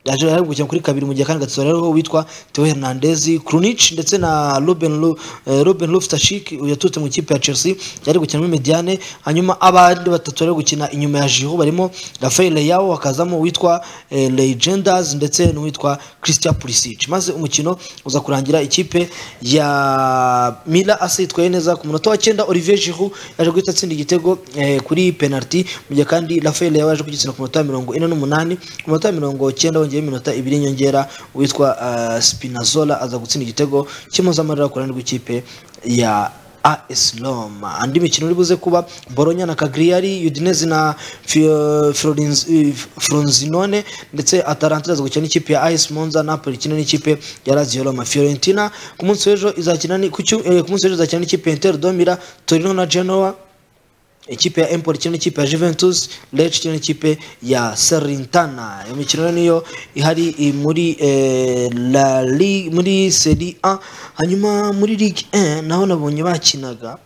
yaje ari gukina kuri kabiri mu gihe kandi gatatu rero witwa Theo Hernandez Krunic ndetse na Ruben Lu, eh, Ruben Loftus-Cheek yatutse mu ikipe ya Chelsea yari gukina muri Mediane hanyuma abandi batatu bari gukina inyuma ya Giroud barimo Rafael Leao hakazamo uwitwa eh, Legendas ndetse n'uwitwa Christian Pulisic maze umukino uza kurangira ikipe ya Mila AC itwaye neza ku munota wa cyenda Olivier Giroud yaje guhita atsinda igitego eh, kuri penalty mu gihe kandi Rafael Leao yaje kugitsina ku munota wa mirongo ine n'umunani ku munota wa mirongo cyenda wongeyeho iminota ibiri y'inyongera uwitwa eh, Spinazzola aza gutsinda igitego cy'impozamarira ku ruhande rw'ikipe ya AS Roma andi mikino uri buze kuba Bologna na Cagliari Udinese na Fio- Florenz- eh, Frosinone ndetse Atalanta iraza gukina n'ikipe ya AS Monza Napoli ikina n'ikipe ya Lazio Roma Fiorentina ku munsi w'ejo izakina ni- ku cyu- eh, ku munsi w'ejo izakina n'ikipe ya Inter Domira Torino na Genoa ikipe ya Empoli ikina n'ikipe ya Juventus Lecce ikina n'ikipe ya Salernitana iyo mikino rero niyo ihari eh, muri eh, La Ligue muri Serie A hanyuma muri Ligue 1 naho nabonye bakinaga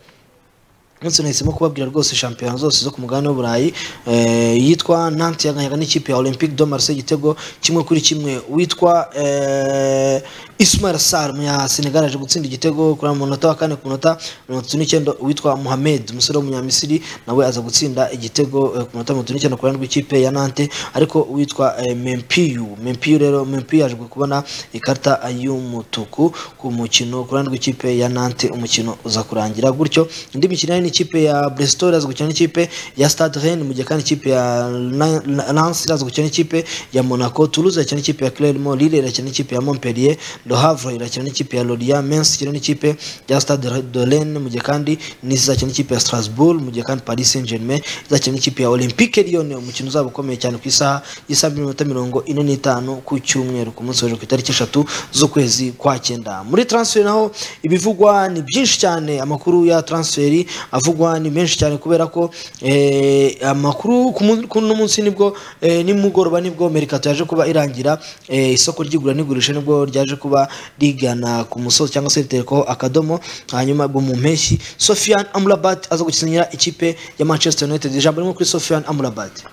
umunsi nahisemo kubabwira rwose shampiyona zose zo ku mugabane w'uburayi eh, yitwa nanti yaganyaga n'ikipe ya olympique de marseille igitego kimwe kuri kimwe witwa eh, ismail sar ya senegal aje gutsinda igitego kuri mu munota wa kane ku munota mirongo itatu n'icyenda witwa mohamed umusore w'umunyamisiri nawe aza gutsinda igitego eh, ku munota mirongo itatu n'icyenda ku ruhande rw'ikipe ya nante ariko uwitwa eh, mempiyu mempiyu rero mempiyu yaje kubona ikarita y'umutuku ku mukino ku ruhande rw'ikipe ya nante umukino uza kurangira gutyo indi mikino ni ikipe ya Bristol iraza gukina n'ikipe ya Stade Rennes mu gihe kandi ikipe ya Na- Na- Lens iraza gukina n'ikipe ya Monaco Toulouse irakina n'ikipe ya Clermont Lille irakina n'ikipe ya Montpellier Le Havre irakina n'ikipe ya Lorient Metz ikina n'ikipe ya Stade de Rennes mu gihe kandi Nice izakina n'ikipe ya Strasbourg mu gihe kandi Paris Saint-Germain izakina n'ikipe ya Olympique Lyon umukino uzaba ukomeye cyane ku isaha y'isa minota mirongo ine n'itanu ku cyumweru ku munsi w'ejo ku itariki eshatu z'ukwezi kwa cyenda muri transfer naho ibivugwa ni byinshi cyane amakuru ya transferi avugwa ni menshi cyane kubera ko eh, amakuru ku mun- kuno munsi nibwo eh, nimugoroba nibwo merikato yaje kuba irangira eh, isoko ry'igura n'igurisha nibwo ryaje kuba rigana ku musozi cyangwa se riterekaho akadomo hanyuma bwo mu mpeshyi Sofian Amrabat aza gukinira ikipe ya Manchester United ijambo rimwe kuri Sofian Amrabat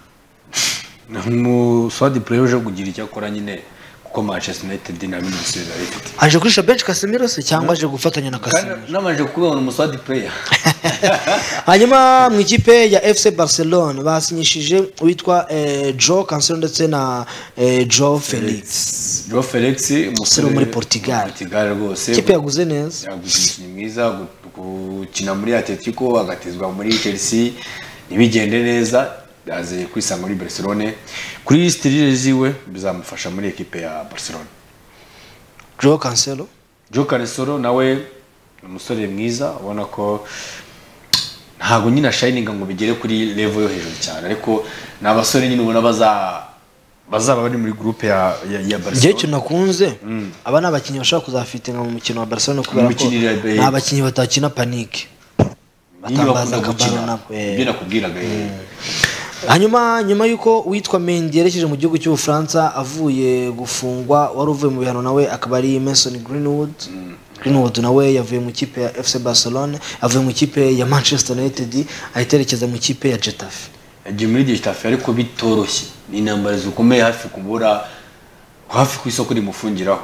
umuswadi purere uje kugira icyo akora nyine kuko manchester united nta bindi bisubizo yari ifite aje kurisha bench Casemiro se cyangwa aje gufatanya na Casemiro kandi nabanje kubibona umuswadi purere hanyuma mu ikipe ya fc barcelone basinyishije uwitwa eh, joe cancelo ndetse na eh, joe felix joe felix umusore wo muri portugal rwose ikipe yaguze neza yaguze umukinnyi mwiza gu- gukina muri atletico agatezwa muri chelsea ntibigende neza yaze kwisanga muri barcelone kuri sitirire ziwe bizamufasha muri ekipe ya barcelone joe cancelo joe cancelo nawe ni umusore mwiza ubona ko ntabwo nyine ashayininga ngo bigere kuri level yo hejuru cyane ariko ni abasore nyine ubona baza bazaba bari muri groupe ya ya, ya njyewe Barcelona ikintu nakunze aba ni abakinnyi bashobora kuzafitinga mu mukino wa barcelona kubera ko Imikinire ya- ni abakinnyi batakina panike Niyo batambaza bakunda akabaro gukina. nabo ibyo nakubwiraga eh. hanyuma nyuma y'uko uwitwa mendi yerekeje mu gihugu cy'ubufaransa avuye gufungwa wari uvuye mu bihano nawe akaba ari mason greenwood greenwood nawe yavuye mu ikipe ya fc barcelona avuye mu ikipe ya manchester united ahita yerekeza mu ikipe ya getafe yagiye muri getafe ariko bitoroshye ni intambara zikomeye hafi kubura hafi ku isoko rimufungiraho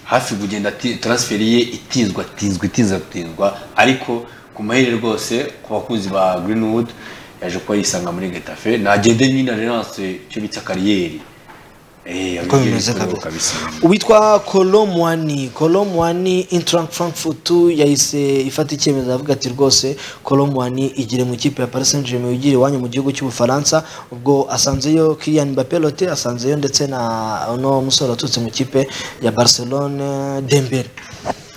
hafi kugenda ati- transferi ye itinzwa itinzwa itinzwa itinzwa ariko ku mahirwe rwose ku bakunzi ba greenwood yaje kuba yisanga muri getafe nagende nyine relanse cyo bita kariyeri Eh, Uko yagiye bimeze kuroga kabisa. kabisa. uwitwa kolomwani kolomwani intrank frankfurt yahise ifata icyemezo avuga ati rwose kolomwani igire mu ikipe ya paris saint germain ugire iwanyu mu gihugu cy'ubufaransa ubwo asanzeyo kilian mbappe lote asanzeyo ndetse na uno musore waturutse mu ikipe ya barcelone dembele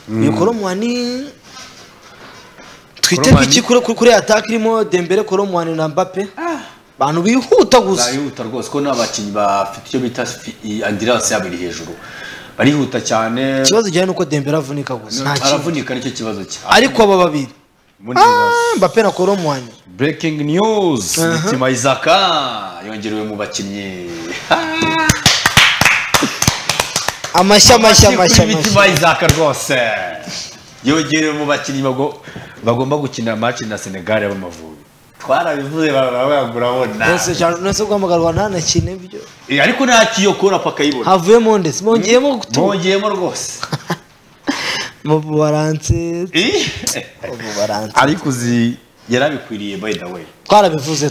uyu kolomwani twite Kolomwani- iki kuri kuri ataka irimo dembele kolomwani na mbappe abantu bihuta gusa barihuta rwose ko n'abakinnyi bafite icyo bita andiranse yabo iri hejuru barihuta cyane ikibazo gihari ni uko dembele avunika gusa nta kindi aravunika nicyo kibazo cye ariko aba babiri Ubundi bibazo. mbappe na kolomwani breaking news Aha. mitima isaka yongerewe mu bakinnyi amashyi mashya mashya kuri mitima mashya isaka rwose yongerewe mu bakinnyi bago- bagomba gukinira match na senegal y'amavubi twarabivuze barabagurabona Nonese cyane nonese guhamagarwa ntanakine byo ariko nta kiyokora paka yibona havuyemo ndetse bongeyemo gutura bongeyemo rwose mu bubaranse Eh? ububaranse ariko uzi yarabikwiriye by the way Twarabivuze twarabivuze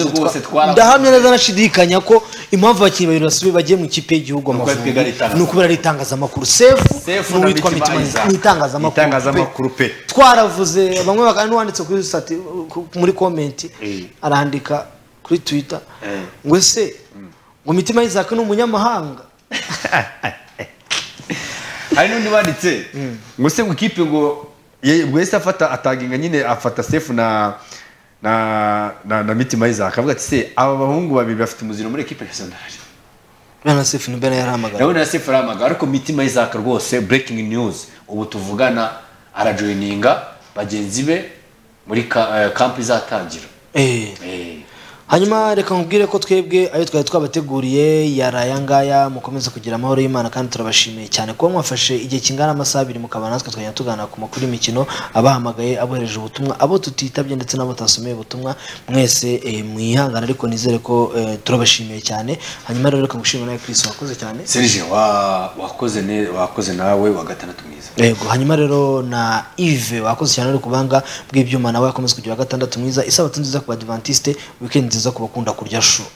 twarabuze rwose, twarabuze. ndahamya neza nashidikanya ko impamvu abakinnyi babiri basubiye bagiye mu ikipe y'igihugu Ni uko amavubi twigana itangazamakuru. ni ukubera ari itangazamakuru sefu Sefu na n'uwitwa Mitima mitima Isaac. ni itangazamakuru Itangazamakuru pe. twaravuze bamwe bakaba n'uwanditse kuri sati ku- muri komenti Eh. arandika kuri twita Eh. ngo ese ngo mitima y'isaac ni umunyamahanga hari n'undi banditse ngo se ngo ikipe ngo ye- ngo yahise afata ataginga nyine afata sefu na na na, na mitima y'izaka avuga ati se aba bahungu babiri bafite umuziro muri ekipe nasionali bwana sefu ni bwana yarahamagara ndabona na sefu aramaga ariko mitima y'izaka rwose breaking news ubu tuvugana arajoyininga bagenzi be muri ka- eh, kampu izatangira Eh. Eh. hanyuma reka nkubwire ko twebwe ayo twari twabateguriye yaraye ayangaya mukomeze kugira amahoro y'imana kandi turabashimiye cyane kuba mwafashe igihe kingana amasaha abiri mukaba natwe tukajya tuganira ku makuru y'imikino abahamagaye abohereje ubutumwa abo tutitabye ndetse n'abo tutasomeye ubutumwa mwese eh, mwihangana ariko nizere ko eh, turabashimiye cyane hanyuma rero reka ngushimire nawe Chris wakoze cyane serge wa- wakoze ne- wakoze nawe wa gatandatu mwiza yego hanyuma rero na ive wakoze cyane uri kubanga bw'ibyuma nawe yakomeza kugira gatandatu mwiza isabato nziza ku badivantiste wikendi nziza ku bakunda kurya shu